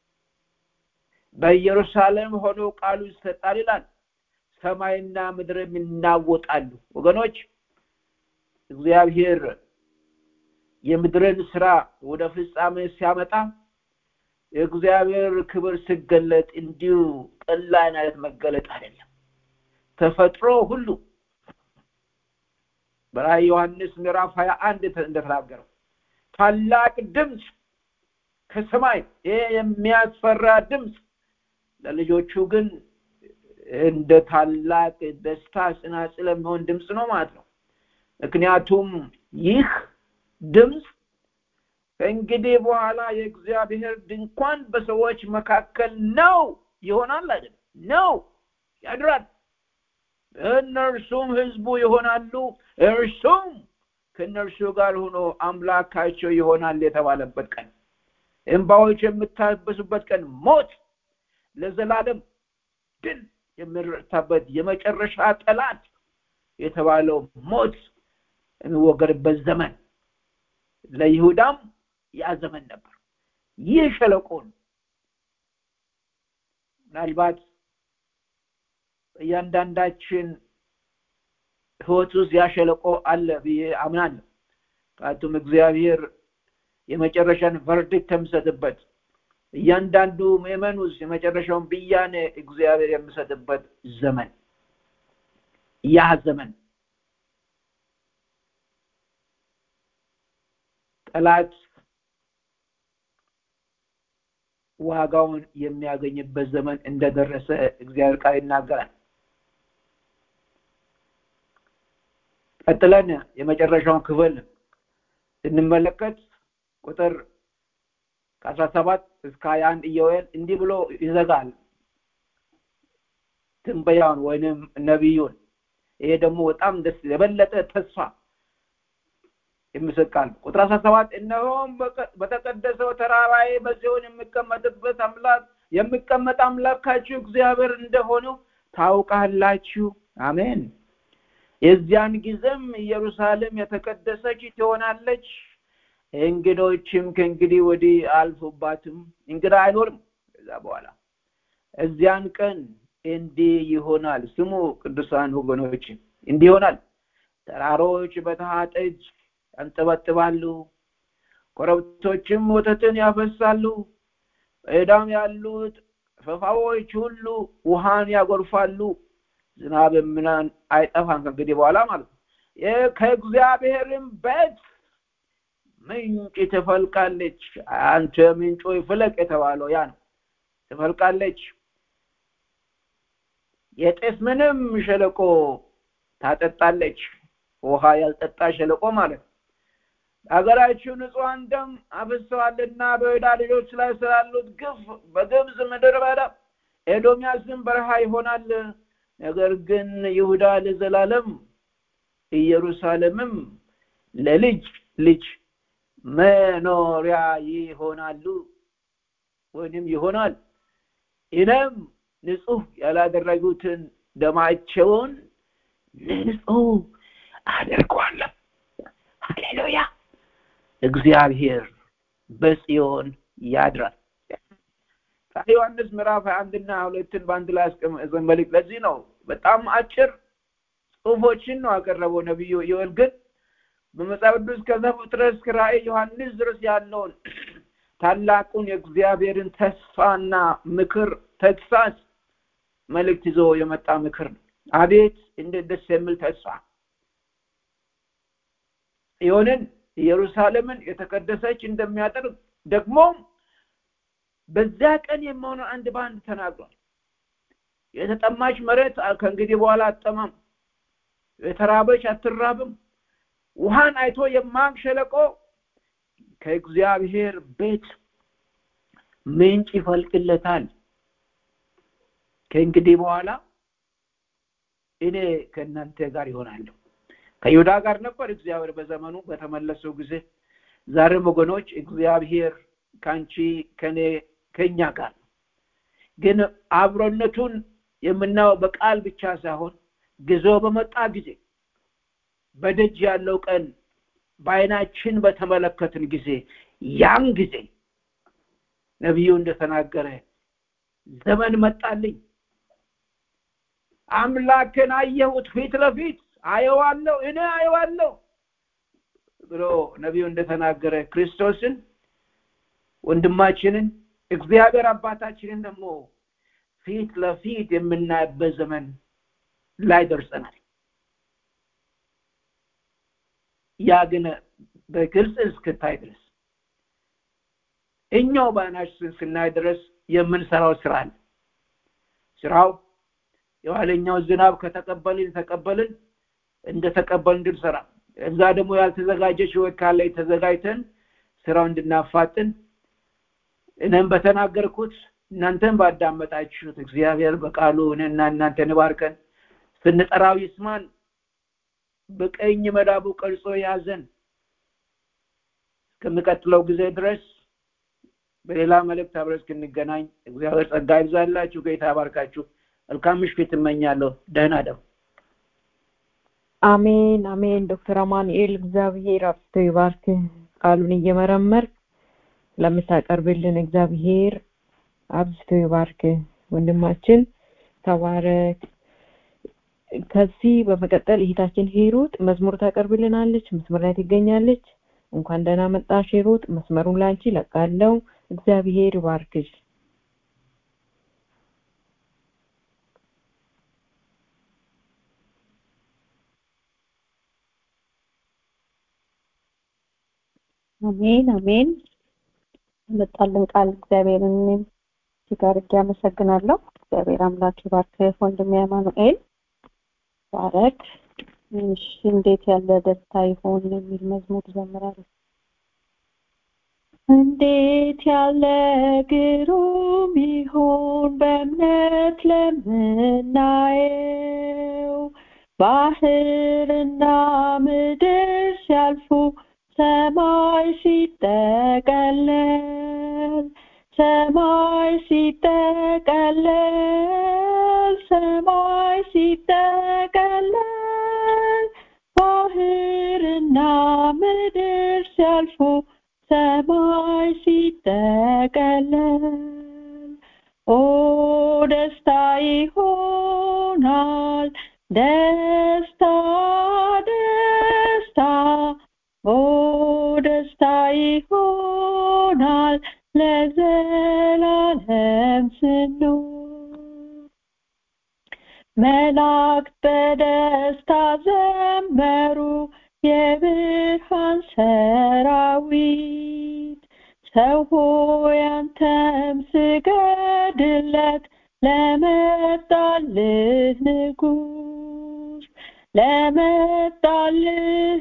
በኢየሩሳሌም ሆኖ ቃሉ ይሰጣል ይላል ሰማይና ምድርም ይናወጣሉ ወገኖች እግዚአብሔር የምድርን ስራ ወደ ፍጻሜ ሲያመጣ የእግዚአብሔር ክብር ሲገለጥ እንዲሁ ቀላል አይነት መገለጥ አይደለም ተፈጥሮ ሁሉ በራእይ ዮሐንስ ምዕራፍ ሀያ አንድ እንደተናገረው ታላቅ ድምፅ ከሰማይ ይሄ የሚያስፈራ ድምፅ ለልጆቹ ግን እንደ ታላቅ ደስታ ጽናጽል የሚሆን ድምፅ ነው ማለት ነው ምክንያቱም ይህ ድምፅ ከእንግዲህ በኋላ የእግዚአብሔር ድንኳን በሰዎች መካከል ነው ይሆናል አይደል ነው ያድራል እነርሱም ህዝቡ ይሆናሉ እርሱም ከእነርሱ ጋር ሆኖ አምላካቸው ይሆናል የተባለበት ቀን እንባዎች የምታበሱበት ቀን ሞት ለዘላለም ድል የሚረታበት የመጨረሻ ጠላት የተባለው ሞት የሚወገድበት ዘመን ለይሁዳም ያ ዘመን ነበር ይህ ሸለቆ ነው ምናልባት እያንዳንዳችን ህይወት ውስጥ ያ ሸለቆ አለ ብዬ አምናለሁ ምክንያቱም እግዚአብሔር የመጨረሻን ቨርዲክት የሚሰጥበት እያንዳንዱ ምእመን ውስጥ የመጨረሻውን ብያኔ እግዚአብሔር የሚሰጥበት ዘመን ያ ዘመን ጠላት ዋጋውን የሚያገኝበት ዘመን እንደደረሰ እግዚአብሔር ቃል ይናገራል ቀጥለን የመጨረሻውን ክፍል ስንመለከት ቁጥር ከአስራ ሰባት እስከ ሀያ አንድ ኢዮኤል እንዲህ ብሎ ይዘጋል ትንበያውን ወይንም ነቢዩን ይሄ ደግሞ በጣም ደስ የበለጠ ተስፋ የሚሰቃል ቁጥር አስራ ሰባት እነሆም በተቀደሰው ተራራዬ በዚሆን የሚቀመጥበት አምላክ የሚቀመጥ አምላካችሁ እግዚአብሔር እንደሆነው ታውቃላችሁ አሜን የዚያን ጊዜም ኢየሩሳሌም የተቀደሰች ትሆናለች እንግዶችም ከእንግዲህ ወዲህ አልፉባትም እንግዳ አይኖርም ከዛ በኋላ እዚያን ቀን እንዲህ ይሆናል ስሙ ቅዱሳን ወገኖች እንዲህ ይሆናል ተራሮች በተሃ ጠጅ ያንጠበጥባሉ ኮረብቶችም ወተትን ያፈሳሉ በዕዳም ያሉት ፈፋዎች ሁሉ ውሃን ያጎርፋሉ ዝናብ ምናን አይጠፋም ከእንግዲህ በኋላ ማለት ነው ከእግዚአብሔርም ቤት ምንጭ ትፈልቃለች አንተ ምንጮ ፍለቅ የተባለው ያ ነው ትፈልቃለች የጤስ ምንም ሸለቆ ታጠጣለች ውሃ ያልጠጣ ሸለቆ ማለት ነው ሀገራችሁ ንጹሐን ደም አፍሰዋልና በይሁዳ ልጆች ላይ ስላሉት ግፍ በግብፅ ምድር በዳ ኤዶሚያስም በረሃ ይሆናል ነገር ግን ይሁዳ ለዘላለም ኢየሩሳሌምም ለልጅ ልጅ መኖሪያ ይሆናሉ ወይንም ይሆናል እኔም ንጹህ ያላደረጉትን ደማቸውን ንጹህ አደርጓለሁ ሃሌሉያ እግዚአብሔር በጽዮን ያድራል ዮሐንስ ምዕራፍ አንድና ሁለትን በአንድ ላይ መልክ ለዚህ ነው በጣም አጭር ጽሁፎችን ነው ያቀረበው ነቢዩ ዮል ግን በመጽሐፍ ቅዱስ ከዘፍጥረት እስከ ራእይ ዮሐንስ ድረስ ያለውን ታላቁን የእግዚአብሔርን ተስፋና ምክር ተግሳስ መልእክት ይዞ የመጣ ምክር ነው አቤት እንዴት ደስ የሚል ተስፋ ይሆንን ኢየሩሳሌምን የተቀደሰች እንደሚያደርግ ደግሞ በዚያ ቀን የመሆኑ አንድ በአንድ ተናግሯል የተጠማች መሬት ከእንግዲህ በኋላ አጠማም የተራበች አትራብም ውሃን አይቶ የማቅ ሸለቆ ከእግዚአብሔር ቤት ምንጭ ይፈልቅለታል ከእንግዲህ በኋላ እኔ ከእናንተ ጋር ይሆናለሁ ከይሁዳ ጋር ነበር እግዚአብሔር በዘመኑ በተመለሰው ጊዜ ዛሬም ወገኖች እግዚአብሔር ከአንቺ ከኔ ከኛ ጋር ነው ግን አብሮነቱን የምናየው በቃል ብቻ ሳይሆን ጊዜው በመጣ ጊዜ በደጅ ያለው ቀን በአይናችን በተመለከትን ጊዜ ያን ጊዜ ነቢዩ እንደተናገረ ዘመን መጣልኝ አምላክን አየሁት ፊት ለፊት አየዋለሁ እኔ አየዋለሁ ብሎ ነቢዩ እንደተናገረ ክርስቶስን ወንድማችንን እግዚአብሔር አባታችንን ደግሞ ፊት ለፊት የምናይበት ዘመን ላይ ደርሰናል ያ ግን በግልጽ እስክታይ ድረስ እኛው በአይናችን ስናይ ድረስ የምንሰራው ስራ አለ ስራው የኋለኛው ዝናብ ከተቀበልን ተቀበልን እንደተቀበልን እንድንሰራ እዛ ደግሞ ያልተዘጋጀች ህይወት ካለ ተዘጋጅተን ስራው እንድናፋጥን እኔም በተናገርኩት እናንተም ባዳመጣችሁት እግዚአብሔር በቃሉ እኔና እናንተን ባርከን ስንጠራው ይስማን በቀኝ መዳቡ ቀርጾ ያዘን እስከሚቀጥለው ጊዜ ድረስ በሌላ መልእክት አብረን እስክንገናኝ እግዚአብሔር ጸጋ ይብዛላችሁ ጌታ ባርካችሁ መልካም ምሽት እመኛለሁ ደህና ደሩ አሜን አሜን ዶክተር አማኑኤል እግዚአብሔር አብዝቶ ይባርክ ቃሉን እየመረመር ለምታቀርብልን እግዚአብሔር አብዝቶ ይባርክ ወንድማችን ተባረክ ከዚህ በመቀጠል እህታችን ሂሩት መዝሙር ታቀርብልናለች መስመር ላይ ትገኛለች እንኳን ደህና መጣሽ ሂሩት መስመሩን ላንቺ ለቃለው እግዚአብሔር ይባርክሽ አሜን አሜን መጣልን ቃል እግዚአብሔርን እጅግ አድርጌ አመሰግናለሁ እግዚአብሔር አምላክ ይባርክህ ወንድሜ አማኑኤል ባረክ እሺ እንዴት ያለ ደስታ ይሆን የሚል መዝሙር ዘምራለሁ እንዴት ያለ ግሩም ይሆን በእምነት ለምናየው ባህርና ምድር ሲያልፉ ሰማይ ሲጠቀለል ሰማይ ሲጠቀለል ሰማይ ሲጠቀለል ባህርና ምድር ሲያልፉ ሰማይ ሲጠቀለል ኦ ደስታ ይሆናል ደስታ ደስታ ኦ ደስታ ይሆናል ለዘላለም ስኖር መላእክት በደስታ ዘመሩ የብርሃን ሰራዊት ሰው ሆይ አንተም ስገድለት ለመጣልህ ንጉስ ለመጣልህ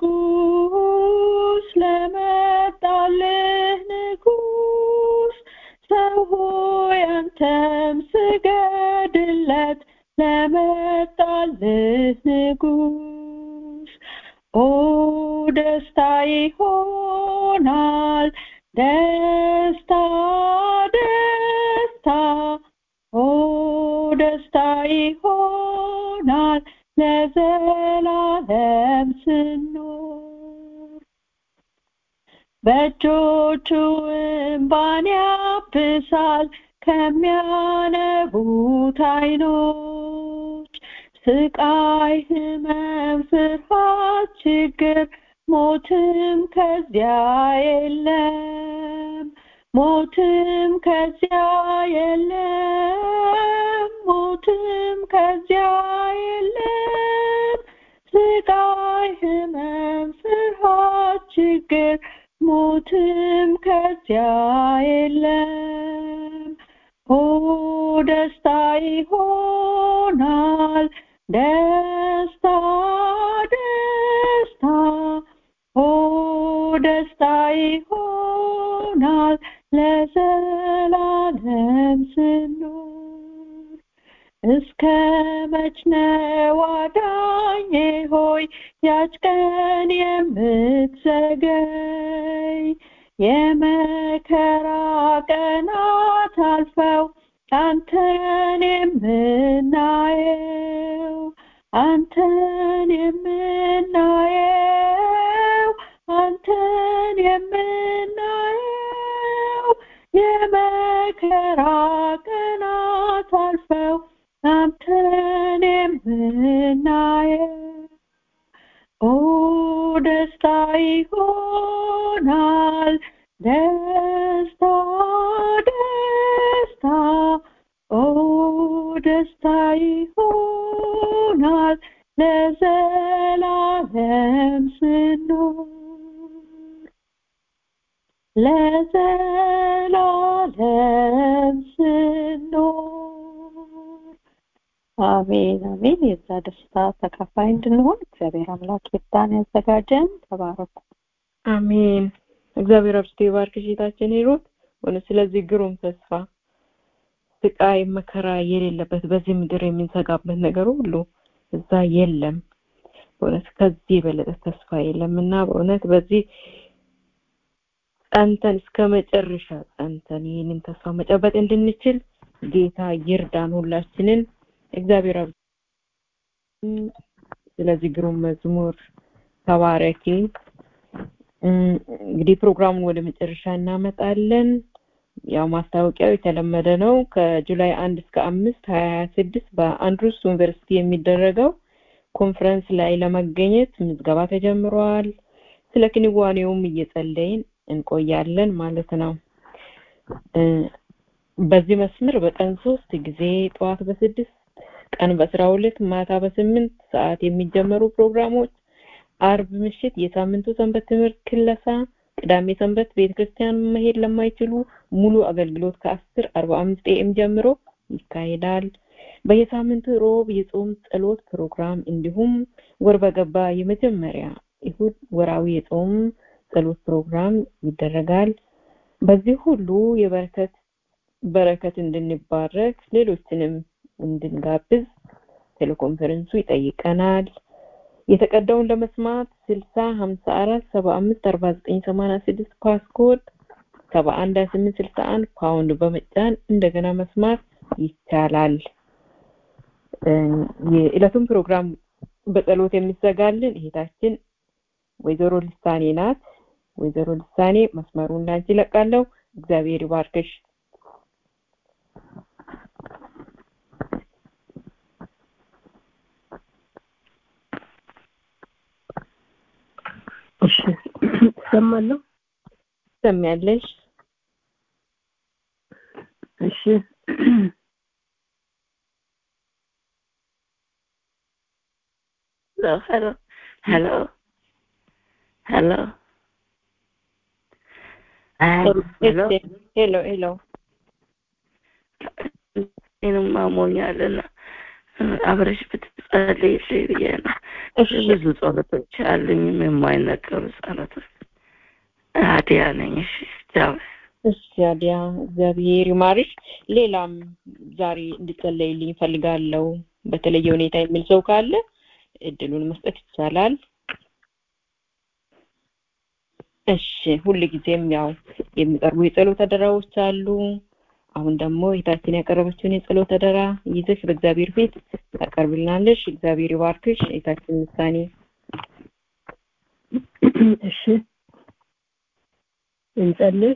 ንጉስ ለመጣልህ ንጉስ ሰው ሆይ አንተም ስገድለት ለመጣልህ ንጉስ ኦ ደስታ ይሆናል ደስታ ደስታ ኦ ደስታ ይሆናል ለዘላለም ስኖር በእጆቹ እምባን ያብሳል ከሚያነቡት አይኖች ስቃይ ህመም ፍርሃት ችግር ሞትም ከዚያ የለም ሞትም ከዚያ የለም ሞትም ከዚያ የለም ስቃይ ህመም ፍርሃት ችግር ሞትም ከዚያ የለም ኦ ደስታ ይሆናል ደስታ ደስታ ኦ ደስታ ይሆናል ይሆናል ለዘላለም ስኖር እስከ መች ነው አዳኜ ሆይ ያች ቀን የምትዘገይ የመከራ ቀናት አልፈው አንተን የምናየው አንተን የምናየው አንተን የምናየው የመከራ ቀናት አልፈው አንተን የምናየው ኦ ደስታ ይሆናል ደስታ ደስታ ኦ ደስታ ይሆናል ለዘላለም ስኖር ለዘላለም ስኖር አሜን አሜን የዛ ደስታ ተካፋይ እንድንሆን እግዚአብሔር አምላክ ይርዳን ያዘጋጀን ተባረኩ አሜን እግዚአብሔር አብስቶ ይባርክሽ ጌታችን ሂሩት ሆነ ስለዚህ ግሩም ተስፋ ስቃይ መከራ የሌለበት በዚህ ምድር የምንሰጋበት ነገር ሁሉ እዛ የለም በእውነት ከዚህ የበለጠ ተስፋ የለም እና በእውነት በዚህ ጸንተን እስከ መጨረሻ ጸንተን ይህንን ተስፋ መጨበጥ እንድንችል ጌታ ይርዳን ሁላችንን እግዚአብሔር አብ ስለዚህ ግሩም መዝሙር ተባረኪ እንግዲህ ፕሮግራሙን ወደ መጨረሻ እናመጣለን ያው ማስታወቂያው የተለመደ ነው ከጁላይ አንድ እስከ አምስት ሀያ ሀያ ስድስት በአንድሩስ ዩኒቨርሲቲ የሚደረገው ኮንፈረንስ ላይ ለመገኘት ምዝገባ ተጀምሯል ስለ ክንዋኔውም እየጸለይን እንቆያለን ማለት ነው በዚህ መስመር በቀን ሶስት ጊዜ ጠዋት በስድስት ቀን በአስራ ሁለት ማታ በስምንት ሰዓት የሚጀመሩ ፕሮግራሞች አርብ ምሽት የሳምንቱ ሰንበት ትምህርት ክለሳ ቅዳሜ ሰንበት ቤተክርስቲያን መሄድ ለማይችሉ ሙሉ አገልግሎት ከአስር አርባ አምስት ኤም ጀምሮ ይካሄዳል በየሳምንቱ ሮብ የጾም ጸሎት ፕሮግራም እንዲሁም ወር በገባ የመጀመሪያ ይሁድ ወራዊ የጾም ጸሎት ፕሮግራም ይደረጋል በዚህ ሁሉ የበረከት በረከት እንድንባረክ ሌሎችንም እንድንጋብዝ ቴሌኮንፈረንሱ ይጠይቀናል የተቀዳውን ለመስማት 60 54 75 49 86 ፓስኮድ 71 28 61 ፓውንድ በመጫን እንደገና መስማት ይቻላል የዕለቱን ፕሮግራም በጸሎት የሚዘጋልን እህታችን ወይዘሮ ልሳኔ ናት ወይዘሮ ልሳኔ መስመሩን ላንቺ ለቃለሁ እግዚአብሔር ይባርክሽ እሺ ሰማለሁ ሰሚያለሽ እሺ ሄሎ ሄሎ ሄሎ ሄሎ ሄሎ ሄሎ እኔንም አሞኛልና አብረሽ ብትጸልይልኝ ብዬ ነው። ብዙ ጸሎቶች አሉኝም የማይነገሩ ጸሎቶች። አዲያ ነኝ። እሺ ቻው። እሺ አዲያ እግዚአብሔር ይማርሽ። ሌላም ዛሬ እንድጸለይልኝ ፈልጋለሁ በተለየ ሁኔታ የሚል ሰው ካለ እድሉን መስጠት ይቻላል። እሺ ሁል ጊዜም ያው የሚቀርቡ የጸሎት አደራዎች አሉ። አሁን ደግሞ እህታችን ያቀረበችውን የጸሎት አደራ ይዘሽ በእግዚአብሔር ፊት ታቀርብልናለሽ። እግዚአብሔር ይባርክሽ። እህታችን ምሳኔ እሺ እንጸልይ።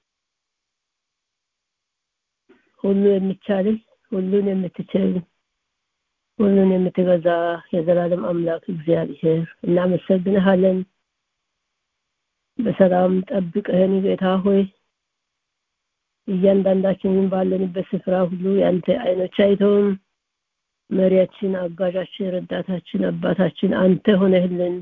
ሁሉ የሚቻልህ ሁሉን የምትችል ሁሉን የምትገዛ የዘላለም አምላክ እግዚአብሔር እናመሰግንሃለን። በሰላም ጠብቀህን ጌታ ሆይ እያንዳንዳችንን ባለንበት ስፍራ ሁሉ ያንተ አይኖች አይተውም መሪያችን፣ አጋዣችን፣ ረዳታችን፣ አባታችን አንተ ሆነህልን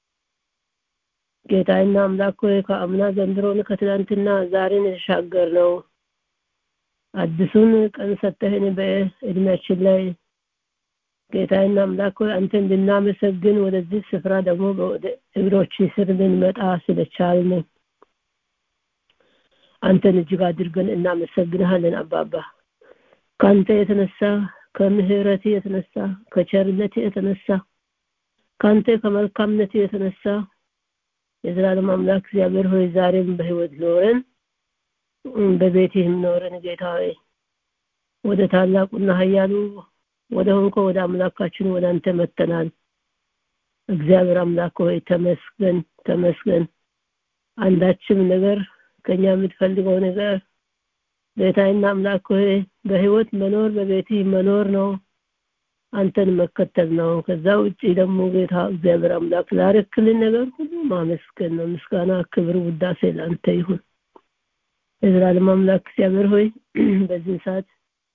ጌታና አምላክ ሆይ ከአምና ዘንድሮን ከትላንትና ዛሬን የተሻገር ነው አዲሱን ቀን ሰጠህን በእድሜያችን ላይ ጌታና አምላክ ሆይ አንተ እንድናመሰግን ወደዚህ ስፍራ ደግሞ ወደ እግሮች ስር ልንመጣ ስለቻልን አንተን እጅግ አድርገን እናመሰግንሃለን አባባ ከአንተ የተነሳ ከምህረት የተነሳ ከቸርነት የተነሳ ከአንተ ከመልካምነት የተነሳ የዘላለም አምላክ እግዚአብሔር ሆይ ዛሬም በህይወት ኖረን በቤትህም ኖረን ጌታ ሆይ ወደ ታላቁና ኃያሉ ወደ ሆንኮ ወደ አምላካችን ወደ አንተ መተናል እግዚአብሔር አምላክ ሆይ ተመስገን ተመስገን አንዳችም ነገር ከኛ የምትፈልገው ነገር ጌታዬና አምላክ ሆይ በህይወት መኖር በቤትህ መኖር ነው አንተን መከተል ነው ከዛ ውጪ ደግሞ ጌታ እግዚአብሔር አምላክ ላረክልን ነገር ሁሉ ማመስገን ነው ምስጋና ክብር ውዳሴ ለአንተ ይሁን የዘላለም አምላክ እግዚአብሔር ሆይ በዚህ ሰዓት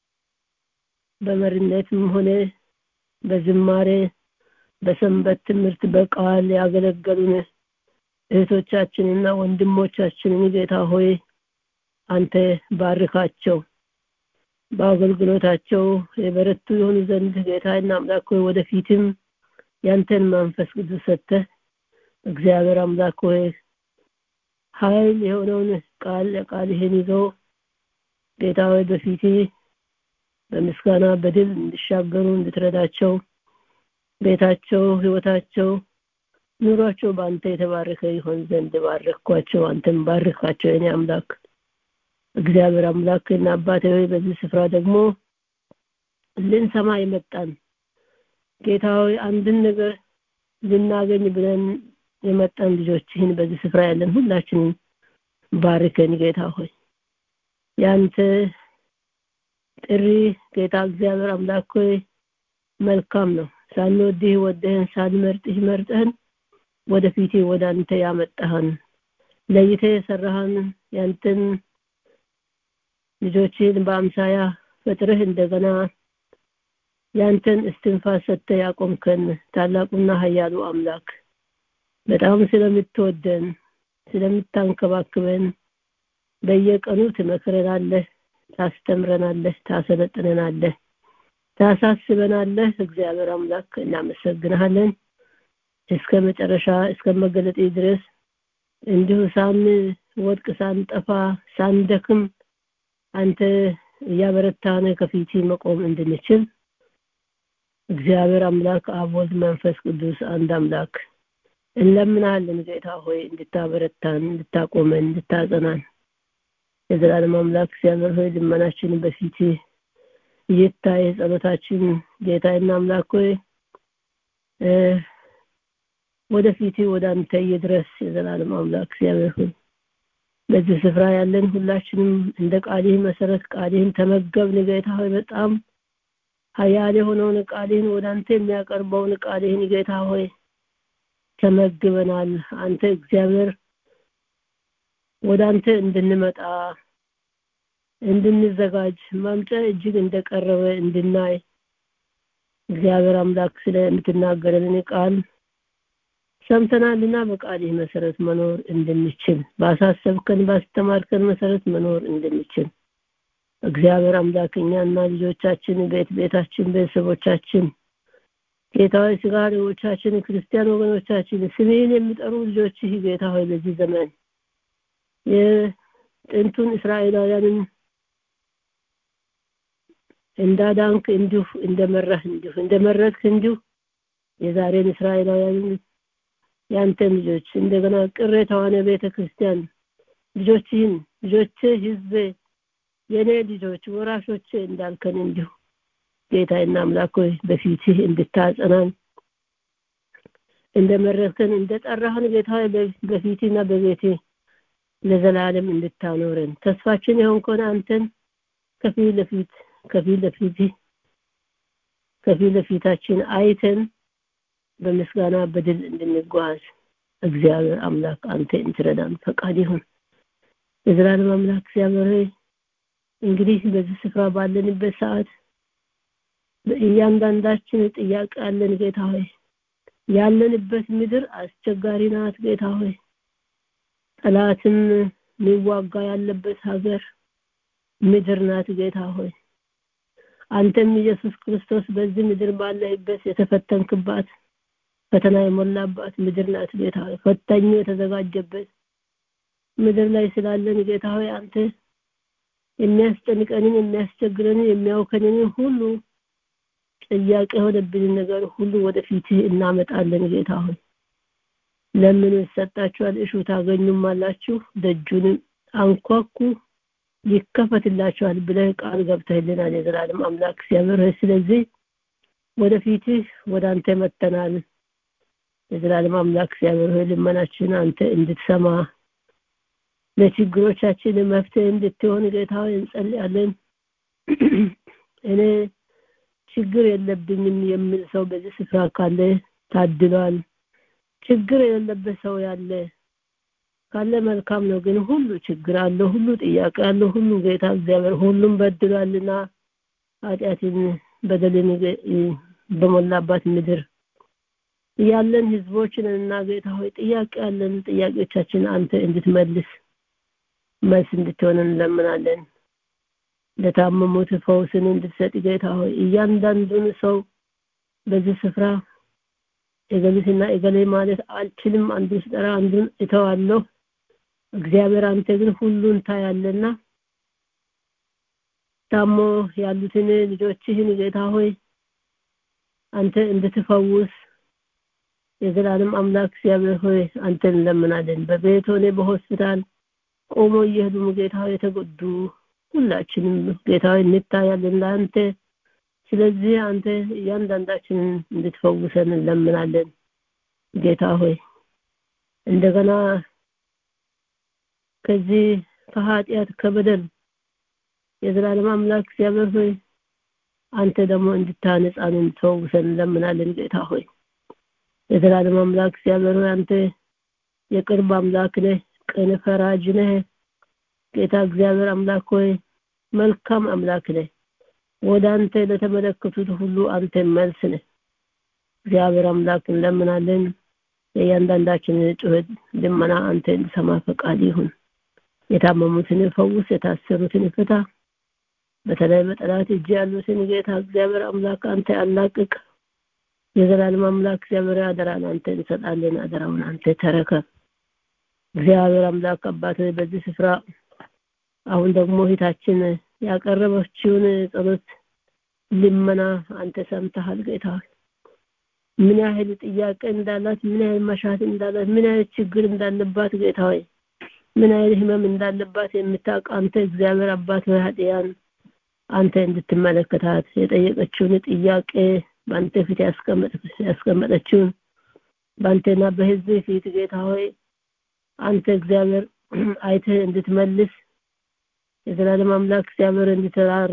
በመሪነትም ሆነ በዝማሬ በሰንበት ትምህርት በቃል ያገለገሉን እህቶቻችንና ወንድሞቻችንን ጌታ ሆይ አንተ ባርካቸው በአገልግሎታቸው የበረቱ የሆኑ ዘንድ ጌታና አምላክ ሆይ ወደፊትም ያንተን መንፈስ ቅዱስ ሰጥተህ እግዚአብሔር አምላክ ሆይ ኃይል የሆነውን ቃል ቃልህን ይዞ ጌታ ሆይ በፊት በምስጋና በድል እንዲሻገሩ እንድትረዳቸው ቤታቸው ህይወታቸው ኑሯቸው በአንተ የተባረከ ይሆን ዘንድ ባረኳቸው አንተም ባርካቸው የኔ አምላክ እግዚአብሔር አምላክ እና አባቴ ሆይ በዚህ ስፍራ ደግሞ ልንሰማ የመጣን ጌታ ሆይ አንድን ነገር ልናገኝ ብለን የመጣን ልጆችህን በዚህ ስፍራ ያለን ሁላችንን ባርከን ጌታ ሆይ ያንተ ጥሪ ጌታ እግዚአብሔር አምላክ ሆይ መልካም ነው ሳንወድህ ወደህን ሳንመርጥህ መርጠህን ወደፊት ወደ አንተ ያመጣህን ለይተ የሰራህን ያንተን ልጆችን በአምሳያ ፈጥረህ እንደገና ያንተን እስትንፋስ ሰጥተህ ያቆምከን ታላቁና ኃያሉ አምላክ በጣም ስለምትወደን ስለምታንከባክበን በየቀኑ ትመክረናለህ ታስተምረናለህ ታሰለጥነናለህ ታሳስበናለህ እግዚአብሔር አምላክ እናመሰግንሃለን እስከ መጨረሻ እስከ መገለጤ ድረስ እንዲሁ ሳን ወድቅ ሳንጠፋ ሳንደክም አንተ እያበረታነ ከፊት መቆም እንድንችል እግዚአብሔር አምላክ አብ ወልድ መንፈስ ቅዱስ አንድ አምላክ እንለምናለን ጌታ ሆይ እንድታበረታን እንድታቆመን እንድታጸናን የዘላለም አምላክ እግዚአብሔር ሆይ ልመናችን በፊት ይታይ ጸሎታችን ጌታዬና አምላክ ሆይ ወደፊት ወደ አንተ ይድረስ የዘላለም አምላክ እግዚአብሔር ሆይ በዚህ ስፍራ ያለን ሁላችንም እንደ ቃልህ መሰረት ቃልህን ተመገብን ጌታ ሆይ በጣም ሀያል የሆነውን ቃልህን ወደ አንተ የሚያቀርበውን ቃልህን ጌታ ሆይ ተመግበናል አንተ እግዚአብሔር ወደ አንተ እንድንመጣ እንድንዘጋጅ ማምጫ እጅግ እንደቀረበ እንድናይ እግዚአብሔር አምላክ ስለምትናገረን ቃል ሰምተናልና በቃልህ መሰረት መኖር እንድንችል ባሳሰብከን ባስተማርከን መሰረት መኖር እንድንችል እግዚአብሔር አምላክ እኛና ልጆቻችን ቤት ቤታችን ቤተሰቦቻችን ጌታ ሆይ ስጋ ልጆቻችን ክርስቲያን ወገኖቻችን ስሜን የሚጠሩ ልጆች ጌታ ሆይ በዚህ ዘመን የጥንቱን እስራኤላውያንን እንዳዳንክ እንዲሁ እንደመራህ እንዲሁ እንደመረጥክ እንዲሁ የዛሬን እስራኤላውያንን ያንተን ልጆች እንደገና ቅሬታዋን ቤተ ክርስቲያን ልጆችህን ልጆች ህዝብ የኔ ልጆች ወራሾች እንዳልከን እንዲሁ ጌታዬና አምላክ ሆይ በፊትህ እንድታጸናን እንደመረጥከን እንደጠራህን ጌታ በፊትና በቤቴ ለዘላለም እንድታኖረን ተስፋችን የሆን ከሆነ አንተን ከፊት ለፊት ከፊት ለፊት ከፊት ለፊታችን አይተን በምስጋና በድል እንድንጓዝ እግዚአብሔር አምላክ አንተ እንትረዳን ፈቃድ ይሁን የዘላለም አምላክ እግዚአብሔር ሆይ እንግዲህ በዚህ ስፍራ ባለንበት ሰዓት እያንዳንዳችን ጥያቄ አለን ጌታ ሆይ ያለንበት ምድር አስቸጋሪ ናት ጌታ ሆይ ጠላትም ሊዋጋ ያለበት ሀገር ምድር ናት ጌታ ሆይ አንተም ኢየሱስ ክርስቶስ በዚህ ምድር ባለህበት የተፈተንክባት ፈተና የሞላባት ምድር ናት ጌታ ሆይ ፈታኙ የተዘጋጀበት ምድር ላይ ስላለን ጌታ ሆይ አንተ የሚያስጨንቀንን የሚያስቸግረንን የሚያውከንን ሁሉ ጥያቄ የሆነብንን ነገር ሁሉ ወደፊትህ እናመጣለን ጌታ ሆይ ለምን ይሰጣችኋል እሹ ታገኙም አላችሁ ደጁንም አንኳኩ ይከፈትላችኋል ብለህ ቃል ገብተህልናል የዘላለም አምላክ እግዚአብሔር ሆይ ስለዚህ ወደፊትህ ወደ አንተ መጥተናል የዘላለም አምላክ እግዚአብሔር ሆይ ልመናችን አንተ እንድትሰማ ለችግሮቻችን መፍትሄ እንድትሆን ጌታ ሆይ እንጸልያለን እኔ ችግር የለብኝም የሚል ሰው በዚህ ስፍራ ካለ ታድሏል ችግር የሌለበት ሰው ያለ ካለ መልካም ነው ግን ሁሉ ችግር አለ ሁሉ ጥያቄ አለ ሁሉ ጌታ እግዚአብሔር ሁሉም በድሏልና ኃጢአትን በደልን በሞላባት ምድር ያለን ህዝቦችን እና ጌታ ሆይ ጥያቄ ያለን ጥያቄዎቻችን አንተ እንድትመልስ መልስ እንድትሆን እንለምናለን ለታመሙት ፈውስን እንድትሰጥ ጌታ ሆይ እያንዳንዱን ሰው በዚህ ስፍራ እገሊትና እገሌ ማለት አልችልም አንዱን ስጠራ አንዱን እተዋለሁ እግዚአብሔር አንተ ግን ሁሉን ታያለና ታሞ ያሉትን ልጆችህን ጌታ ሆይ አንተ እንድትፈውስ የዘላለም አምላክ እግዚአብሔር ሆይ አንተን እንለምናለን በቤት ሆነ በሆስፒታል ቆሞ እየሄዱ ጌታ ሆይ የተጎዱ ሁላችንም ጌታ ሆይ እንታያለን ለአንተ ስለዚህ አንተ እያንዳንዳችንን እንድትፈውሰን እንለምናለን ጌታ ሆይ እንደገና ከዚህ ከኃጢአት ከበደል የዘላለም አምላክ እግዚአብሔር ሆይ አንተ ደግሞ እንድታነጻን እንድትፈውሰን እንለምናለን ጌታ ሆይ የዘላለም አምላክ እግዚአብሔር ሆይ አንተ የቅርብ አምላክ ነህ ቅን ፈራጅ ነህ ጌታ እግዚአብሔር አምላክ ሆይ መልካም አምላክ ነህ ወደ አንተ ለተመለከቱት ሁሉ አንተ መልስ ነህ እግዚአብሔር አምላክ እንለምናለን የእያንዳንዳችንን ጩኸት ልመና አንተ እንድሰማ ፈቃድ ይሁን የታመሙትን ፈውስ የታሰሩትን ፍታ በተለይ በጠላት እጅ ያሉትን ጌታ እግዚአብሔር አምላክ አንተ አላቅቅ የዘላለም አምላክ እግዚአብሔር አደራን አንተ እንሰጣለን አደራውን አንተ ተረከብ እግዚአብሔር አምላክ አባት በዚህ ስፍራ አሁን ደግሞ ሂታችን ያቀረበችውን ጸሎት ልመና አንተ ሰምተሃል ጌታ ምን ያህል ጥያቄ እንዳላት ምን ያህል መሻት እንዳላት ምን ያህል ችግር እንዳለባት ጌታ ሆይ ምን ያህል ህመም እንዳለባት የምታውቅ አንተ እግዚአብሔር አባት ሆይ ኃጢያን አንተ እንድትመለከታት የጠየቀችውን ጥያቄ በአንተ ፊት ያስቀመጠችውን በአንተና በህዝብ ፊት ጌታ ሆይ አንተ እግዚአብሔር አይተህ እንድትመልስ የዘላለም አምላክ እግዚአብሔር እንድትራራ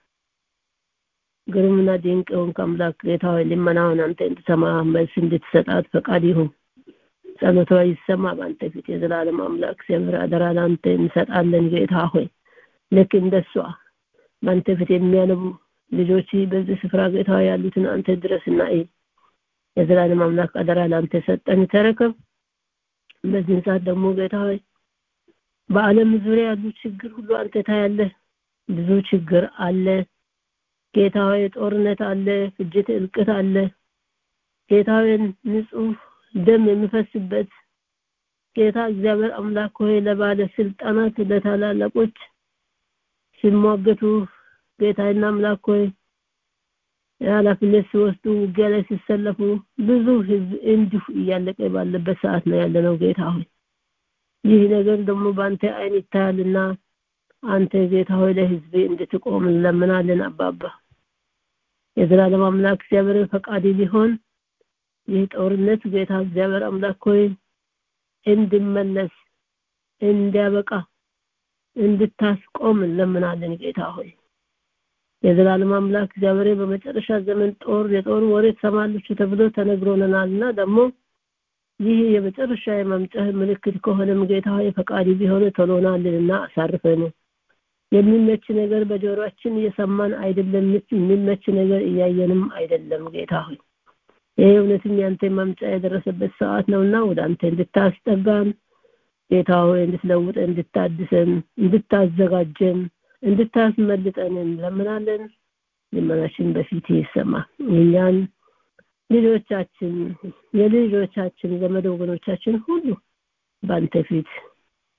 ግሩምና ድንቅ የሆንክ አምላክ ጌታ ሆይ ልመናውን አንተ እንድትሰማ መልስ እንድትሰጣት ፈቃድ ይሁን ጸሎቷ ይሰማ በአንተ ፊት የዘላለም አምላክ እግዚአብሔር አደራ ለአንተ እንሰጣለን ጌታ ሆይ ልክ እንደሷ በአንተ ፊት የሚያነቡ ልጆች በዚህ ስፍራ ጌታ ያሉትን አንተ ድረስና የዘላለም አምላክ አደራ ለአንተ ሰጠን ተረከብ በዚህን ሰዓት ደግሞ ጌታ ሆይ በአለም ዙሪያ ያሉ ችግር ሁሉ አንተ ታያለህ ብዙ ችግር አለ ጌታ ሆይ ጦርነት አለ ፍጅት እልቅት አለ ጌታ ሆይ ንጹህ ደም የሚፈስበት ጌታ እግዚአብሔር አምላክ ሆይ ለባለ ስልጣናት ለታላላቆች ሲሟገቱ ጌታና አምላክ ሆይ ኃላፊነት ሲወስዱ ውጊያ ላይ ሲሰለፉ ብዙ ህዝብ እንዲሁ እያለቀ ባለበት ሰዓት ነው ያለነው ጌታ ሆይ ይህ ነገር ደግሞ በአንተ አይን ይታያልና አንተ ጌታ ሆይ ለህዝብ እንድትቆም እንለምናለን አባባ የዘላለም አምላክ እግዚአብሔር ፈቃድ ሊሆን ይህ ጦርነት ጌታ እግዚአብሔር አምላክ ሆይ እንድመለስ እንዲያበቃ እንድታስቆም እንለምናለን ጌታ ሆይ የዘላለም አምላክ እግዚአብሔር በመጨረሻ ዘመን ጦር የጦር ወሬ ትሰማለች ተብሎ ተነግሮናልና ደግሞ ይህ የመጨረሻ የመምጫህ ምልክት ከሆነም ጌታ ሆይ ፈቃድ ቢሆን ቶሎናልንና አሳርፈን የሚመች ነገር በጆሮአችን እየሰማን አይደለም የሚመች ነገር እያየንም አይደለም ጌታ ሆይ ይህ እውነትም ያንተ መምጫ የደረሰበት ሰዓት ነውና ወደ አንተ እንድታስጠጋን ጌታ ሆይ እንድትለውጠን እንድታድሰን እንድታዘጋጀን እንድታስመልጠን እንለምናለን ልመናችን በፊት ይሰማ እኛን ልጆቻችን የልጆቻችን ዘመድ ወገኖቻችን ሁሉ በአንተ ፊት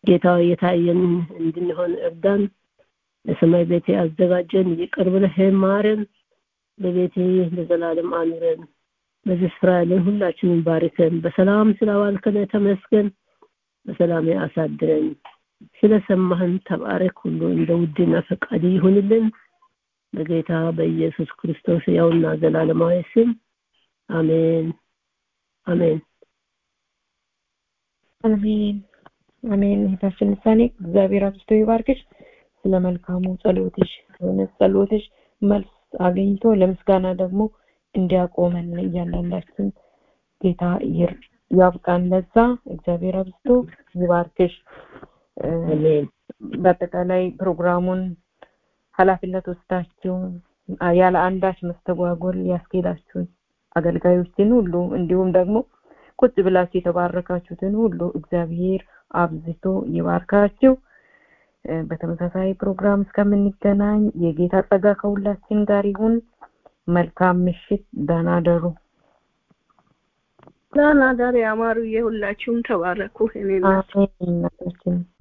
ጌታ የታየን እንድንሆን እርዳን። ለሰማይ ቤት ያዘጋጀን ይቅር ብለህ ማረን። በቤት ለዘላለም አኑረን። በዚህ ስፍራ ያለን ሁላችንን ባርከን። በሰላም ስላዋልከን ተመስገን። በሰላም አሳድረን። ስለሰማህን ተባረክ። ሁሉ እንደ ውድና ፈቃድ ይሁንልን። በጌታ በኢየሱስ ክርስቶስ ያውና ዘላለማዊ ስም አሜን አሜን አሜን አሜን። እህታችን ልሳኔ እግዚአብሔር አብዝቶ ይባርክሽ። ስለ መልካሙ ጸሎትሽ እውነት ጸሎትሽ መልስ አግኝቶ ለምስጋና ደግሞ እንዲያቆመን እያንዳንዳችን ጌታ ያብቃን። ለዛ እግዚአብሔር አብዝቶ ይባርክሽ። በአጠቃላይ ፕሮግራሙን ኃላፊነት ወስዳችሁ ያለ አንዳች መስተጓጎል ያስኬዳችሁን አገልጋዮችን ሁሉ እንዲሁም ደግሞ ቁጭ ብላችሁ የተባረካችሁትን ሁሉ እግዚአብሔር አብዝቶ ይባርካችሁ። በተመሳሳይ ፕሮግራም እስከምንገናኝ የጌታ ጸጋ ከሁላችን ጋር ይሁን። መልካም ምሽት፣ ደህና ደሩ። ደህና ደሩ። ያማሩ የሁላችሁም ተባረኩ። እኔ አሜን እናታችን